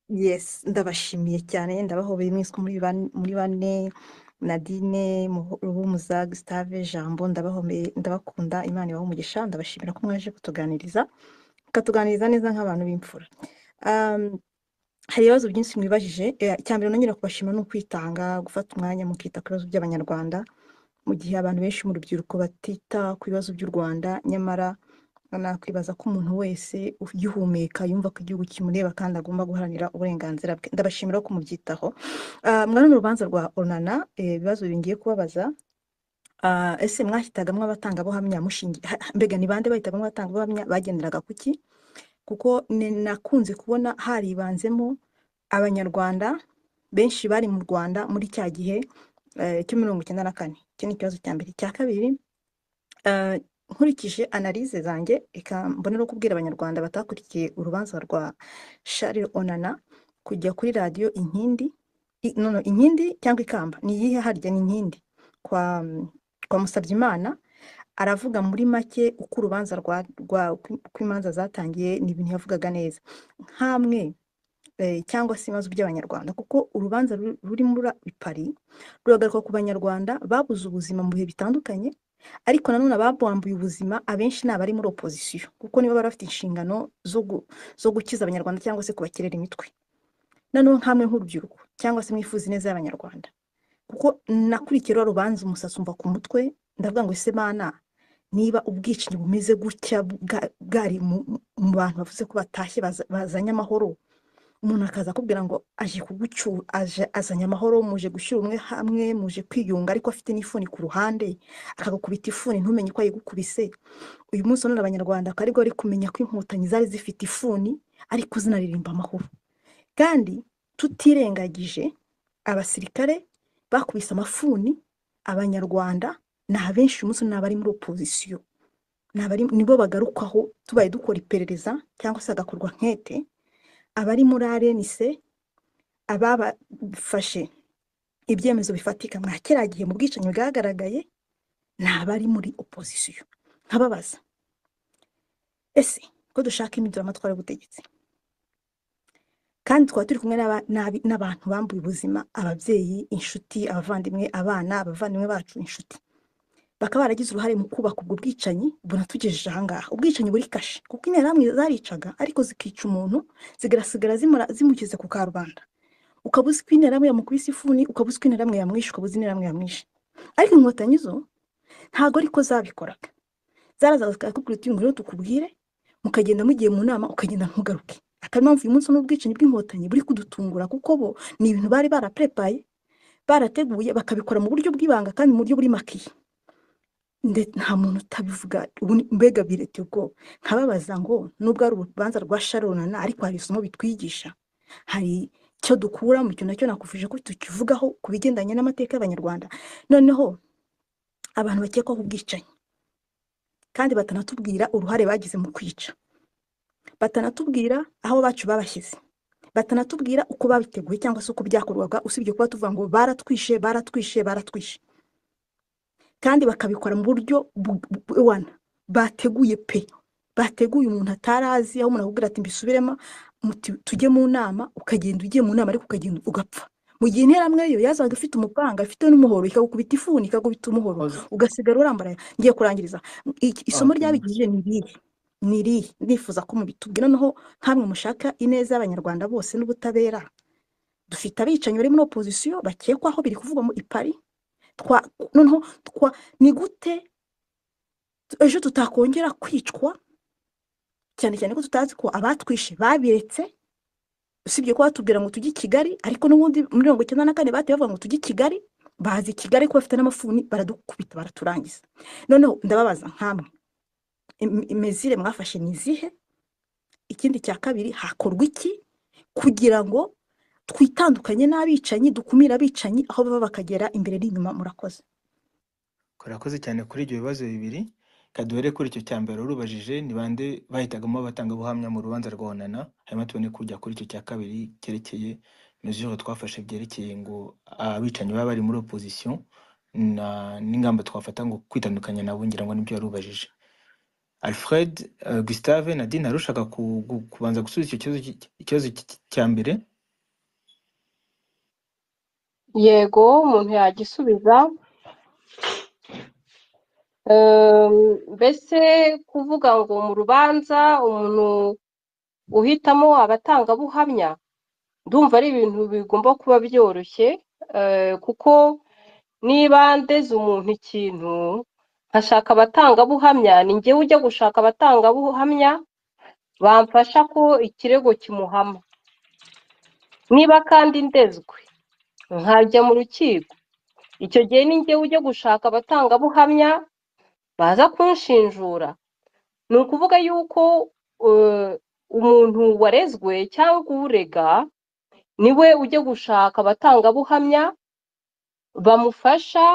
yes ndabashimiye cyane ndabahobeye mwese ko muri ban- muri bane nadine ruhumuza gustave jambo ndabahomeye ndabakunda imana ibaha umugisha ndabashimira ko mwaje kutuganiriza mukatuganiriza neza nk'abantu b'imfura Um, hari ibibazo byinshi mwibajije Eh, icya mbere nongera kubashima ni ukwitanga gufata umwanya mukita ku bibazo by'abanyarwanda mu gihe abantu benshi mu rubyiruko batita ku bibazo by'u rwanda nyamara nakwibaza ko umuntu wese ugihumeka yumva ko igihugu kimureba kandi agomba guharanira uburenganzira bwe ndabashimira ko mubyitaho Ah, mwari mu rubanza rwa onana eh, ibibazo bingiye kubabaza Ah, ese mwashyitagamo abatangabuhamya mushingi ha- ha- mbega ni bande bahitagamo abatangabuhamya bagenderaga ku ki kuko ni- nakunze kubona haribanzemo abanyarwanda benshi bari mu rwanda muri cya gihe eh, cy'imirongo icyenda na kane icyo ni ikibazo cya mbere icya kabiri eh, nkurikije analize zanjye reka mbonera kubwira abanyarwanda batakurikiye urubanza rwa Charles Onana kujya kuri radiyo inkindi i- no, no, inkindi cyangwa ikamba ni iyihe harya ni inkindi kwa mm, kwa Musabyimana aravuga muri make uko urubanza rwa rwa uko imanza zatangiye ni ibintu yavugaga neza nk'amwe eh, cyangwa se ibibazo by'abanyarwanda kuko urubanza ru- ruri muri Paris ruhagarikwa ku banyarwanda babuze ubuzima mu bihe bitandukanye ariko nanone ababwambuye ubuzima abenshi ni abari muri opozisiyo kuko nibo bari bafite inshingano zo gu- zo gukiza abanyarwanda cyangwa se kubakerera imitwe noneho nkamwe nk'urubyiruko cyangwa se mwifuza ineza y'abanyarwanda kuko nakurikiye rwa rubanza umusatsi umva ku mutwe ndavuga ngo ese mana niba ubwicanyi bumeze gutya bwa- bwari mu mu bantu bavuze ko batashye baza- bazanye amahoro umuntu akaza akubwira ngo aje kugucyura aje azanye amahoro muje gushyira umwe hamwe muje kwiyunga ariko afite n'ifuni ku ruhande akagukubita ifuni ntumenye ko yayigukubise uyu munsi none abanyarwanda akaba aribwo bari kumenya ko inkotanyi zari zifite ifuni ariko zinaririmba amahoro kandi tutirengagije abasirikare bakubise amafuni abanyarwanda ni abenshi uyu munsi ni abari muri opozisiyo ni abari nibo bagarukwaho tubaye dukora iperereza cyangwa se hagakorwa nkete abari muri arenise ababafashe ibyemezo bifatika mwa kera gihe mu bwicanyi bwagaragaye ni abari muri opozisiyo nkababaza ese ko dushaka impinduramatwara y'ubutegetsi kandi twaba turi kumwe n'aba- n'abi- n'abantu bambuye ubuzima ababyeyi inshuti abavandimwe abana abavandimwe bacu inshuti bakaba baragize uruhare mu kubaka ubwo bwicanyi bunatugejeje ahangaha ubwicanyi buri kashe kuko interahamwe zaricaga ariko zikica umuntu zigasigara zimura- zimugeze ku karubanda ukaba uzi ko interahamwe yamukubise ifuni ukaba uzi ko interahamwe yamwishe ukaba uzi interahamwe yamwishe ariko inkotanyi zo ntabwo ariko zabikoraga zarazaga zikakubwira uti ngwino tukubwire mukagenda mugiye mu nama ukagenda ntugaruke akaba impamvu uyu munsi n'ubwicanyi bw'inkotanyi buri kudutungura kuko bo ni ibintu bari baraprepaye barateguye bakabikora mu buryo bw'ibanga kandi mu buryo buri makiye ndetse nta muntu utabivuga ubu ni- mbega bireteye ubwoba nkababaza ngo nubwo ari urubanza rwa sharonana ariko hari isomo bitwigisha hari icyo dukura mu cyo nacyo nakuvuje ko tukivugaho ku bigendanye n'amateka y'abanyarwanda noneho abantu bakekwaho ubwicanyi kandi batanatubwira uruhare bagize mu kwica batanatubwira aho bacu babashyize batanatubwira uko babiteguye cyangwa se uko byakorwaga usibye kuba tuvuga ngo baratwishe baratwishe baratwishe kandi bakabikora mu buryo bu- bu- buwana bateguye pe bateguye umuntu atari azi aho umuntu akubwira ati mbisubiremo muti- tujye mu nama ukagenda ugiye mu nama ariko ukagenda ugapfa mu gihe interamwe yo yazaga ifite umupango ifite n'umuhoro ikagukubita ifuni ikagukubita umuhoro Oz- ugasigara urambaraye ngiye kurangiza Iki- isomo okay. ryabigije ni irihe ni irihe nifuza ko mubitubwira noneho nkamwe mushaka ineza y'abanyarwanda bose n'ubutabera dufite abicanyi bari muri opozisiyo bakekwaho biri kuvugwa mu ipari twa noneho twa ni gute ejo tutakongera kwicwa cyane cyane ko tutazi ko abatwishe babiretse usibye ko batubwira ngo tujye i kigali ariko n'ubundi muri mirongo icyenda na kane batewe bavuga ngo tujye i kigali bazi i kigali ko bafite n'amafuni baradukubita baraturangiza noneho ndababaza nkamwe im- imezire mwafashe ni izihe ikindi cya kabiri hakorwa iki kugira ngo twitandukanye n'abicanyi dukumire abicanyi aho baba bakagera imbere n'inyuma murakoze turakoze cyane kuri ibyo bibazo bibiri reka duhere kuri icyo cya mbere urubajije ni bande bahitagamo abatangabuhamya mu rubanza rwa onana hanyuma tubone kujya kuri icyo cya kabiri cyerekeye mezuro twafashe byerekeye ngo abicanyi baba bari muri opozisiyo na- n'ingamba twafata ngo kwitandukanya nabo ngira ngo nibyo yarubajije alfred eh, gustave nadine hari ushaka ku- gu- kubanza gusubiza icyo kibazo cy- ikibazo cy- cya mbere yego umuntu yagisubiza Ehm, mbese kuvuga ngo mu rubanza umuntu uhitamo abatangabuhamya ndumva ari ibintu bigomba kuba byoroshye eh, kuko niba ndeze umuntu ikintu nkashaka abatangabuhamya ni njyewe ujya gushaka abatangabuhamya bamfasha ko ikirego kimuhama niba kandi ndezwe nkajya mu rukiko icyo gihe ni njyewe ujya gushaka abatangabuhamya baza kunshinjura ni ukuvuga yuko eh, umuntu warezwe cyangwa urega niwe ujya gushaka abatangabuhamya bamufasha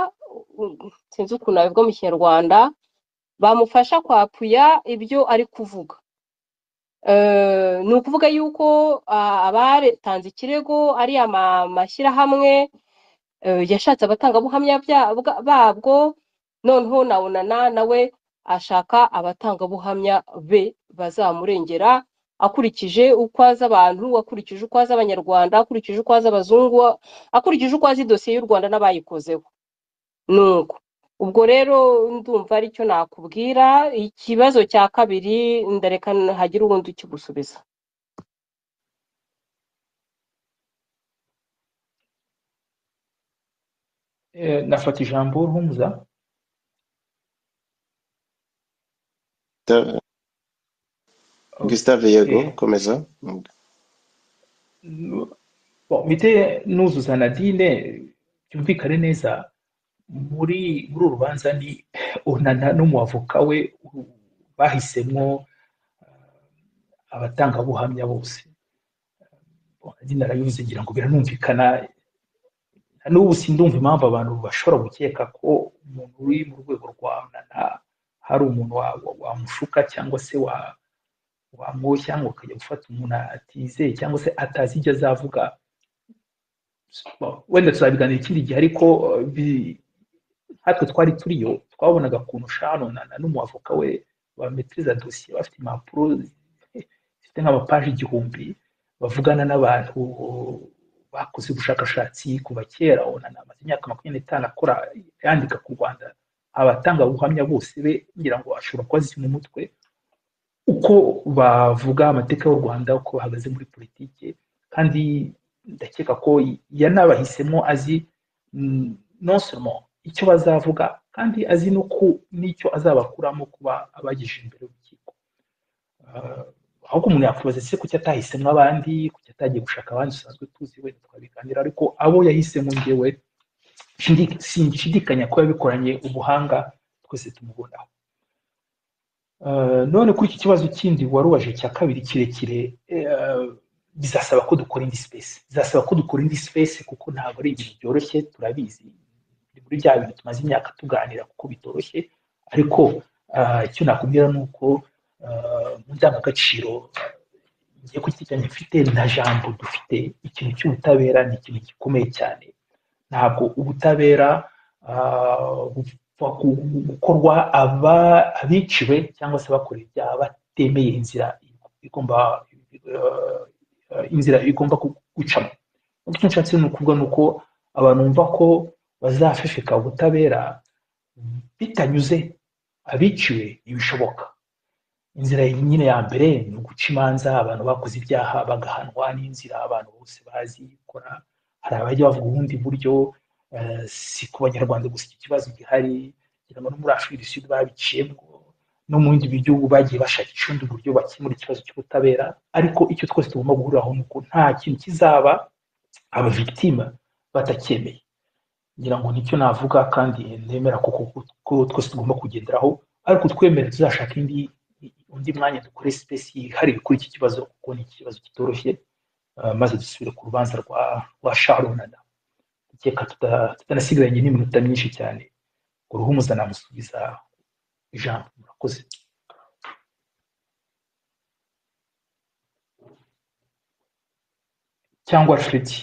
uh, sinzi ukuntu nabivuga mu kinyarwanda bamufasha kwapuya ibyo ari kuvuga Eh, ni ukuvuga yuko ah, abatanze ikirego ari ama- amashyirahamwe eh, yashatse abatangabuhamya bya- bwa- babwo noneho na onana nawe ashaka abatangabuhamya be bazamurengera akurikije uko azi abantu akurikije uko azi abanyarwanda akurikije uko azi abazungu akurikije uko azi idosiye y'u rwanda n'abayikozeho ni uko ubwo rero ndumva aricyo nakubwira ikibazo cya kabiri ndareka hagire ubundi ukigusubiza Eh, nafata ijambo Ruhumuza Da- Gustave yego okay komeza Bon, mpite nuzuza Nadine byumvikane neza muri muri uru rubanza ni onana n'umuavoka we bahisemwo abatangabuhamya bose Bon, Nadine arabivuze ngira ngo biranumvikana na n'ubu sindumva impamvu abantu bashobora gukeka ko umuntu uri mu rwego rwa onana hari umuntu wa- wa- wamushuka cyangwa se wa wamwoshya cyangwa ukajya gufata umuntu atizeye cyangwa se atazi ibyo azavuga Bon, wenda tuzabiganira ikindi gihe ariko eh, bi- natwe twari turiyo twabonaga ukuntu shano na na n'umuavoka we bametiriza dosiye bafite impapuro zifite nk'amapaji igihumbi bavugana n'abantu bakoze ubushakashatsi kuva kera onana amaze imyaka makumyabiri n'itanu akora yandika ku rwanda abatangabuhamya bose be ngira ngo ashobora kuba azi mu mutwe uko bavuga amateka y'u Rwanda uko bahagaze muri politiki kandi ndakeka ko yanabahisemo azi mm, non seulement icyo bazavuga kandi azi n'uko n'icyo azabakuramo kuba abagejeje imbere y'urukiko Ah, ahubwo umuntu yakwibaza ese kuki atahisemo abandi kuki atagiye gushaka abandi dusanzwe tuzi wenda twabiganira ariko abo yahisemo ngewe shindi- sinshidikanya ko yabikoranye ubuhanga twese tumubonaho Eh, none kuri iki kibazo kindi warubajije cya kabiri kirekire eh, bizasaba ko dukora indi space bizasaba ko dukora indi space kuko ntabwo ari ibintu byoroshye turabizi Ni muri bya bintu tumaze imyaka tuganira kuko bitoroshye ariko eh, icyo nakubwira ni uko eh, mu ndangagaciro ngiye kukiganira mfite na jambo dufite ikintu cy'ubutabera ni ikintu gikomeye cyane ntabwo ubutabera ah, bupfa gu- gu- gukorwa aba- abiciwe cyangwa se abakorewe ibyaha batemeye inzira igomba eh, inzira igomba gu- gucamo icyo nshatse ni ukuvuga ni uko abantu bumva ko bazafefeka ubutabera bitanyuze abiciwe ibishoboka inzira nyine ya mbere ni uguca imanza abantu bakoze ibyaha bagahanwa n'inzira abantu bose bazi gukora hari abajya bavuga ubundi buryo eh, si ku banyarwanda gusa iki kibazo gihari ngira ngo no muri afurika du sud babiciyemo no mu bindi bihugu bagiye bashaka icundi buryo bakemura ikibazo cy'ubutabera ariko icyo twese tugomba guhuriraho ni uko nta kintu kizaba abavitima batacyemeye ngira ngo nicyo navuga kandi nemera ko ko- ko twese tugomba kugenderaho ariko twemere tuzashaka indi undi mwanya dukore sipesi yihariye kuri iki kibazo kuko ni ikibazo kitoroshye Ah, maze dusubire ku rubanza rwa rwa sharunana reka tuta- tutanasigaranye n'iminota myinshi cyane ngo ruhumuza namusubiza ijambo murakoze cyangwa freddy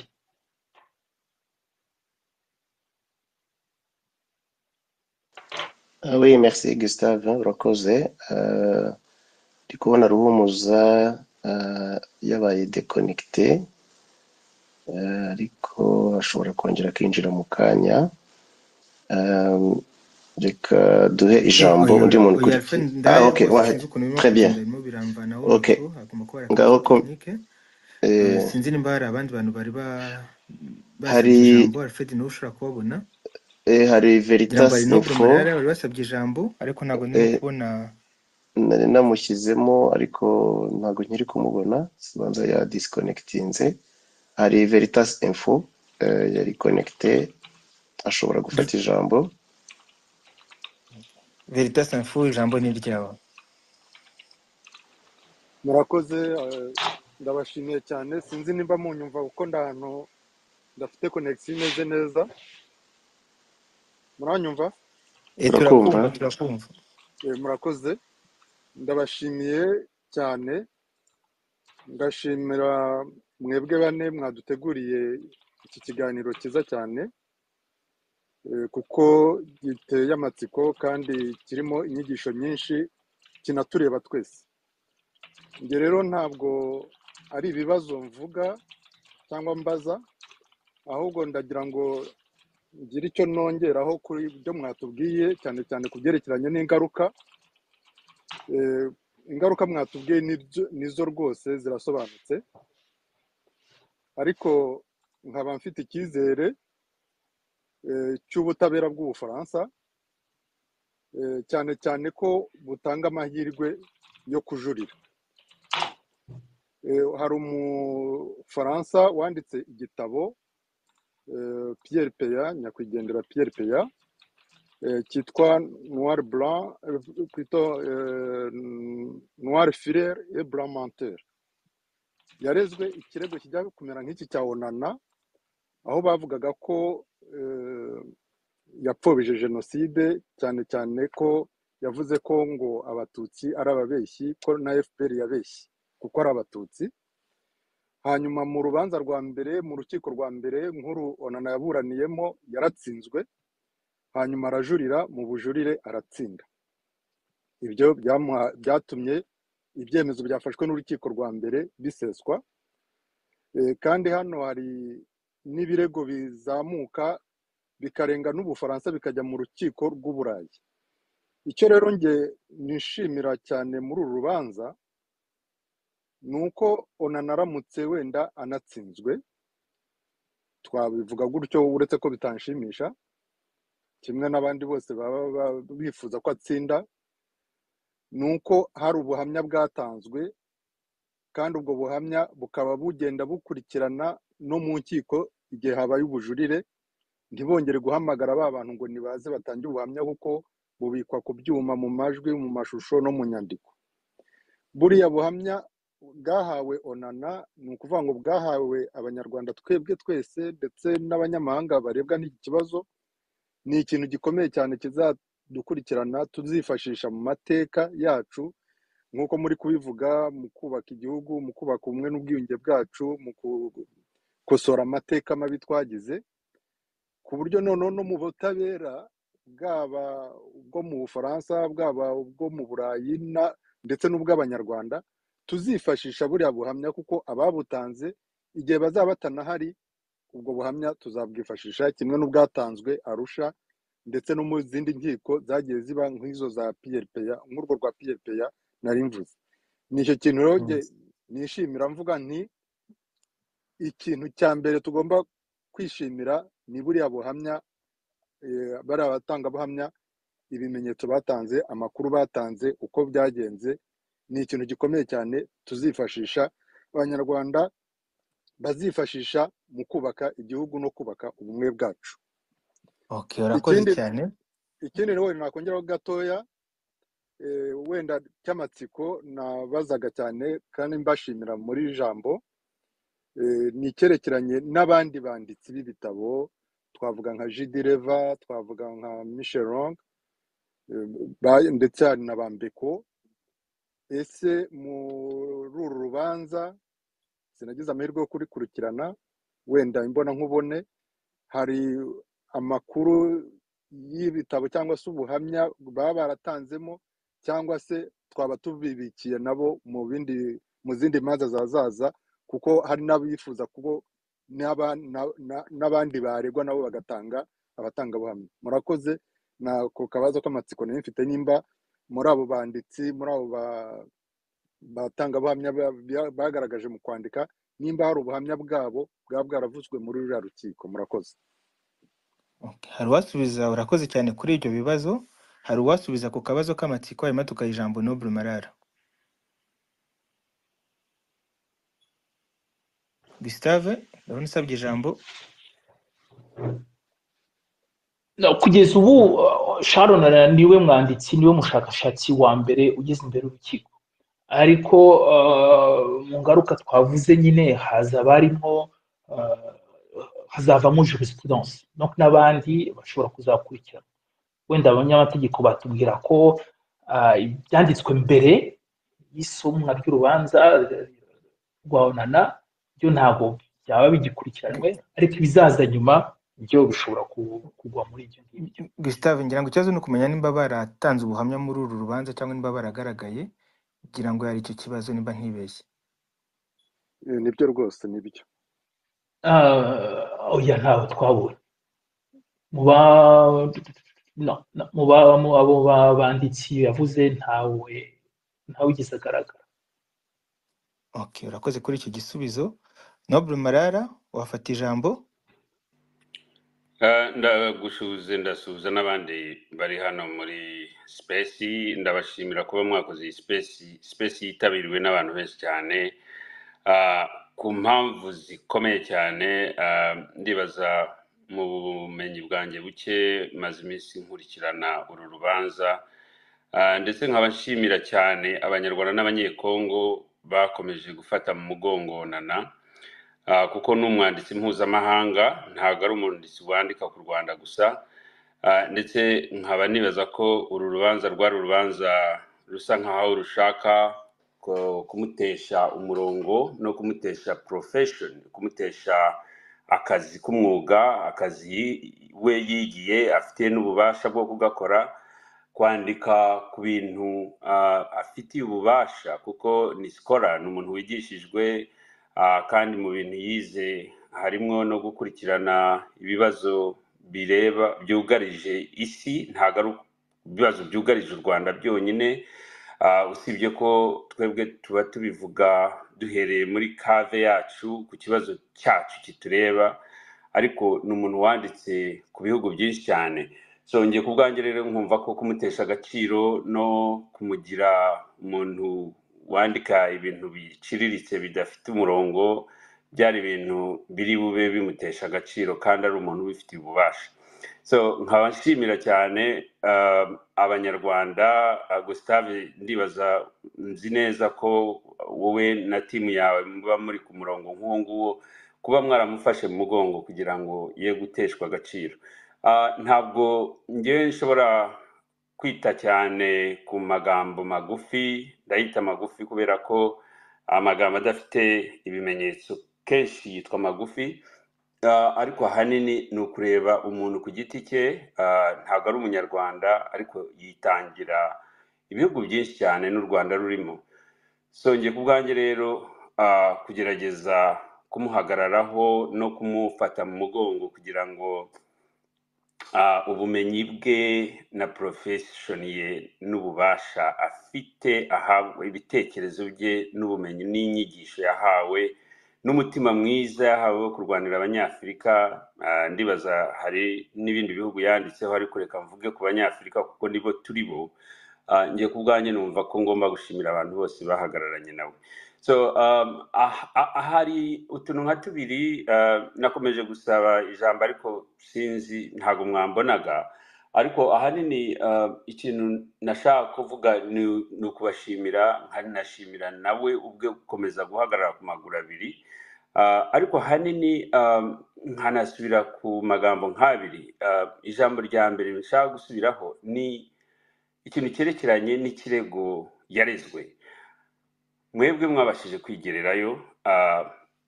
Ah oui, merci Gustave, urakoze. Eh, Ndi kubona ruhumuza eh, yabaye dekonegite eh, ariko ashobora kongera akinjira mu kanya. Eh, Reka duhe ijambo oya undi muntu oya ukurikiye. Alfred Ah, ndaya ok, rwose wahe. sinzi ukuntu birimo Très bien. kugenda birimo biramvanaho Ok, nuko hagomba kuba hari ngaho akabazo ko tekinike Eh, eh, sinzi nimba hari abandi bantu bari ba- basabye hari ijambo Alfred niwe ushobora kubabona eh, hari ngira ngo Veritas hari Noble Info Marara wari wasabye ijambo ariko ntabwo ndimo eh, kubona nari namushyizemo ariko ntabwo nkiri kumubona sibanza ya disconnectinze hari veritas info eh, yari connecte ashobora gufata Ver- ijambo Veritas Info ijambo ni ryawe murakoze eh, ndabashimiye cyane sinzi nimba munyumva kuko nda hantu ndafite konegisiyo imeze neza muranyumva Eh, turakumva turakumva turakumva Eh, murakoze ndabashimiye cyane ndashimira mwebwe bane mwaduteguriye iki kiganiro cyiza cyane eh, kuko giteye amatsiko kandi kirimo inyigisho nyinshi kinatureba twese njye rero ntabwo ari ibibazo mvuga cyangwa mbaza ahubwo ndagira ngo ngire icyo nongeraho kuri ibyo mwatubwiye cyane cyane ku byerekeranye n'ingaruka Eh, ingaruka mwatubwiye nibyo- nizo rwose zirasobanutse ariko nkaba mfite icyizere eh, cy'ubutabera bw'ubufaransa eh, cyane cyane ko butanga amahirwe yo kujurira Eh, hari umufaransa wanditse igitabo eh, Pierre Peya nyakwigendera Pierre Peya eh, cyitwa noir blanc eh, plutôt eh, noir filaire et blanc menteur yarezwe ikirego kijya kumera nk'iki cya onana aho bavugaga ko eh, yapfobije jenoside cyane cyane ko yavuze ko ngo abatutsi ari ababeshyi ko na fpr yabeshye kuko ari abatutsi hanyuma mu rubanza rwa mbere mu rukiko rwa mbere nk'uru onana yaburaniyemo yaratsinzwe hanyuma arajurira mu bujurire aratsinda ibyo byamuha- byatumye ibyemezo byafashwe n'urukiko rwa mbere biseswa Eh, kandi hano hari n'ibirego bizamuka bikarenga n'ubufaransa bikajya mu rukiko rw'uburayi icyo rero nge nishimira cyane muri uru rubanza ni uko onana aramutse wenda anatsinzwe twabivuga gutyo uretse ko bitanshimisha kimwe n'abandi bose baba ba- bifuza ko atsinda ni uko hari ubuhamya bwatanzwe kandi ubwo buhamya bukaba bugenda bukurikirana no mu nkiko igihe habaye ubujurire ntibongere guhamagara ba bantu ngo nibaze batange ubuhamya kuko bubikwa ku byuma mu majwi mu mashusho no mu nyandiko buriya buhamya bwahawe onana ni ukuvuga ngo bwahawe abanyarwanda twebwe twese ndetse n'abanyamahanga barebwa n'iki kibazo ni ikintu gikomeye cyane kizadukurikirana tuzifashisha mu mateka yacu nk'uko muri kubivuga mu kubaka igihugu mu kubaka ubumwe n'ubwiyunge bwacu mu gukosora amateka mabi twagize ku buryo noneho no mu butabera bwaba ubwo mu bufaransa bwaba ubwo mu burayi na- ndetse n'ubw'abanyarwanda tuzifashisha buriya buhamya kuko ababutanze igihe bazaba batanahari ubwo buhamya tuzabwifashisha kimwe n'ubwatanzwe arusha ndetse no mu zindi nkiko zagiye ziba nk'izo za piyepeya nk'urwo rwa piyepeya nari mvuze ni icyo kintu rero Mm. njye nishimira mvuga nti ikintu cya mbere tugomba kwishimira ni buriya buhamya eh, bariya batangabuhamya ibimenyetso batanze amakuru batanze uko byagenze ni ikintu gikomeye cyane tuzifashisha abanyarwanda bazifashisha mu kubaka igihugu no kubaka ubumwe bwacu okay urakoze ikindi cyane ikindi nawe nakongeraho gatoya eh, wenda cy'amatsiko nabazaga cyane kandi mbashimira muri ijambo Eh, ni icyerekeranye n'abandi banditsi b'ibitabo twavuga nka jidireva twavuga nka mishelong ndetse hari na bambeko ese muri uru rubanza sinagize amahirwe yo kurikurikirana wenda imbona nkubone hari amakuru y'ibitabo cyangwa se ubuhamya baba baratanzemo cyangwa se twaba tubibikiye nabo mu bindi mu zindi manza zazaza kuko hari n'abifuza kuko n'aba- na- na- n'abandi baregwa nabo bagatanga abatangabuhamya murakoze nako kabazo k'amatsiko nayo mfite nimba muri abo banditsi muri abo ba- batangabuhamya ba- bya- bagaragaje mu kwandika nimba hari ubuhamya bwabo bwaba bwaravuzwe muri ruriya rukiko murakoze Okay, hari uwasubiza urakoze cyane kuri ibyo bibazo hari uwasubiza ku kabazo k'amatsiko hanyuma tukaha ijambo Noble Marara Gustave ndabona usabye ijambo No, kugeza ubu uh, Sharon Arana niwe mwanditsi niwe mushakashatsi wa mbere ugeze imbere y'urukiko ariko uh, mu ngaruka twavuze nyine haza abarimo uh, hazavamo jurisprudence donc n'abandi bashobora kuzakurikira wenda abanyamategeko batubwira ko uh, ibyanditswe mbere y'isomwa ry'urubanza rwa onana byo ntabwo byaba bigikurikiranwe ariko ibizaza nyuma byo bishobora ku- kugwa muri ibyo ngibyo Gustave ngira ngo ikibazo ni ukumenya nimba baratanze ubuhamya muri uru rubanza cyangwa nimba baragaragaye ngira ngo yari icyo kibazo nimba ntibeshye Eh, nibyo rwose nibyo Ah, oya ntabwo twabonye mu ba no, no, mu ba- mu abo ba- banditsi yavuze ntawe ntawe ugeze agaragara okay urakoze kuri icyo gisubizo Noble Marara wafata ijambo Ah, ndagusuhuza ndasuhuza n'abandi bari hano muri sipesi ndabashimira kuba mwakoze iyi sipesi sipesi yitabiriwe n'abantu benshi cyane Ah, ku mpamvu zikomeye cyane ah, ndibaza mu bumenyi bwanjye buke maze iminsi nkurikirana uru rubanza Ah, ndetse nkaba nshimira cyane abanyarwanda n'abanyekongo bakomeje gufata mu mugongo nana Ah, kuko n'umwanditsi mpuzamahanga ntabwo ari umwanditsi wandika ku rwanda gusa Ah, ndetse nkaba nibaza ko uru rubanza rwari urubanza rusa nkaho rushaka ku- kumutesha umurongo no kumutesha profession kumutesha akazi k'umwuga akazi we yigiye afite n'ububasha bwo kugakora kwandika ku bintu ah, afitiye ububasha kuko ni sikora ni umuntu wigishijwe ah, kandi mu bintu yize harimo no gukurikirana ibibazo bireba byugarije isi ntabwo ari ibibazo byugarije u Rwanda byonyine Ah, usibye ko twebwe tuba tubivuga duhereye muri kave yacu ku kibazo cyacu kitureba ariko ni umuntu wanditse ku bihugu byinshi cyane songeye ku bwanjye rero nkumva ko kumutesha agaciro no kumugira umuntu wandika ibintu biciriritse bidafite umurongo byari ibintu biri bube bimutesha agaciro kandi ari umuntu ubifitiye ububasha so nkaba nshimira cyane ah, abanyarwanda ah, gustave ndibaza nzi neza ko wowe na timu yawe muba muri ku murongo nk'uwo nguwo kuba mwaramufashe mu mugongo kugira ngo ye guteshwa agaciro Ah, ntabwo ngewe nshobora kwita cyane ku magambo magufi ndayita magufi kubera ko amagambo adafite ibimenyetso kenshi yitwa magufi Ah, ariko ahanini ni ukureba umuntu ku giti cye ah, ntabwo ari umunyarwanda ariko yitangira ibihugu byinshi cyane n'u rwanda rurimo songeye ku bwanjye rero ah, kugerageza kumuhagararaho no kumufata mu mugongo kugira ngo Ah, ubumenyi bwe na porofeshoni ye n'ububasha afite ahabwa ibitekerezo bye n'ubumenyi n'inyigisho yahawe n'umutima mwiza yahawe wo kurwanira abanyafurika Ah, ndibaza hari n'ibindi bihugu yanditseho ariko reka mvuge ku banyafurika kuko nibo turi bo Ah, njye ku bwanjye numva ko ngomba gushimira abantu bose bahagararanye nawe so um, ah- ah- ahari utuntu nka tubiri ah, nakomeje gusaba ijambo ariko sinzi ntabwo mwambonaga ariko ahanini ah, ikintu nashaka kuvuga ni ni ukubashimira nkanashimira nawe ubwe gukomeza guhagarara ku maguru abiri Ah, ariko ahanini ah, nkanasubira ku magambo nk'abiri Ah, ijambo rya mbere nshaka gusubiraho ni ikintu cyerekeranye n'ikirego yarezwe mwebwe mwabashije kwigererayo ah,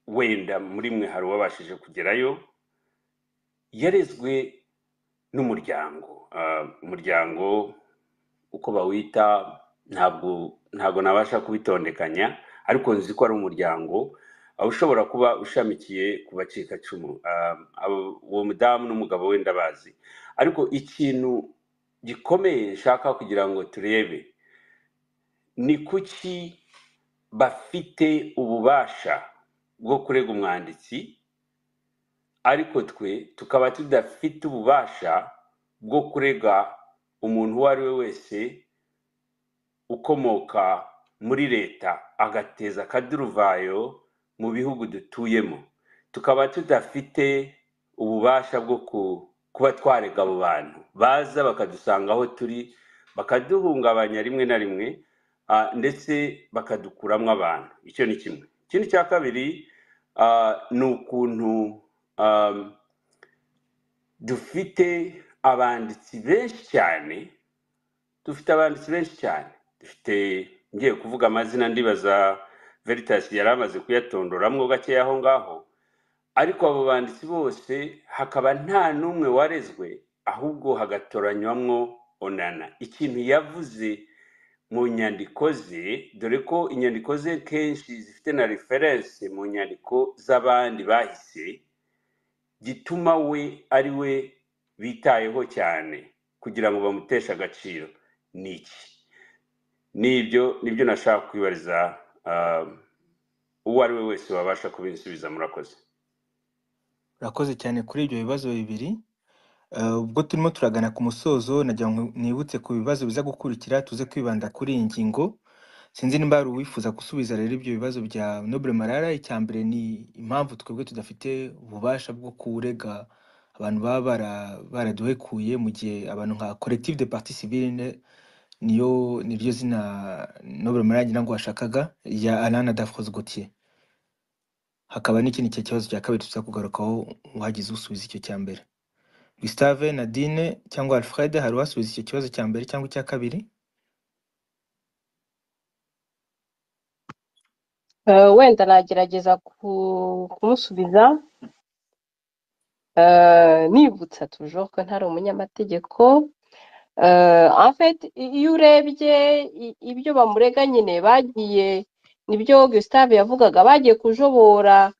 wenda muri mwe hari uwabashije kugerayo yarezwe n'umuryango Ah, umuryango uko bawita ntabwo ntabwo nabasha kubitondekanya ariko nzi ko ari umuryango aho ushobora kuba ushamikiye ku bacikacumu Ah, abo- uwo mudamu n'umugabo we ndabazi ariko ikintu gikomeye nshaka kugira ngo turebe ni kuki bafite ububasha bwo kurega umwanditsi ariko twe tukaba tudafite ububasha bwo kurega umuntu uwo ari we wese ukomoka muri leta agateza akaduruvayo mu bihugu dutuyemo tukaba tudafite ububasha bwo ku- kuba twarega abo bantu baza bakadusanga aho turi bakaduhungabanya rimwe na rimwe ah, ndetse bakadukuramo abantu icyo ni kimwe ikindi cya kabiri ah, ni ukuntu ah, dufite abanditsi benshi cyane dufite abanditsi benshi cyane dufite ngiye kuvuga amazina ndibaza veritas yari amaze kuyatondoramwo gakeya aho ngaho ariko abo banditsi bose hakaba nta n'umwe warezwe ahubwo hagatoranywamwo onana ikintu yavuze mu nyandiko ze dore ko inyandiko ze kenshi zifite na referense mu nyandiko z'abandi bahise gituma we ari we bitayeho cyane kugira ngo bamuteshe agaciro ni iki nibyo nibyo nashaka kwibariza ah, uwo ari we wese wabasha kubinsubiza murakoze urakoze cyane kuri ibyo bibazo bibiri Eh, ubwo turimo turagana ku musozo nagira ngo nibutse ku bibazo biza gukurikira tuze kwibanda kuri iyi ngingo sinzi nimba hari uwifuza gusubiza rero ibyo bibazo bya nobure marara icya mbere ni impamvu twebwe tudafite ububasha bwo kurega abantu baba bara- baraduhekuye mu gihe abantu nka collective de partie civile ne- niyo niryo zina nobure marara ngira ngo washakaga ya alana dafrose gautier hakaba n'ikindi cya kibazo cya kabiri tuza kugarukaho uhagize usubiza icyo cya mbere Gustave, Nadine cyangwa Alfred hari uwasubiza icyo kibazo cya mbere cyangwa icya kabiri? Eh, wenda nagerageza ku- kumusubiza eh, nibutsa toujours ko ntari umunyamategeko Eh, en fait i- iyo urebye i- ibyo bamurega nyine bagiye nibyo Gustave yavugaga bagiye kujobora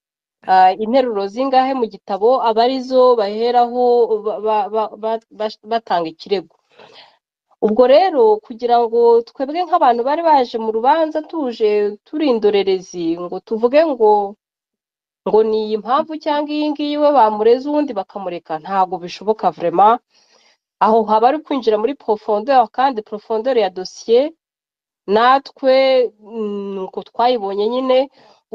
ah, interuro zingahe mu gitabo aba arizo baheraho ba- ba- ba- ba- bas- batanga ikirego ubwo rero kugira ngo twebwe nk'abantu bari baje mu rubanza tuje turi indorerezi ngo tuvuge ngo ngo ni iyi mpamvu cyangwa iyi ngiyi we bamureze uwundi bakamureka ntabwo bishoboka vrema aho haba ari kwinjira muri profondeur kandi profondeur ya dosiye natwe mm, nuko twayibonye nyine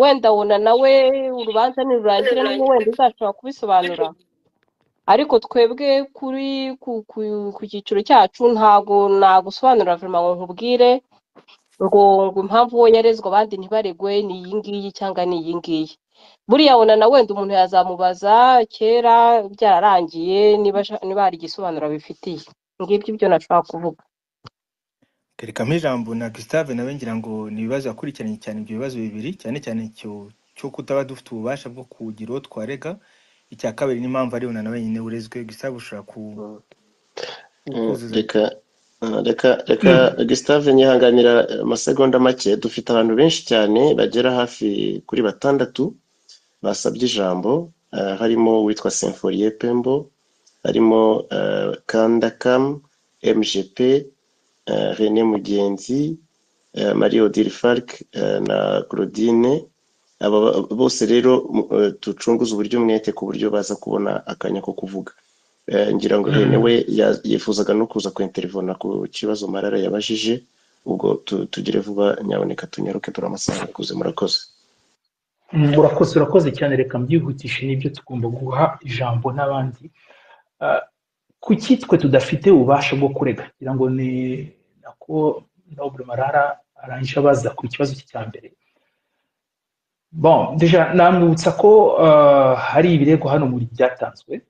wenda wona nawe urubanza nirurangira niwe wenda uzashobora kubisobanura ariko twebwe kuri ku, ku, ku cyiciro cyacu ntago nagusobanurira vrema ngo nkubwire ngo ngo impamvu uwo yarezwe abandi ntibaregwe ni iyi ngiyi cyangwa ni iyi ngiyi buriya wona na wenda umuntu yazamubaza kera byararangiye niba asha- niba hari igisobanuro bifitiye ngibyo ibyo nashobora kuvuga Kerekamo ijambo na Gustave nawe ngira ngo ni ibibazo yakurikiranye cyane ibyo bibazo bibiri cyane cyane icyo cyo kutaba dufite ububasha bwo kugira uwo twarega icya kabiri n'impamvu ari na wenyine urezwe Gustave ushobora ku Mm, kuzuza reka ah, reka reka Gustave nyihanganira amasegonda make dufite abantu benshi cyane bagera hafi kuri batandatu basabye ijambo ah, harimo uwitwa Symphorien Pembo harimo ah, Kandakam MGP ah, René Mugenzi eh, Marie Odile Falk eh, na Claudine aba ba- bose rero mu- eh, ducunguze uburyo umwete ku buryo baza kubona akanya ko kuvuga Eh, ngira ngo Rene we ya- yifuzaga no kuza kwinterivona ku kibazo Marara yabajije ubwo tu- tugire vuba nyaboneka tunyaruke turamasaha akuze murakoze Mm, urakoze urakoze cyane reka mbyihutishe nibyo tugomba guha ijambo n'abandi Ah, kuki twe tudafite ububasha bwo kurega ngira ngo ni nako nobure marara arangije abaza ku kibazo cye cya mbere bon deja namwibutsa ko ah, hari ibirego hano muri byatanzwe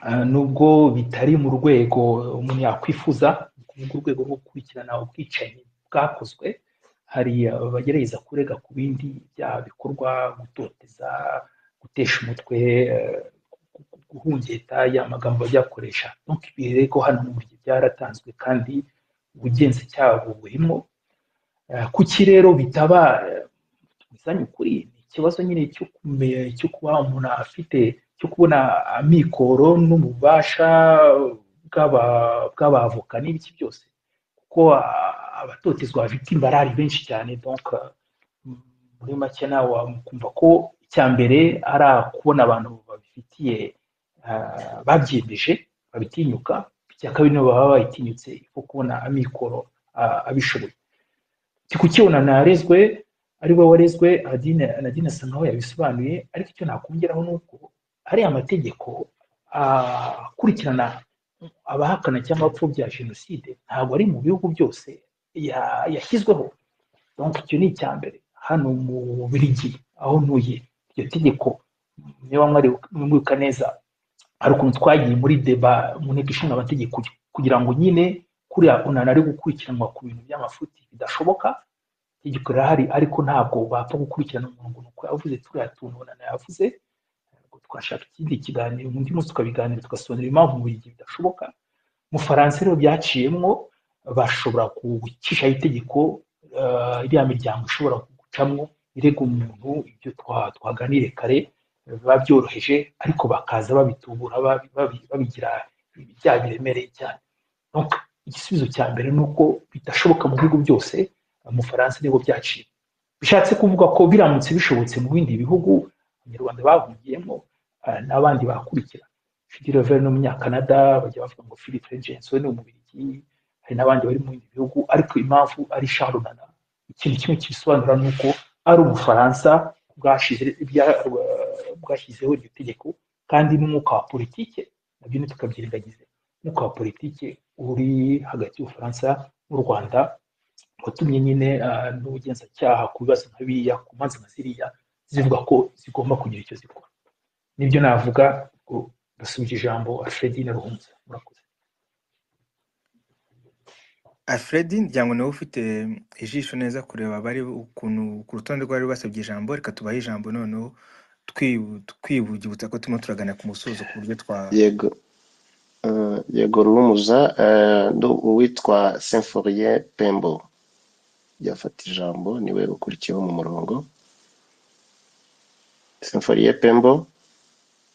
Ah, nubwo bitari mu rwego umuntu yakwifuza ni ukuvuga urwego rwo gukurikirana ubwicanyi bwakozwe hari abagerageza kurega ku bindi byaha bikorwa gutoteza gutesha umutwe eh, gu- gu- guhungeta ya magambo bajya bakoresha donc ibirego hano mu gihe byaratanzwe kandi ubugenzacyaha buburimo Eh, kuki rero bitaba eh, tubizanye ukuri ni ikibazo nyine cyo kume- cyo kuba umuntu afite cyo kubona amikoro n'ububasha bw'aba- bw'abavoka n'ibiki byose kuko ah, abatotezwa bafite imbarari benshi cyane donc ah, m- muri make nawe wakumva ko icya mbere ari kubona abantu babifitiye ah, babyiyemeje babitinyuka icya kabiri nibo baba bayitinyutse kuko kubona amikoro ah, abishoboye kikukibona narezwe ari we warezwe adine nadine asa nkaho yabisobanuye ariko icyo nakongeraho ni uko hari amategeko ah, akurikirana abahakana cyangwa abapfobya jenoside ntabwo ari mu bihugu byose ya- yashyizweho donc icyo ni icya mbere hano mu Bubiligi aho ntuye iryo tegeko niba mwari mwibuka neza hari ukuntu twagiye muri deba mu nteko ishinga amategeko kugira ngo nyine kuriya ukuntu ari gukurikiranwa ku bintu by'amafuti bidashoboka itegeko rirahari ariko ntabwo bapfa gukurikirana umuntu ngo ni uko yavuze turiya tuntu na yavuze Ubwo twashaka ikindi kiganiro undi munsi tukabiganira tugasobanura impamvu mu gihe bidashoboka mu faransa rero byaciyemwo bashobora gucishaho itegeko eh, iriya miryango ishobora gucamo irega umuntu ibyo twa- twaganiriye kare eh, biba byoroheje ariko bakaza babitubura babi- babi- babigira ibyaha biremereye cyane Donc, igisubizo cya mbere ni uko bidashoboka mu bihugu byose umufaransa nibwo byaciye bishatse kuvuga ko biramutse bishobotse mu bindi bihugu abanyarwanda bahungiyemo ah, n'abandi bakurikira Fidi Rever no munyakanada bajya bavuga ngo Philip Regence we ni umubirigi hari n'abandi bari mu bindi bihugu ariko impamvu ari Charles Nana ikintu kimwe kibisobanura ni uko ari ubufaransa bwashize bya- bwashyizeho iryo tegeko kandi n'umwuka wa politike nabyo ntitukabyirengagize umwuka wa politike uri hagati y'ubufaransa n'u rwanda watumye nyine ah, n'ubugenzacyaha ku bibazo nka biriya ku manza nka ziriya zivuga ko zigomba kugira icyo zikora nibyo navuga ubwo ndasubije ijambo alfredine ruhunze murakoze alfred ngira nawe ufite ijisho neza kureba abari ukuntu ku rutonde rwari basabye ijambo reka tubahe ijambo noneho twibu- twibugibutsa ko turimo turagana ku musozo ku buryo twa yego eh, yego rurumuza eh, ni uwitwa semforien pembo yafata ijambo niwe ukurikiyeho mu murongo semforien pembo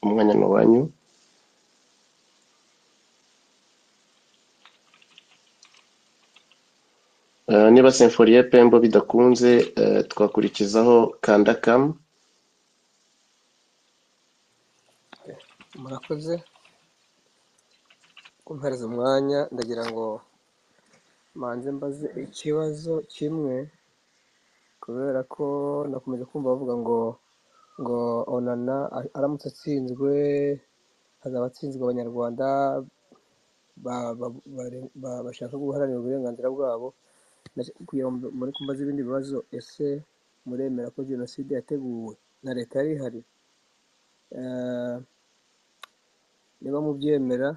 umwanya ni uwanyu Eh, niba simforiye pembo bidakunze eh, twakurikizaho kandakamu murakoze kumpereza umwanya ndagira ngo manze mbaze ikibazo kimwe kubera ko nakomeje kumva bavuga ngo ngo onana a- aramutse atsinzwe hazaba atsinzwe abanyarwanda ba- ba- bare- ba- bashaka guharanira uburenganzira bwabo Ndash- kugira ngo muri kumbaza ibindi bibazo ese muremera ko jenoside yateguwe na leta yari ihari Eh, niba mubyemera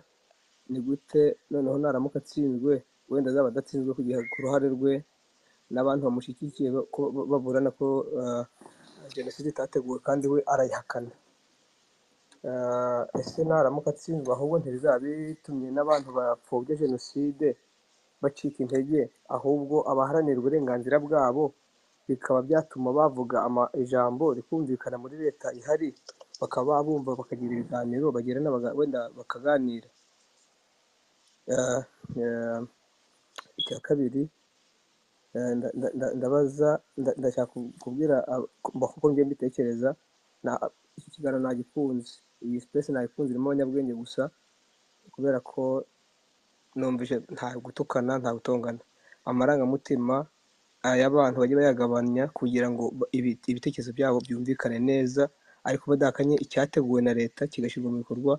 ni gute noneho naramuka atsinzwe wenda azaba adatsinzwe ku gihe- ku ruhare rwe n'abantu bamushyigikiye ba- ko- ba- baburana ko eh, jenoside itateguwe kandi we arayihakana Eh, ese naramuka atsinzwe ahubwo ntirizaba bitumye n'abantu bapfobya jenoside bacika intege ahubwo abaharanira uburenganzira bwabo bikaba byatuma bavuga ama- ijambo rikumvikana muri leta ihari bakaba bumva bakagira ibiganiro bagirana baga- wenda bakaganira Eh, eh, icya kabiri Eh, nda- nda- nda- ndabaza nda- ndashaka ku- kubwira ab- ku- mba- kuko njye mbitekereza na- iki kiganiro nagikunze iyi sipesi nagikunze irimo abanyabwenge gusa kubera ko numvise nta gutukana nta gutongana amarangamutima ay'abantu bajye bayagabanya kugira ngo ba- ibi- ibitekerezo byabo byumvikane neza ariko badakanye icyateguwe na leta kigashyirwa mu bikorwa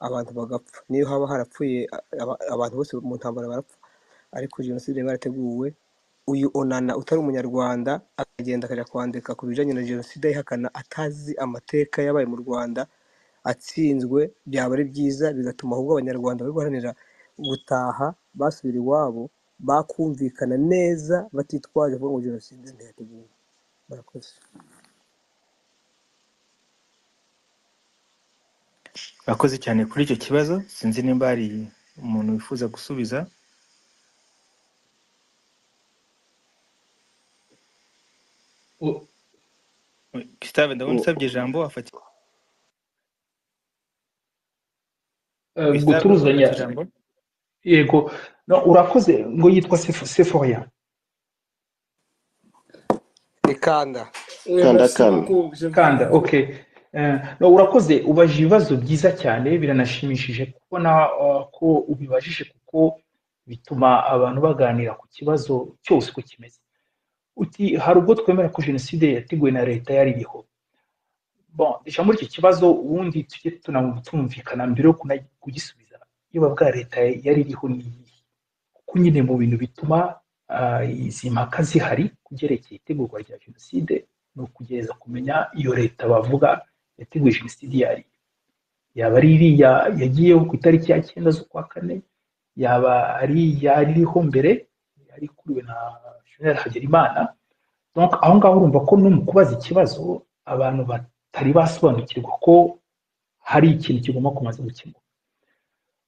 abantu bagapfa niyo haba harapfuye a- aba- abantu bose mu ntambara barapfa ariko jenoside yari yarateguwe uyu onana utari umunyarwanda akagenda akajya kwandika ku bijyanye na jenoside ayihakana atazi amateka yabaye mu rwanda atsinzwe byaba ari byiza bigatuma ahubwo abanyarwanda bari guharanira gutaha basubira iwabo bakumvikana neza batitwaje kuvuga ngo jenoside ntiyateguwe murakoze Murakoze cyane kuri icyo kibazo sinzi nimba hari umuntu wifuza gusubiza U- Gustave ndabona U- usabye ijambo afata eh, Gustave ufata guturuzanya ijambo yego no urakoze ngo yitwa Sefo- sefoya ikanda Oui, kanda merci kami beaucoup. Je vous kanda remercie. okay Eh, no urakoze ubaje ibibazo byiza cyane biranashimishije kubona eh, ko ubibajije kuko bituma abantu baganira ku kibazo cyose uko kimeze uti hari ubwo twemera ko jenoside yateguwe na leta yari iriho bon déjà muri icyo kibazo ubundi tujye tuna- tunumvikana mbere yo kuna- kugisubiza niba bwa leta yari iriho ni iyihe kuko nyine mu bintu bituma ah, izi mpaka zihari ku byerekeye itegurwa rya jenoside ni ukugereza kumenya iyo leta bavuga yateguye jenoside iyo ari yo yaba ari iriya yagiyeho ku itariki ya cyenda z'ukwa kane yaba ari iyari iriho mbere yari kuriwe na jenerali hagerimana donc aho ngaho urumva ko no mu kubaza ikibazo abantu batari basobanukirwa ko hari ikintu kigomba kumaze gukemurwa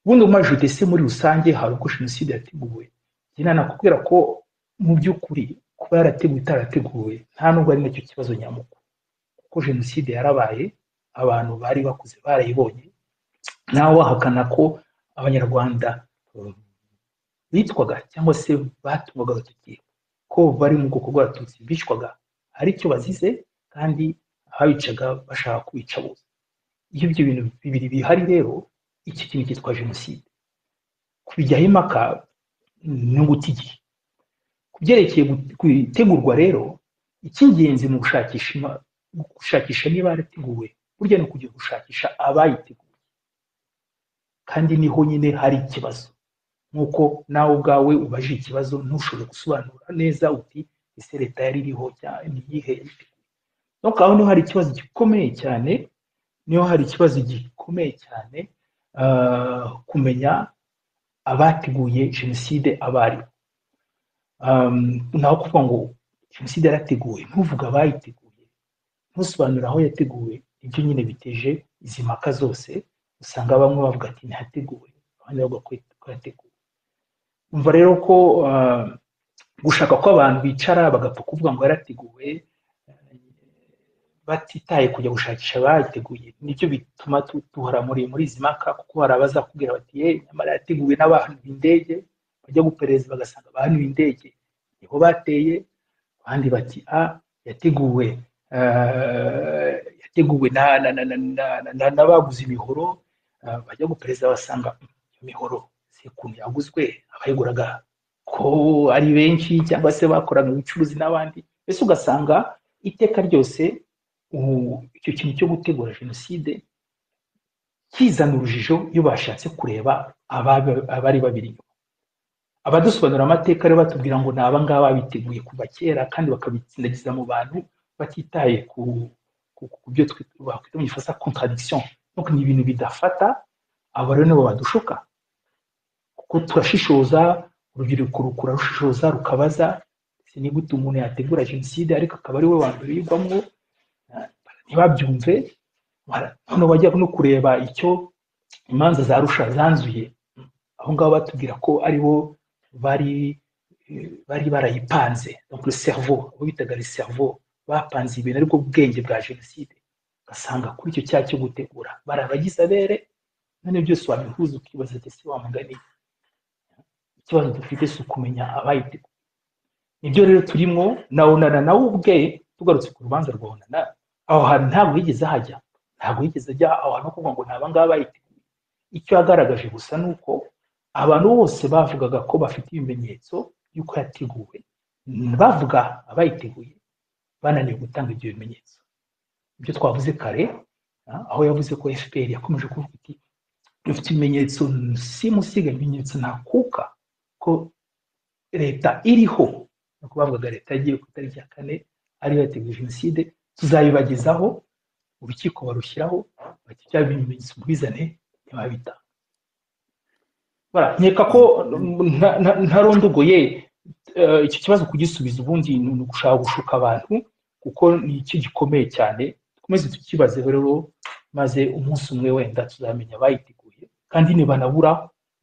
ubundi muri judese muri rusange hari uko jenoside yateguwe njye nakubwira ko mu by'ukuri kuba yarateguwe itarateguwe nta nubwo ari nacyo kibazo nyamukuru kuko jenoside yarabaye abantu bari bakuze barayibonye nawe wahakana ko abanyarwanda um, bitwaga cyangwa se batumwaga agatoki ko bari mu bwoko bw'abatutsi bicwaga hari icyo bazize kandi ababicaga bashaka kubica bose iyo ibyo bintu bibiri bihari rero iki kintu cyitwa jenoside kubijyaho impaka ni uguta igihe ku byerekeye gu- gutegurwa rero icy'ingenzi mu gushakisha ima- gushakisha niba yarateguwe burya ni ukujya gushakisha abayiteguye kandi niho nyine hari ikibazo nk'uko nawe ubwawe ubajije ikibazo ntushobore gusobanura neza uti ese leta yari iriho cyane iyihe no aho niho hari ikibazo gikomeye cyane niho hari ikibazo gikomeye cyane ah, kumenya abateguye jenoside abari naho kuvuga ngo jenoside yarateguwe ntuvuge abayiteguye ntusobanure aho yateguwe ibyo nyine biteje izi mpaka zose usanga bamwe bavuga ati ntihateguwe abandi bavuga ko yateguwe umva rero ko ah, gushaka ko abantu bicara bagapfa kuvuga ngo yarateguwe eh, batitaye kujya gushakisha abayiteguye nibyo bituma tu- duhora muri muri izi mpaka kuko hari abazakubwira bati ye nyamara yateguwe n'abahanuye indege bajya guperereza bagasanga abahanuye indege nibo bateye abandi bati a yateguwe eh, yateguwe na- na- na- na- na- na- na- n'abaguze imihoro eh, bajya guperereza basanga "Mm, iyo mihoro si ukuntu yaguzwe abayiguraga ko ari benshi cyangwa se bakoraga ubucuruzi n'abandi mbese ugasanga iteka ryose ubu icyo kintu cyo gutegura jenoside kizana urujijo iyo bashatse kureba ababa- abari babiri inyuma abadusobanurira amateka rero batubwira ngo ni abangaba biteguye kuva kera kandi bakabitsindagiza mu bantu batitaye ku ku- ku byo twi- bakwita mu gifaransa contradiction donc ni ibintu bidafata abo rero nibo badushuka kuko turashishoza urubyiruko rukura rushishoza rukabaza ese niba utu umuntu yategura jenoside ariko akaba ari we wa mbere uyigwamo eh, ntibabyumve Bara- noneho bajya no kureba icyo imanza za rusha zanzuye aho ngaho batubwira ko ari bo bari eh, bari barayipanze donc le cerveau abo bitaga le cerveau bapanze ibintu ariko ubwenge bwa jenoside ugasanga kuri icyo cyaha cyo gutegura bari abagize abere noneho byose wabihuza ukibaza ati ese wamugani ikibazo dufite si ukumenya abayiteguye nibyo rero turimo na onana nawe ubwe tugarutse ku rubanza rwa onana aho hantu ntabwo yigeze ahajya ntabwo yigeze ajya aho hantu ho kuvuga ngo ni abangaba bayiteguye icyo yagaragaje gusa ni uko abantu bose bavugaga ko bafite ibimenyetso y'uko yateguwe bavuga abayiteguye bananiwe gutanga ibyo bimenyetso ibyo twavuze kare ah, aho yavuze ko fpr yakomeje kuvuga iti dufite ibimenyetso simusiga ibimenyetso ntakuka ko leta iriho ni ukuvuga leta yagiye ku itariki ya kane ariyo yateguye jenoside tuzabibagezaho urukiko barushyiraho bati bya bimenyetso ubwizane ntibabita nkeka ko nta- nta- ntarondogoye eh, icyo kibazo kugisubiza ubundi ni ugushaka gushuka abantu kuko ni iki gikomeye cyane dukomeze tukibazeho rero maze umunsi umwe wenda tuzamenya abayiteguye kandi nibanabura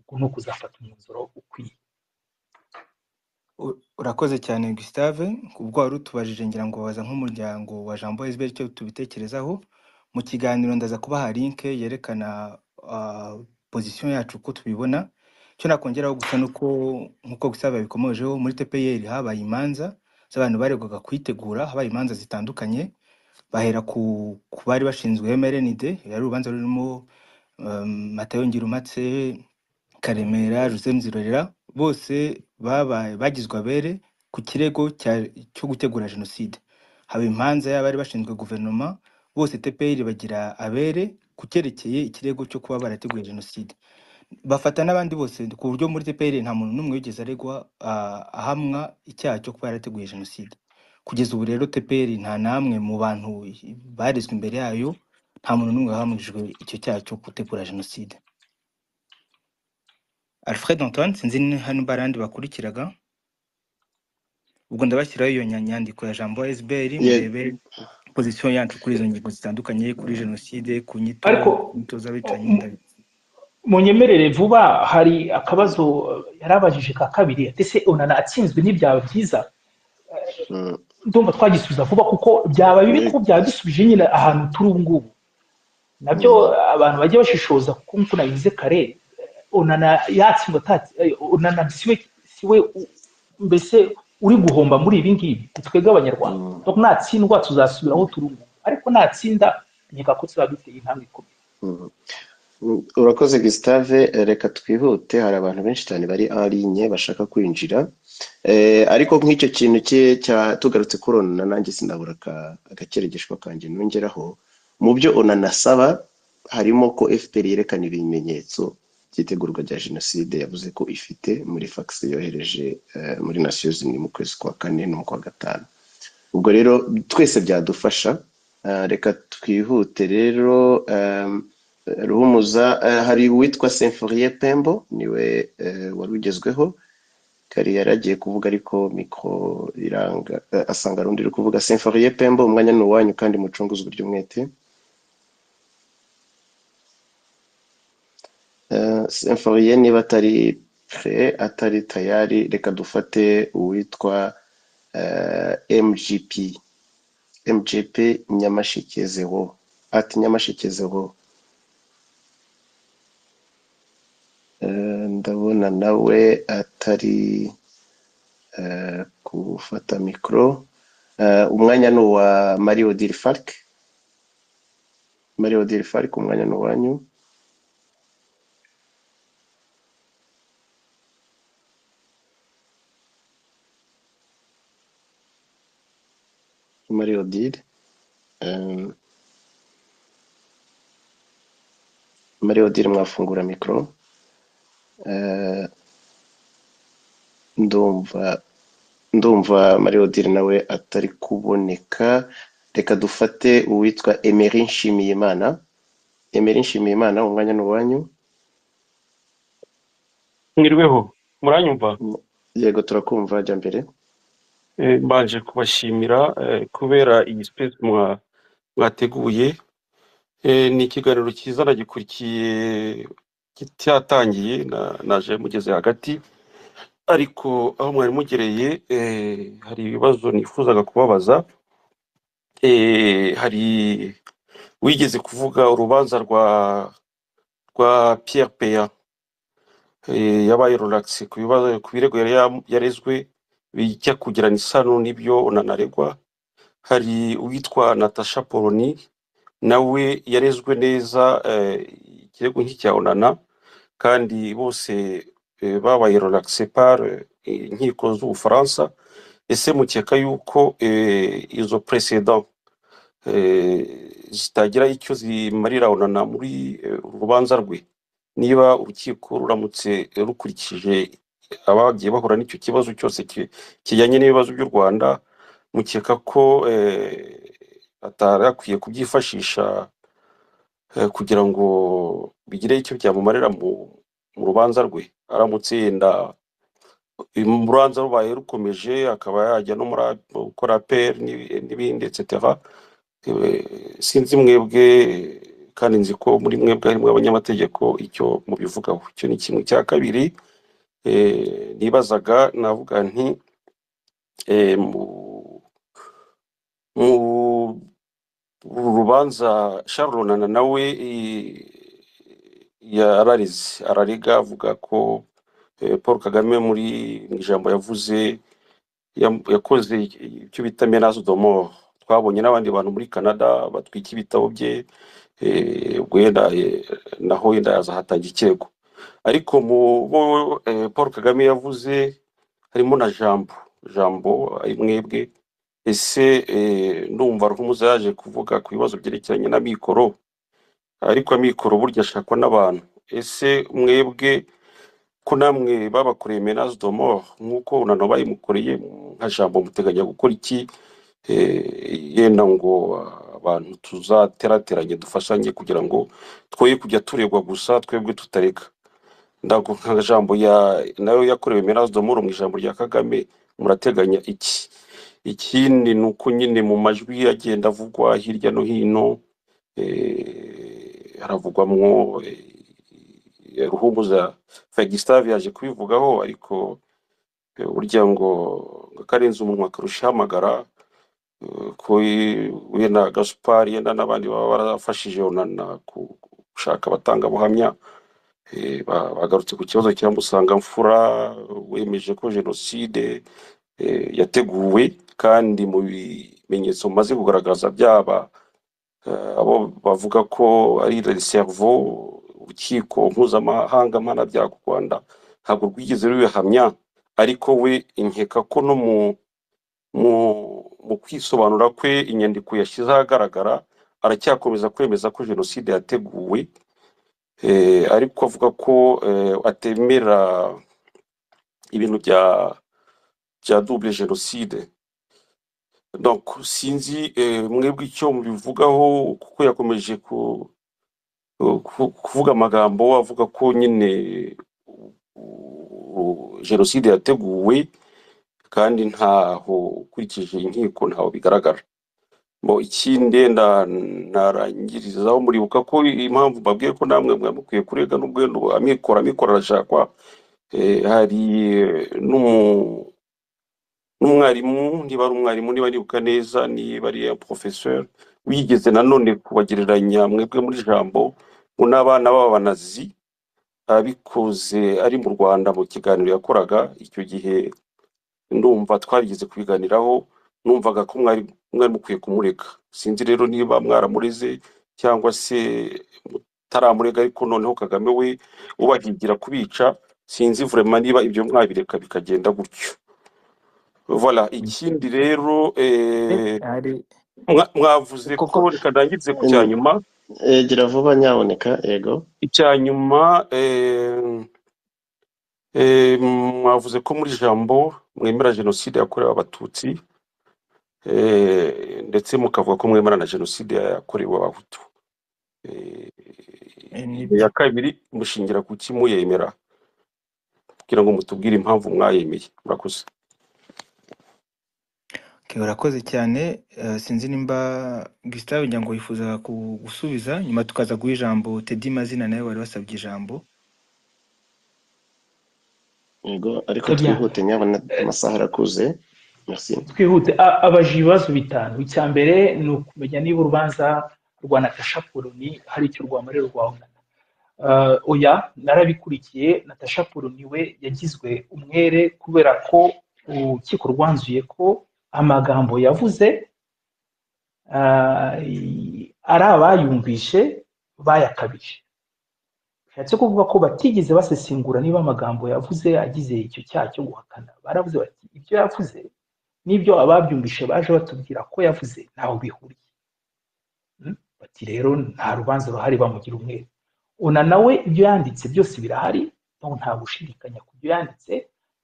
uko ni ukuzafata umwanzuro ukwiye U- Urakoze cyane Gustave ubwo wari utubajije ngira ngo waza nk'umuryango wa Jean Boys Bell icyo tubitekerezaho mu kiganiro ndaza kubaha link yerekana ah, position yacu uko tubibona icyo nakongeraho gusa nuko nk'uko Gustave yabikomojeho muri TPR habaye imanza z'abantu baregwaga kuyitegura habaye imanza zitandukanye bahera ku ku bari bashinzwe MRND yari urubanza rurimo um, Matayo Ngirumpatse Karemera Joseph Nzirorera bose babaye bagizwe abere ku kirego cya- cyo gutegura jenoside haba imanza y'abari bashinzwe guverinoma bose TPR bagira abere ku cyerekeye ikirego cyo kuba barateguye jenoside bafata n'abandi bose ku buryo muri TPR nta muntu n'umwe wigeze aregwa ah, ahamwa icyaha cyo kuba yarateguye jenoside kugeza ubu rero TPR nta namwe mu bantu barezwe imbere yayo nta muntu n'umwe wahamwijwe icyo cyaha cyo gutegura jenoside Alfred Antoine sinzi ni- hano barandi bakurikiraga ubwo ndabashyiraho iyo nya- nyandiko ya Jambo SBL Ye- murebe position yacu kuri izo ngingo zitandukanye kuri jenoside ku nyito ariko ku nyito o- z'abicanyi m- ndabi munyemerere vuba hari akabazo eh, yari abajije ka kabiri ati se unana atsinzwe ntibyaba byiza Mm. ndumva twagisubiza vuba kuko byaba bibi Ye- kuko byaba dusubije nyine ahantu turi ubu ngubu nabyo Mm. abantu bajya bashishoza kuko nk'uko nabivuze kare onana yatsindwa atati onana siwe siwe u- mbese uri guhomba muri ibi ngibi ni twebwe abanyarwanda Mm. Donc natsindwa tuzasubira aho turi ubu ngubu ariko natsinda nkeka ko tuzaba duteye intambwe ikomeye Mm. Mm, urakoze Gustave eh, reka twihute hari abantu benshi cyane bari en ligne bashaka kwinjira eh, ariko nk'icyo kintu cye cya tugarutse kuri onana nanjye sinabura aka- agakeregeshwa kanjye nongeraho mu byo onana asaba harimo ko FPR yerekana ibimenyetso by'itegurwa rya jenoside yavuze ko ifite muri fax yohereje eh, muri Nations Unies mu kwezi kwa kane no mu kwa gatanu ubwo rero twese byadufasha Eh, reka twihute rero em, ruhumuza eh, hari uwitwa Symphorien Pembo niwe eh, wari ugezweho kari yari agiye kuvuga ariko mikoro iranga eh, asanga rundi uri kuvuga Symphorien Pembo umwanya ni uwanyu kandi mucunguze uburyo umwete Eh, Symphorien niba atari pre atari tayari reka dufate uwitwa eh, MGP MGP Nyamasheke Zero ati Nyamasheke Zero Eh, ndabona nawe atari eh, gufata mikoro Eh, umwanya ni uwa Marie Odile Falk Marie Odile Falk umwanya ni uwanyu Marie Odile eh, Marie Odile mwafungura mikoro Eh, ndumva ndumva Marie Odile nawe atari kuboneka reka dufate uwitwa Emery Nshimiyimana Emery Nshimiyimana umwanya ni uwanyu mwiriweho muranyumva yego turakumva jya mbere Eh, mbanje kubashimira eh, kubera iyi space mwa- mwateguye Eh, ni ikiganiro cyiza nagikurikiye kitatangiye na- naje mugeze hagati ariko aho mwari mugereye eh, hari ibibazo nifuzaga kubabaza Eh, hari wigeze kuvuga urubanza rwa rwa Pierre Peya eh, yabaye relax ku bibazo ku birego yari yam- yarezwe bijya kugirana isano n'ibyo unanaregwa hari uwitwa Natasha Poloni nawe yarezwe neza eh, ikirego nk'icya onana kandi bose eh, babaye relax par eh, inkiko z'ubufaransa ese mukeka yuko eh, izo precedent eh, zitagira icyo zimarira onana muri eh, uru rubanza rwe niba urukiko ruramutse rukurikije abagiye bahura n'icyo kibazo cyose ki- kijyanye n'ibibazo by'u Rwanda mukeka ko eh, atari akwiye kubyifashisha eh, kugira ngo bigire icyo byamumarira mu mu rubanza rwe aramutse yenda urubanza rubaye rukomeje akaba yajya no muri A- gukora aperi n'ibindi etsetera sinzi mwebwe kandi nzi ko muri mwebwe harimo abanyamategeko icyo mubivugaho icyo ni kimwe cya kabiri eh, nibazaga navuga nti eh, mu mu uru rubanza sharlonana nawe eh, yararize ararega avuga ko eh, paul kagame muri mu ijambo yavuze yam- yakoze icyo bita menace de mort twabonye n'abandi bantu muri canada batwika ibitabo bye eh, ubwo yenda eh, naho yenda yazahatanga ikirego ariko mu bo eh, paul kagame yavuze harimo na jambo jambo ari mwebwe ese eh, ndumva rw'umuza yaje kuvuga ku bibazo byerekeranye na mikoro ariko amikoro burya ashakwa n'abantu ese mwebwe ko namwe babakoreye menace de mort nk'uko unano bayimukoreye nka jambo muteganya gukora iki Eh, yenda ngo abantu tuzaterateranye dufashanye kugira ngo twoye kujya turegwa gusa twebwe tutareka ndago nka jambo ya nayo yakorewe menace de mort mu ijambo rya kagame murateganya iki ikindi ni uko nyine mu majwi agenda avugwa hirya no hino eh, haravugwamwo eh, ruhumuza fagistave yaje kubivugaho ariko eh, burya ngo ngo akarenze umunwa akarusha ihamagara eh, ko i- we na gasupari yenda n'abandi baba barafashije onana ku- gushaka abatangabuhamya eh, ba- bagarutse ku kibazo cya musangamfura wemeje ko jenoside eh, yateguwe kandi mu bimenyetso bimaze kugaragaza byaba eh, abo bavuga ko ari reservo urukiko mpuzamahanga mpanabyaha u rwanda ntabwo rwigeze rubihamya ariko we inkeka ko no mu mu mu kwisobanura kwe inyandiko yashyize ahagaragara aracyakomeza kwemeza ko jenoside yateguwe eh, ariko avuga ko eh, atemera ibintu bya bya double jenoside donc sinzi eh, mwebwe icyo mubivugaho kuko yakomeje ku, ku- kuvuga amagambo avuga ko nyine u- jenoside yateguwe kandi ntaho ukurikije inkiko ntaho bigaragara Bo ikindi wenda narangirizaho muribuka ko impamvu mbabwiye ko namwe mwe mukwiye kurega n'ubwo wenda amikoro amikoro arashakwa eh, hari eh, n'umu- n'umwarimu niba ari umwarimu niba nibuka neza niba ari porofeseri wigeze nanone kubagereranya mwebwe muri jambo ngo n'abana b'abanazi abikoze ari mu rwanda mu kiganiro yakoraga icyo gihe ndumva twarigeze kubiganiraho numvaga ko mwari mwari mukwiye kumureka sinzi rero niba mwaramureze cyangwa se mutaramurega ariko noneho kagame we ubahigira kubica sinzi vurema niba ibyo mwabireka bikagenda gutyo voilà ikindi rero Eh, eh, hari mwa- mwavuze ko koko reka ndangirize ku cya Em, nyuma eh, gira vuba nyaboneka yego icya nyuma eh, eh, mwavuze ko muri jambo mwemera jenoside yakorewe abatutsi eh, ndetse mukavuga ko mwemera na jenoside yakorewe abahutu Eh, eh, iyo nibyo ya kabiri mushingira ku ki muyemera kugira ngo mutubwire impamvu mwayemeye murakoze Okay, urakoze cyane Eh, sinzi nimba Gustave ngira ngo wifuza ku- gusubiza nyuma tukaza guha ijambo Teddy Mazina nawe wari wasabye ijambo yego ariko Très bien. twihute nyabona Eh, amasaha arakuze merci twihute A- abajije ibibazo bitanu icya mbere ni ukumenya niba urubanza rwa natasha poloni hari icyo rwamarira rwa onana Eh, oya narabikurikiye natasha poloni we yagizwe umwere kubera ko urukiko rwanzuye ko amagambo yavuze eh, ari abayumvishe bayakabije bishatse kuvuga ko batigeze basesengura niba amagambo yavuze agize icyo cyaha cyo guhakana baravuze bati ibyo yavuze n'ibyo ababyumvishe baje batubwira ko yavuze ntaho bihuriye Mm? bati rero nta rubanza ruhari bamugira umwere ona nawe ibyo yanditse byose birahari no nta gushidikanya ku byo yanditse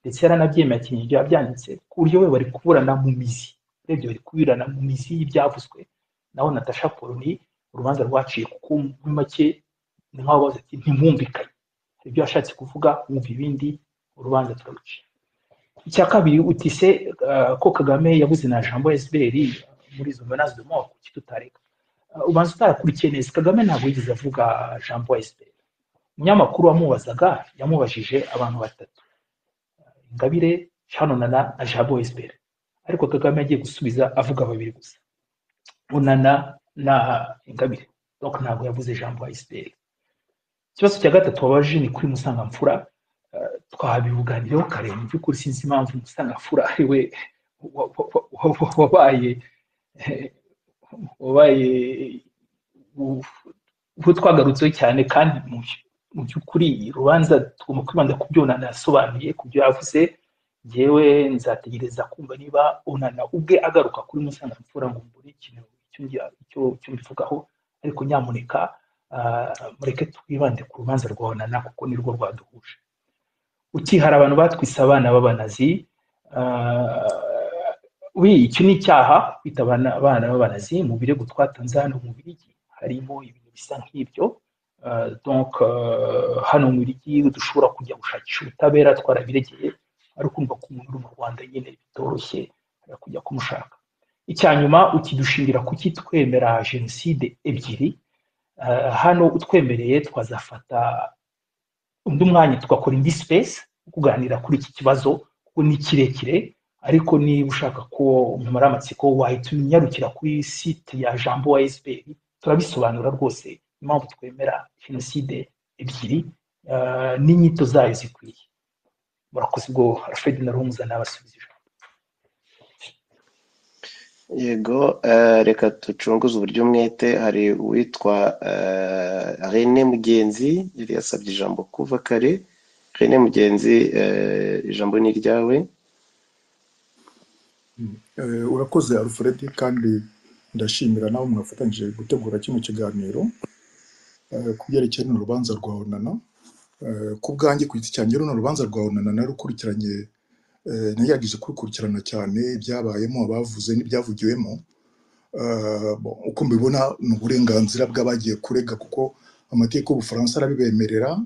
ndetse yaranabyemekiye ibyo yabyanditse ku buryo we bari kuburana mu mizi urebye bari kuburana mu mizi y'ibyavuzwe naho natasha poloni urubanza rwaciye kuko muri make ni nk'aho bavuze ati ntimwumvikanye hari ibyo yashatse kuvuga mwumva ibindi urubanza turaruciye icya kabiri utise ko kagame yabuze na jambo esiberi muri izo menaze de mort kuki tutareka Ah, ubanza utarakurikiye neza kagame ntabwo yigeze avuga jambo esiberi umunyamakuru wamubazaga yamubajije abantu batatu ingabire canona na na jambo esiberi ariko kagame yagiye gusubiza avuga babiri gusa unana na ingabire donc ntabwo yavuze jambo esiberi ikibazo cya gatatu wabaje ni kuri musangamfura Eh, twabivuganireho kare mu by'ukuri sinzi impamvu musangamfura ari we wa- wa- wa- wa- wa- wabaye eh, wabaye u- uwo twagarutseho cyane kandi mu by- mu by'ukuri urubanza tugomba kwibanda ku byo unana yasobanuye ku byo yavuze ngewe nzategereza kumva niba unana ubwe agaruka kuri musangamfura ngo mbure ikintu icyo ngira- icyo- icyo mbivugaho ariko nyamuneka ah, mureke twibande ku rubanza rwa unana kuko nirwo rwaduhuje ukihara abantu batwise abana b'abanazi ah, wi icyo ni icyaha kwita abana abana b'abanazi mu birego twatanze hano mu birigi harimo ibintu bisa nk'ibyo Ah, donc ah, hano mu birigi dushobora kujya gushakisha ubutabera twarabiregeye ari kumva ko umuntu uri mu rwanda nyine bitoroshye ari kujya kumushaka icya nyuma ukidushingira kuki twemera jenoside ebyiri Ah, hano utwemereye twazafata undi mwanya tugakora indi space yo kuganira kuri iki kibazo kuko ni kirekire ariko niba ushaka ko umara amatsiko wahita unyarukira kuri site ya jambo wa sbr turabisobanura rwose impamvu twemera jenoside ebyiri eh, n'inyito zayo zikwiye murakoze ubwo alfred na rumuza n'abasubiza ijambo yego eh, reka ducunguze uburyo umwete hari uwitwa eh, rene mugenzi yari yasabye ijambo kuva kare rene mugenzi eh, ijambo ni iryawe Eh, urakoze alfred kandi ndashimira nawe mwafatanyije gutegura kino kiganiro eh, ku byerekeye runo rubanza rwa onana Eh, ku bwanjye ku giti cyanjye runo rubanza rwa onana narukurikiranye eh, nagerageje kurukurikirana cyane ibyabayemo abavuze n'ibyavugiwemo Eh, bon, uko mbibona ni uburenganzira bw'abagiye kurega kuko amategeko y'ubufaransa arabibemerera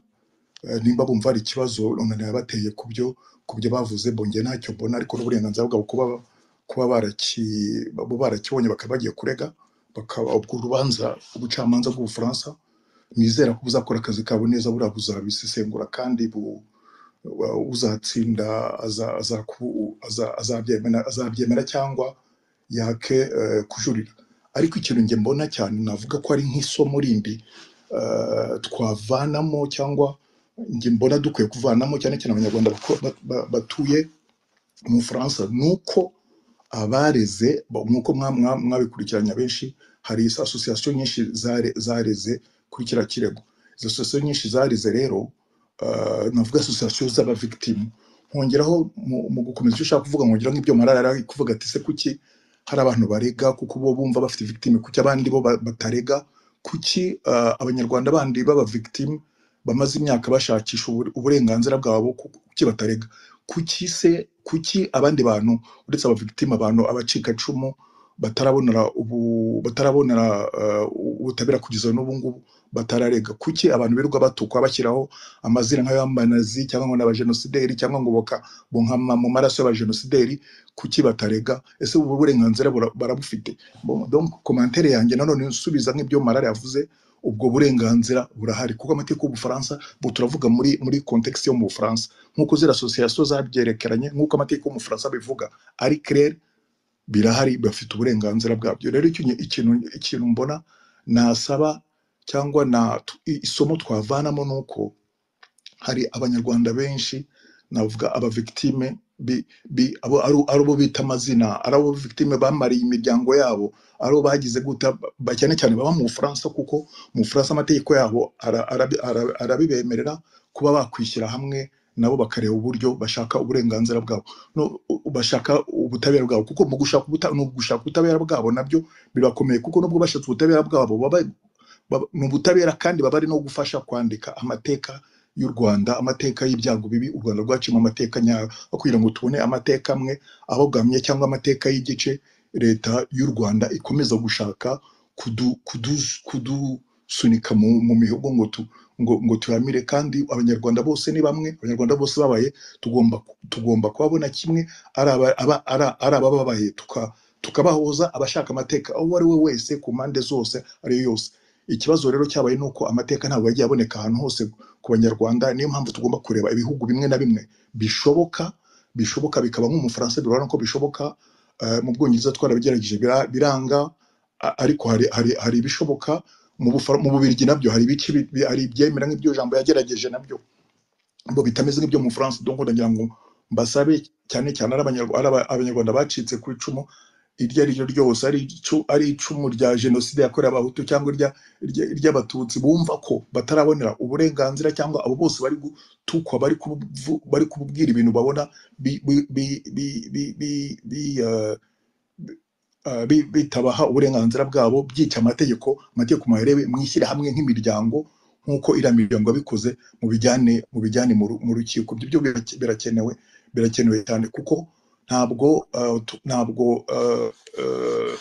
Eh, nimba bumva hari ikibazo onana yabateye ku byo ku byo bavuze bonge ntacyo mbona ariko n'uburenganzira bwabo kuba kuba baraki bo barakibonye bakaba bagiye kurega bakaba ubwo urubanza ubucamanza bw'ubufaransa nizera ko buzakora akazi kabo neza buriya buzabisesengura kandi bu- wa- uzatsinda aza- azaku- aza- azabyemera azabyemera cyangwa yake eh, kujurira ariko ikintu nge mbona cyane navuga ko ari nk'isomo rindi eh, twavanamo cyangwa nge mbona dukwiye kuvanamo cyane cyane abanyarwanda bako- ba- ba- batuye mu bufaransa ni uko abareze bo- nk'uko mwa- mwa- mwabikurikiranye abenshi hari izo asosiyasiyo nyinshi zare- zareze kuri kiriya kirego izo asosiyasiyo nyinshi zareze rero ah, navuga asosiyasiyo z'abavigitimu nkongeraho mu mu gukomeza icyo ushaka kuvuga nkongeraho nk'ibyo marara yari ari kuvuga ati se kuki hari abantu barega kuko bo bumva bafite victime kuki abandi bo ba- batarega kuki ah, abanyarwanda bandi baba victime bamaze imyaka bashakisha ubure- uburenganzira bwabo kuki batarega kuki se kuki abandi bantu uretse abavigitime abantu abacikacumu batarabonera ubu batarabonera eh, ubutabera kugeza n'ubu ngubu batararega kuki abantu birirwa batukwa bashyiraho amazina nk'ay'abanazi cyangwa ngo n'abajenosideri cyangwa ngo boka bonkama mu maraso y'abajenosideri kuki batarega ese ubu burenganzira bura- barabufite Bon, donc komantere yanjye nanone nsubiza nk'ibyo marara yavuze ubwo burenganzira burahari kuko amateka y'ubufaransa ubu turavuga muri muri context yo mu bufaransa nk'uko ziriya asosiyasiyo zabyerekeranye nk'uko amateka y'umufaransa abivuga ari claire birahari bafite uburenganzira bwabyo rero ikintu ikintu ikintu mbona nasaba cyangwa na tu- i- isomo twavanamo ni uko hari abanyarwanda benshi navuga abavigitime bi- bi- abo- ari ari abo bita amazina ari abo victime bamariye imiryango yabo ari abo bagize guta ba- cyane cyane baba mu bufaransa kuko mu bufaransa amategeko yabo ara- arabi- ara- arabibemerera kuba bakwishyira hamwe nabo bakareba uburyo bashaka uburenganzira bwabo no u- u- bashaka ubutabera bwabo kuko mu gushaka ubuta- ni ugushaka ubutabera bwabo nabyo birakomeye kuko nubwo bashatse ubutabera bwabo baba baba- ni ubutabera kandi baba ari no gufasha kwandika amateka y'u rwanda amateka y'ibyago bibi u rwanda rwaciyemo amateka nyayo aho kugira ngo tubone amateka amwe abogamye cyangwa amateka y'igice leta y'u rwanda ikomeza gushaka kudu, kudu, kudusunika mu, mu mihogo ngo, tu, ngo, ngo turamire kandi abanyarwanda bose ni bamwe abanyarwanda bose babaye tugomba, tugomba kubabona kimwe ari aba- aba- ari- ari abababaye tuka tukabahuza abashaka amateka aho uwo ari we wese ku mpande zose ari yo yose ikibazo rero cyabaye ni uko amateka ntabwo yagiye aboneka ahantu hose ku banyarwanda niyo mpamvu tugomba kureba ibihugu bimwe na bimwe bishoboka bishoboka bikaba nk'umufaransa birabona ko bishoboka eh, mu bwongereza twarabigerageje bira- biranga a- ariko hari hari hari ibishoboka mu Bufara- mu bubirigi nabyo hari ibice bi- bi- hari ibyemera nk'ibyo jambo yagerageje nabyo bo bitameze nk'ibyo mu France donc ndagira ngo mbasabe cyane cyane ari Abanyarwa- ari aba- abanyarwanda bacitse ku icumu iryo ari ryo ryose ari icu- ari icumu rya jenoside yakorewe abahutu cyangwa irya- irya- iry'abatutsi bumva ko batarabonera uburenganzira cyangwa abo bose bari gutukwa bari kubuvu- bari kububwira ibintu babona bi- bi- bi- bi- bi- bi- bi- eh, eh, bi- bitabaha uburenganzira bwabo byica amategeko amategeko mwarebe mwishyira hamwe nk'imiryango nk'uko iriya miryango yabikoze mu bijyane mu bijyane mu ru- mu rukiko ibyo byo bira- birakenewe birakenewe cyane kuko ntabwo eh, tu- ntabwo eh, eh,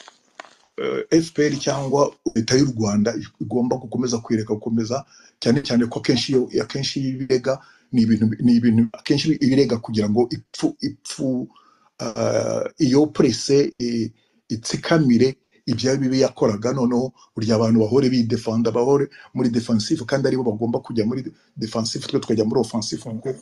eh, fpr cyangwa leta y'u rwanda igomba gukomeza kwireka gukomeza cyane cyane ko akenshi iyo akenshi iyo ibirega ni ibintu ni ibintu akenshi ibirega kugira ngo ipfu ipfu ah, iyo prese i- itsikamire ibya bibi yakoraga noneho burya abantu bahore bidefanda bahore muri defensive kandi aribo bagomba kujya muri defensive twe tukajya muri offensive ngo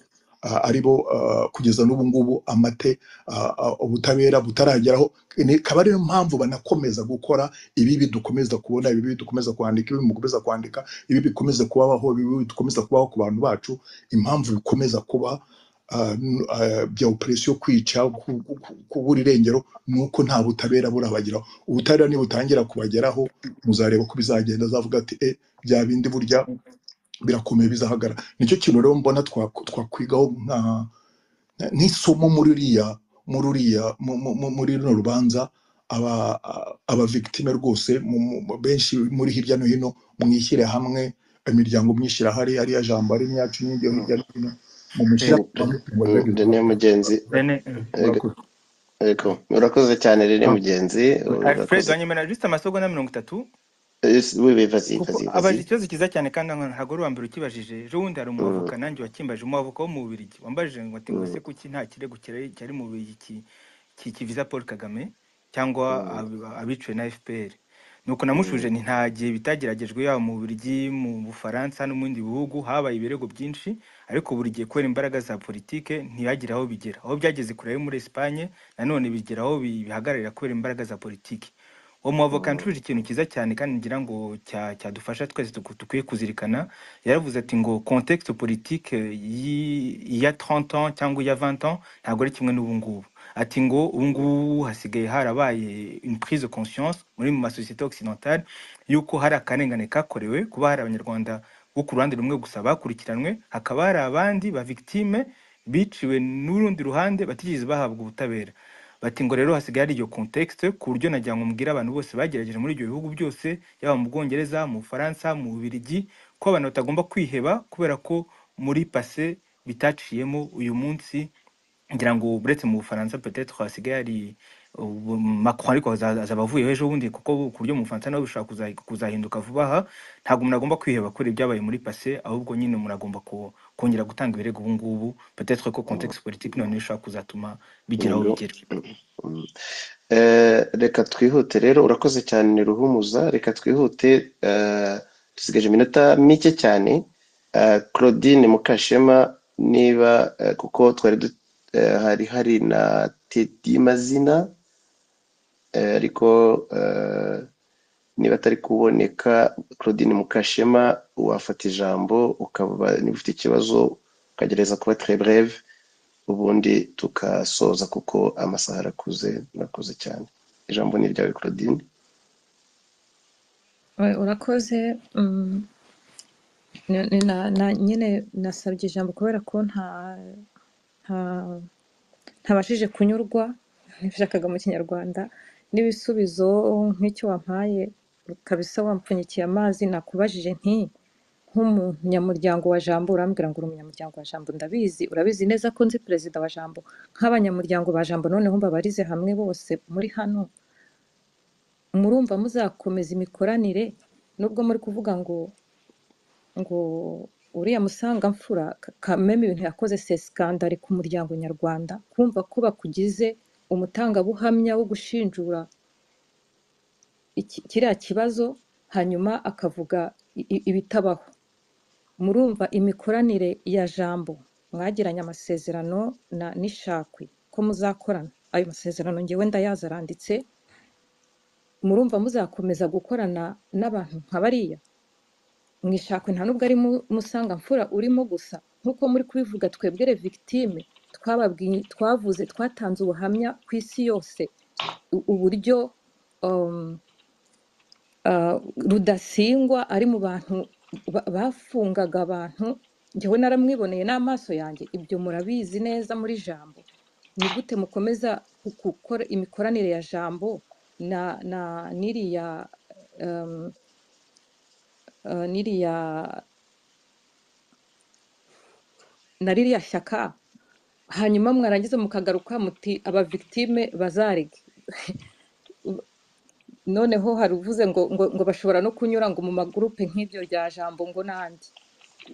ah, aribo ah, kugeza n'ubu ngubu amate ah, ah, ubutabera butarageraho ni- kaba ariyo mpamvu banakomeza gukora ibi bidukomeza kubona ibi bidukomeza kwandika ibi mukomeza kwandika ibi bikomeza kubaho ibi bidukomeza kubaho ku bantu bacu impamvu bikomeza kuba ah, n- ah, bya operasiyo kwica ku- ku- ku- kubura irengero ni uko nta butabera burabageraho ubutabera nibutangira kubageraho muzareba ko bizagenda azavuga ati e bya bindi burya birakomeye bizahagarara nicyo kintu rero mbona twa- twakwigaho nka nk'isomo muri uriya muri uriya mu- mu- mu- muri runo rubanza aba aba victime rwose mu- mu- mu- benshi muri hirya no hino mwishyire hamwe imiryango mwishyira hari hariya jambo ari n'iyacu n'ijya hirya no hino mu mushyira hamwe tugerageze rene mugenzi Bene, eh, ego- murakoze ego. urakoze cyane rene ah, mugenzi Alfred urakoze wanyemera juste amasogo na mirongo itatu Yes, oui oui vas-y kuko vas-y vas-y abajije ikibazo cyiza cyane kandi ntabwo ntabwo ari uwa mbere ukibajije ejo bundi hari Mm, umwavoka nanjye wakimbajije umwavoka wo mu Bubiligi wambajije ngo ati ngo mm, ese kuki nta kirego kirari- cyari mu Bubiligi ki- ki- kiviza Paul Kagame cyangwa mm, ab- abiciwe na FPR nuko mm, namushubije nti nta gihe bitageragejwe yaba mu Bubiligi mu Bufaransa no mu bindi bihugu habaye ibirego byinshi ariko buri gihe kubera imbaraga za politike ntibagire aho bigera aho byageze kure yo muri Espagne nanone bigera aho bi- bihagararira kubera imbaraga za politiki uwo mwavoka mm, yanshubije ikintu cyiza cyane kandi ngira ngo cya- cyadufasha twese tuku- dukwiye kuzirikana yaravuze ati ngo contexte politique y'i- iya 30 ans cyangwa iya 20 ans ntabwo ari kimwe n'ubu ngubu ati ngo ubu ngubu hasigaye harabaye une prise de conscience muri mu masosiyete occidentale y'uko hari akarengane kakorewe kuba hari abanyarwanda bo ku ruhande rumwe gusa bakurikiranwe hakaba hari abandi ba victime biciwe n'urundi ruhande batigeze bahabwa ubutabera bati ngo rero hasigaye hari iyo contexte ku buryo nagira ngo mbwire abantu bose bagerageje muri ibyo bihugu byose yaba mu Bwongereza mu Bufaransa mu Bubiligi ko abantu batagomba kwiheba kubera ko muri passé bitaciyemo uyu munsi ngira ngo uretse mu Bufaransa peut-être hasigaye hari ubu- Macron ariko aza- azaba avuyeho ejo bundi kuko ku buryo mu Bufaransa nawe bishobora kuza- kuzahinduka vuba aha ntabwo umuntu agomba kwiheba kuri ibyabaye muri passé ahubwo nyine umuntu agomba ku- kongera gutanga ibirego ubu ngubu peut-être ko mm. contexte politique none ishobora kuzatuma bigira aho Nibyo. bigera Mm. Eh, reka twihute rero urakoze cyane ni ruhumuza reka twihute eh, dusigaje iminota mike cyane Eh, claudine mukashema niba eh, kuko twari du- eh, hari hari na tedi mazina eh, ariko eh, niba atari kuboneka claudine mukashema wafata ijambo ukaba niba ufite ikibazo ukagereza kuba très breve ubundi tugasoza kuko amasaha arakuze murakoze cyane ijambo ni iryawe claudine We, urakoze mm, ni- ni na- na- nyine nasabye ijambo kubera ko nta nta- ntabashije kunyurwa nashakaga mu kinyarwanda n'ibisubizo nk'icyo wampaye kabisa wampfunyikiye amazi nakubajije nti nk'umunyamuryango wa jambo urambwira ngo uri umunyamuryango wa jambo ndabizi urabizi neza ko nzi perezida wa jambo nk'abanyamuryango ba jambo noneho mbabarize hamwe bose muri hano murumva muzakomeza imikoranire nubwo muri kuvuga ngo ngo uriya musanga mfura kameme ibintu yakoze sesikandari ku muryango nyarwanda kumva ko bakugize umutangabuhamya wo gushinjura iki- kiriya kibazo hanyuma akavuga i- i- ibitabaho murumva imikoranire ya jambo mwagiranye amasezerano na n'ishakwe ko muzakorana ayo masezerano ngewe ndayazi aranditse murumva muzakomeza gukorana n'abantu nka bariya mwishakwe nta nubwo ari mu- musanga mfura urimo gusa nk'uko muri kubivuga twebwere victime twababwiye twavuze twatanze ubuhamya ku isi yose u- uburyo um, uh, rudasingwa ari mu bantu ba- bafungaga abantu njyewe naramwiboneye n'amaso yanjye ibyo murabizi neza muri jambo ni gute mukomeza ku- gukora imikoranire ya jambo na na n'iriya um, uh, n'iriya na ririya shyaka hanyuma mwarangiza mukagaruka muti aba victime bazarege noneho hari uvuze ngo, ngo ngo bashobora no kunyura ngo mu magurupe nk'ibyo rya jambo ngo n'andi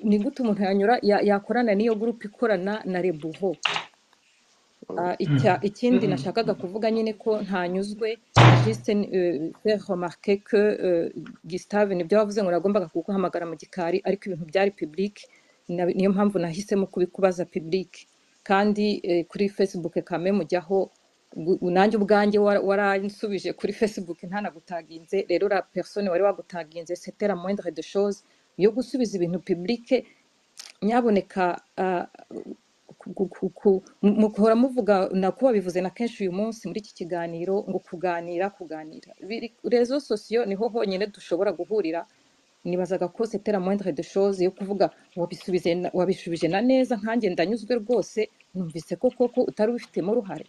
ni gute umuntu yanyura ya- yakorana n'iyo gurupe ikorana na rebuho Ah, icya- ikindi nashakaga kuvuga nyine ko ntanyuzwe juste euh, faire remarquer que euh, Gustave nibyo wavuze ngo nagombaga kuguhamagara mu gikari ariko ibintu byari public na- niyo mpamvu nahisemo kubikubaza public kandi eh, kuri Facebook kame mujyaho gu- nanjye ubwanjye wara- waransubije kuri Facebook ntanagutaginze rero la personne wari wagutaginze c'était la moindre de chose yo gusubiza ibintu public nyaboneka ah, ku- ku- ku- ku- mu- muhora muvuga nako babivuze na kenshi uyu munsi muri iki kiganiro ngo kuganira kuganira Biri- rezo sosiyo niho honyine dushobora guhurira nibazaga ko setera moindre de chose yo kuvuga wabisubize na- wabishubije na neza nkanjye ndanyuzwe rwose numvise ko koko utari ubifitemo uruhare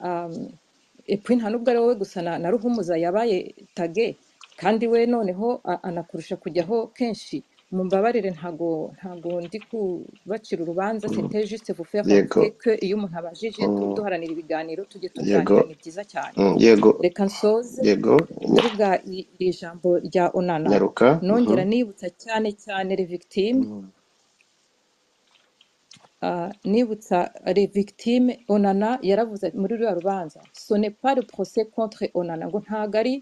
um, epfo nta nubwo ari wowe gusa na, na ruhumuza yabaye tage kandi we noneho a- anakurusha kujyaho kenshi mumbabarire ntago ntago ndi kubacira urubanza c'était juste vous faire yego remarquer que iyo umuntu abajije tu- mm, duharanira ibiganiro tujye yego tuganira ni byiza cyane mm, yego reka nsoze yego nya- mvuga i- iri jambo rya onana nyaruka nongera mhm, nibutsa cyane cyane les victimes mm, Ah, nibutsa les victimes onana yaravuze ati- muri ruriya rubanza ce n'est pas le procès contre onana ngo ntago ari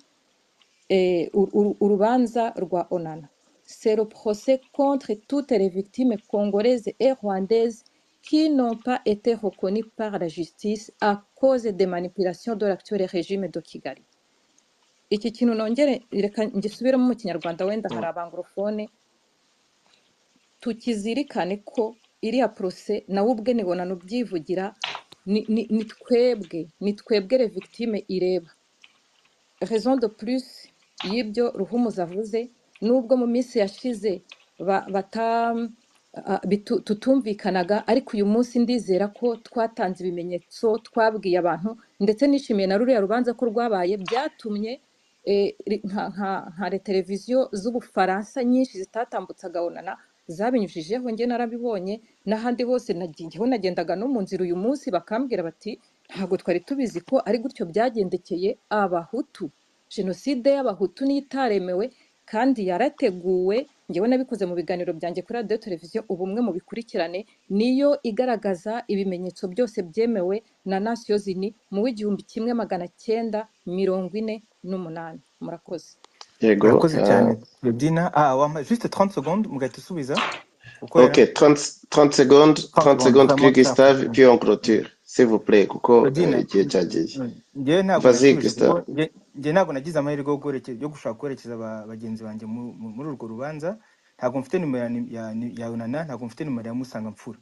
eh, uru- uru- urubanza rwa onana c'est le procès contre toutes les victimes congolaises et rwandaises qui n'ont pas été reconnues par la justice à cause des manipulations de l'actuel régime de kigali iki kintu nongere reka ngisubiremo mu kinyarwanda wenda hari mm, abanglofone tukizirikane ko iriya porose nawe ubwe nibona n'ubyivugira ni ni- ni twebwe ni twebwe le victime ireba raison de plus y'ibyo ruhumuza avuze nubwo mu minsi yashize ba- bata- ah, bitu- tutumvikanaga ariko uyu munsi ndizera ko twatanze ibimenyetso twabwiye abantu ndetse nishimiye na ruriya rubanza ko rwabaye byatumye eh, ri- nka nka- nka re- televiziyo z'ubufaransa nyinshi zitatambutsaga onana zabinyujijeho njye narabibonye n'ahandi hose nagiyeho nagendaga no mu nzira uyu munsi bakambwira bati ntabwo twari tubizi ko ari gutyo byagendekeye abahutu jenoside y'abahutu niyo itaremewe kandi yarateguwe ngewe nabikoze mu biganiro byanjye kuri radiyo televiziyo ubumwe mu bikurikirane niyo igaragaza ibimenyetso byose byemewe na nasiyo zini mu w'igihumbi kimwe magana cyenda mirongo ine n'umunani murakoze yego murakoze cyane ah, Claudine ah wampa juste 30 secondes mugahita usubiza kuko ok yari 30, 30 secondes 30 30 secondes secondes kuri vraiment très gustave rapide puis on clôture s'il vous plaît kuko eh, Claudine igihe cyagiye njyewe ntabwo nasubije vas-y kuko gustave njye njye ntabwo nagize amahirwe yo guherekeza- yo gushaka guherekeza ba- bagenzi banjye mu- mu- muri urwo rubanza ntabwo mfite nimero ya ni- ya ni- ya yunana ntabwo mfite nimero ya musangamfura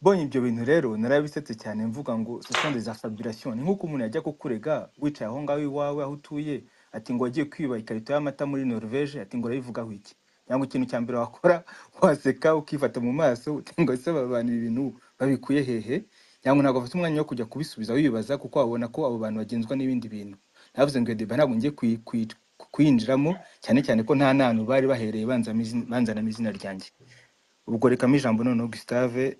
mbonye ibyo bintu rero narabisetse cyane mvuga ngo ce sont des affabulations ni nk'uko umuntu yajya kukurega wicaye aho ngaho iwawe aho utuye ati ngo wagiye kwiba ikarito y'amata muri norvege ati ngo urabivugaho iki cyangwa ikintu cya mbere wakora waseka ukifata mu maso uti ngo ese aba bantu ibi bintu babikuye hehe cyangwa ntabwo bafite umwanya wo kujya kubisubiza wibaza kuko wabona ko abo bantu bagenzwa n'ibindi bintu navuze ngo iyo deba ntabwo ngiye kuyinjiramo cyane cyane ko nta n'ahantu bari bahereye banzamo izin- banzanamo izina ryanjye ubwo rekamo ijambo noneho Gustave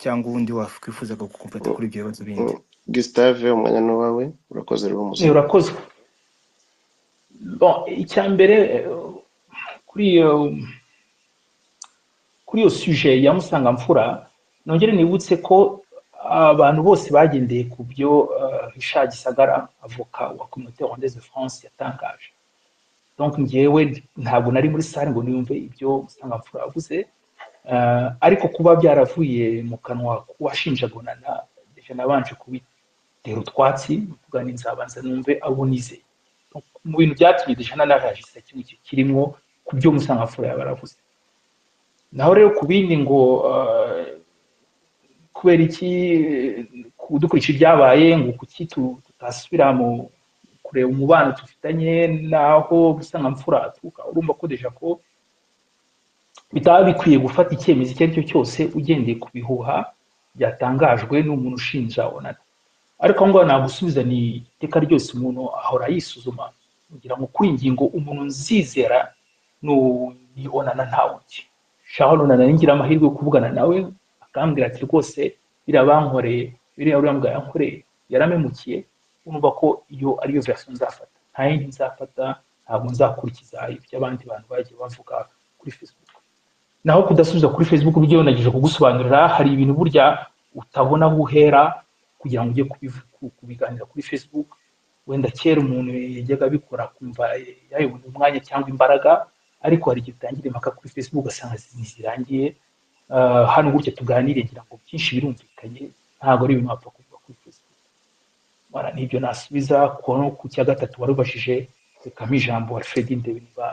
cyangwa ubundi wakwifuzaga gukompleta kuri ibyo bibazo bindi Gustave umwanya ni uwawe urakoze rwose Eh, urakozwe bon icya mbere eh, kuri iyo kuri iyo suje ya musangamfura nongere nibutse ko abantu bose bagendeye ku byo eh, Richard Gisagara avoka wa Communauté Rwandaise de France yatangaje donc njyewe ntabwo nari muri sare ngo niyumve ibyo musangamfura yavuze Eh, ariko kuba byaravuye mu kanwa k'uwashinja gonana je nabanje kubitera utwatsi mvuga ni nzabanza numve abo nizeye Donc, mu bintu byatumye deja nanarajisa kimwe kirimwo ku byo musangamfura yaba yaravuze naho rero ku bindi ngo eh, kubera iki eh, ku- dukurikije ibyabaye ngo kuki tu- tutasubira mu kureba umubano dufitanye n'aho musangamfura aturuka urumva ko deja ko bitaba bikwiye gufata icyemezo icyo ari cyo cyose ugendeye ku bihuha byatangajwe n'umuntu ushinja onana ariko aho ngaho nagusubiza ni iteka ryose umuntu ahora yisuzuma kugira ngo kuri iyi ngingo umuntu nzizera nu- ni onana ntawe undi shaho onana ningira amahirwe yo kuvugana nawe akambwira ati rwose biriya bankoreye biriya uriya mbwa yankoreye yaramemukiye urumva ko iyo ariyo verisiyo nzafata nta yindi nzafata ntabwo nzakurikiza ibyo abandi bantu bagiye bavuga kuri facebook naho kudasubiza kuri facebook byo nagije kugusobanurira hari ibintu burya utabona aho uhera kugira ngo ujye kubivu- ku- kubiganira kuri facebook wenda kera umuntu yajyaga abikora akumva eh, yayibona umwanya cyangwa imbaraga ariko hari igihe utangira impaka kuri facebook ugasanga zi- zirangiye Ah, hano gutya tuganire ngira ngo byinshi birumvikanye ntabwo ari ibintu wapfa kuvuga kuri facebook bara nibyo nasubiza ku ku cya gatatu warubajije rekamo ijambo alfred ndebe niba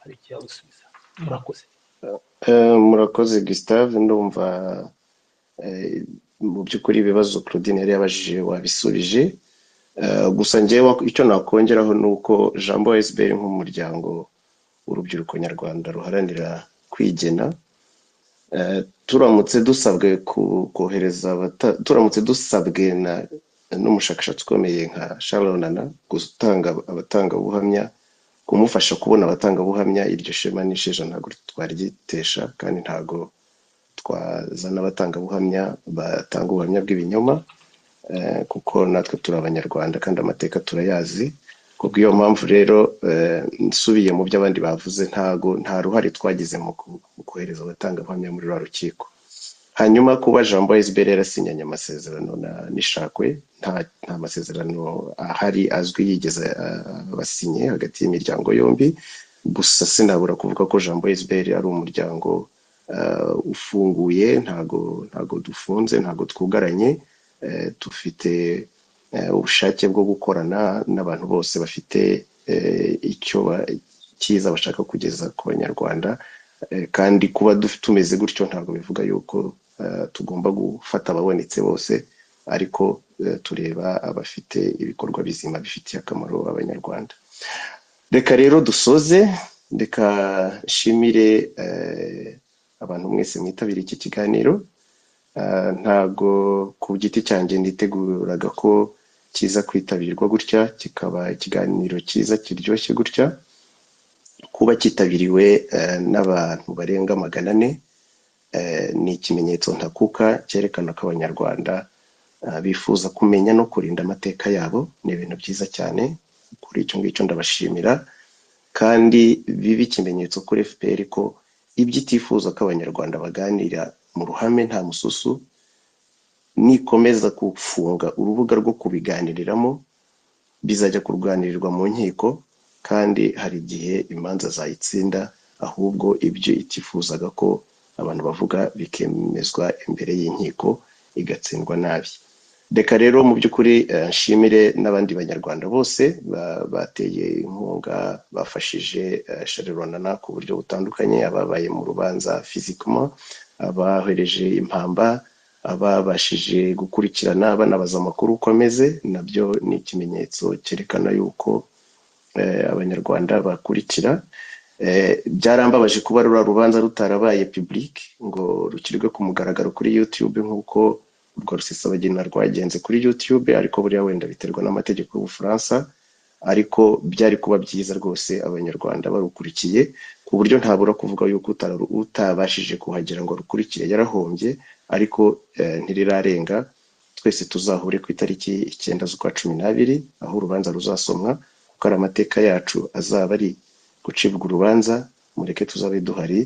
hari ikiyagusubiza murakoze Eh, murakoze Gustave ndumva eh, mu by'ukuri ibibazo Claudine yari yabajije wabisubije Eh, gusa njyewe icyo nakongeraho ni uko jambo esiberi nk'umuryango w'urubyiruko nyarwanda ruharanira kwigena Eh, turamutse dusabwe ku- kohereza abata- turamutse dusabwe na n'umushakashatsi ukomeye nka sharonana gutanga abatangabuhamya kumufasha kubona abatangabuhamya iryo shema n'isheja ntabwo twaryitesha kandi ntabwo twazana abatangabuhamya batanga ubuhamya bw'ibinyoma eh, kuko natwe turi abanyarwanda kandi amateka turayazi kubwo iyo mpamvu rero eh, nsubiye mu byo abandi bavuze ntago nta ruhare twagize mu ku- mu kohereza abatangabuhamya muri rwa rukiko hanyuma kuba jambo esiberi yarasinyanye amasezerano na nishakwe nta, nta masezerano ahari azwi yigeze ah, basinye hagati y'imiryango yombi gusa sinabura kuvuga ko jambo esiberi ari umuryango ah, ufunguye ntago ntago dufunze ntago twugaranye eh, dufite eh, ubushake bwo gukorana n'abantu bose bafite eh, icyo ba- cyiza bashaka kugeza ku banyarwanda Eh, kandi kuba duf- tumeze gutyo ntabwo bivuga yuko eh, tugomba gufata ababonetse bose ariko eh, tureba abafite ibikorwa bizima bifitiye akamaro abanyarwanda reka rero dusoze reka nshimire eh, abantu mwese mwitabira iki kiganiro Ah, ntago ku giti cyanjye niteguraga ko kiza kwitabirwa gutya kikaba ikiganiro cyiza kiryoshye gutya kuba cyitabiriwe eh, n'abantu barenga magana ane eh, ni ikimenyetso ntakuka cyerekana ko abanyarwanda eh, bifuza kumenya no kurinda amateka yabo ni ibintu byiza cyane kuri icyo ngicyo ndabashimira kandi bibe ikimenyetso kuri fpr ko ibyo itifuza ko abanyarwanda baganira mu ruhame nta mususu nikomeza gufunga urubuga rwo kubiganiriramo bizajya kurwanirwa mu nkiko kandi hari igihe imanza zayitsinda ahubwo ibyo itifuzaga ko abantu bavuga bikemezwa imbere y'inkiko igatsindwa nabi reka rero mu by'ukuri eh, nshimire n'abandi banyarwanda bose ba- bateye inkunga bafashije sharirona ku buryo butandukanye ababaye mu rubanza fizikoma abahereje impamba ababashije gukurikirana banabaza amakuru uko ameze nabyo ni ikimenyetso cyerekana yuko eh, abanyarwanda bakurikira Eh, byarambabaje kuba rura rubanza rutarabaye public ngo rukirirwe ku mugaragaro kuri youtube nk'uko urwo rusesabagina rwagenze kuri youtube ariko buriya wenda biterwa n'amategeko y'ubufaransa ariko byari kuba byiza rwose abanyarwanda barukurikiye ku buryo ntabura kuvuga yuko utara- utabashije kuhagera ngo arukurikire yarahombye ariko eh, ntirirarenga twese tuzahure ku itariki icyenda z'ukwa cumi n'abiri aho urubanza ruzasomwa kuko ari amateka yacu azaba ari gucibwa urubanza mureke tuzabe duhari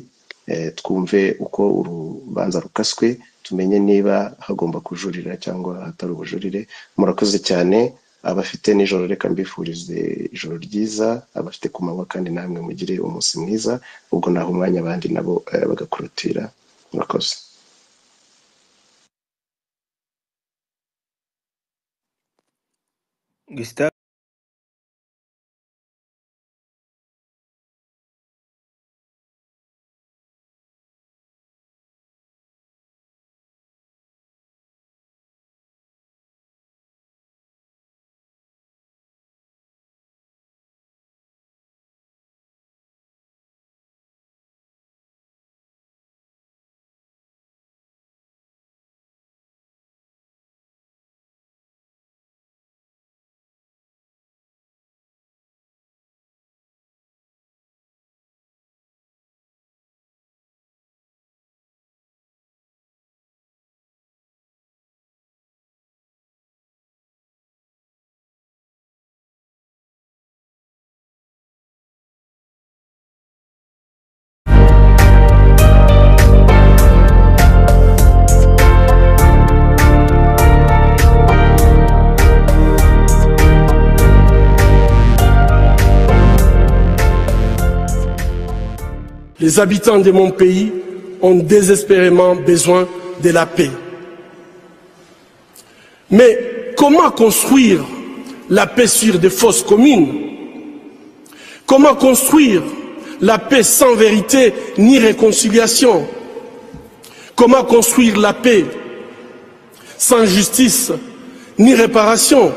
eh, twumve uko urubanza rukaswe tumenye niba hagomba kujurira cyangwa hatari ubujurire murakoze cyane abafite nijoro reka mbifurize ijoro ryiza abafite ku manywa kandi namwe mugire umunsi mwiza ubwo naho umwanya abandi nabo eh, bagakurutira murakoze Gustave Les habitants de mon pays ont désespérément besoin de la paix. Mais comment construire la paix sur des fausses communes Comment construire la paix sans vérité ni réconciliation Comment construire la paix sans justice ni réparation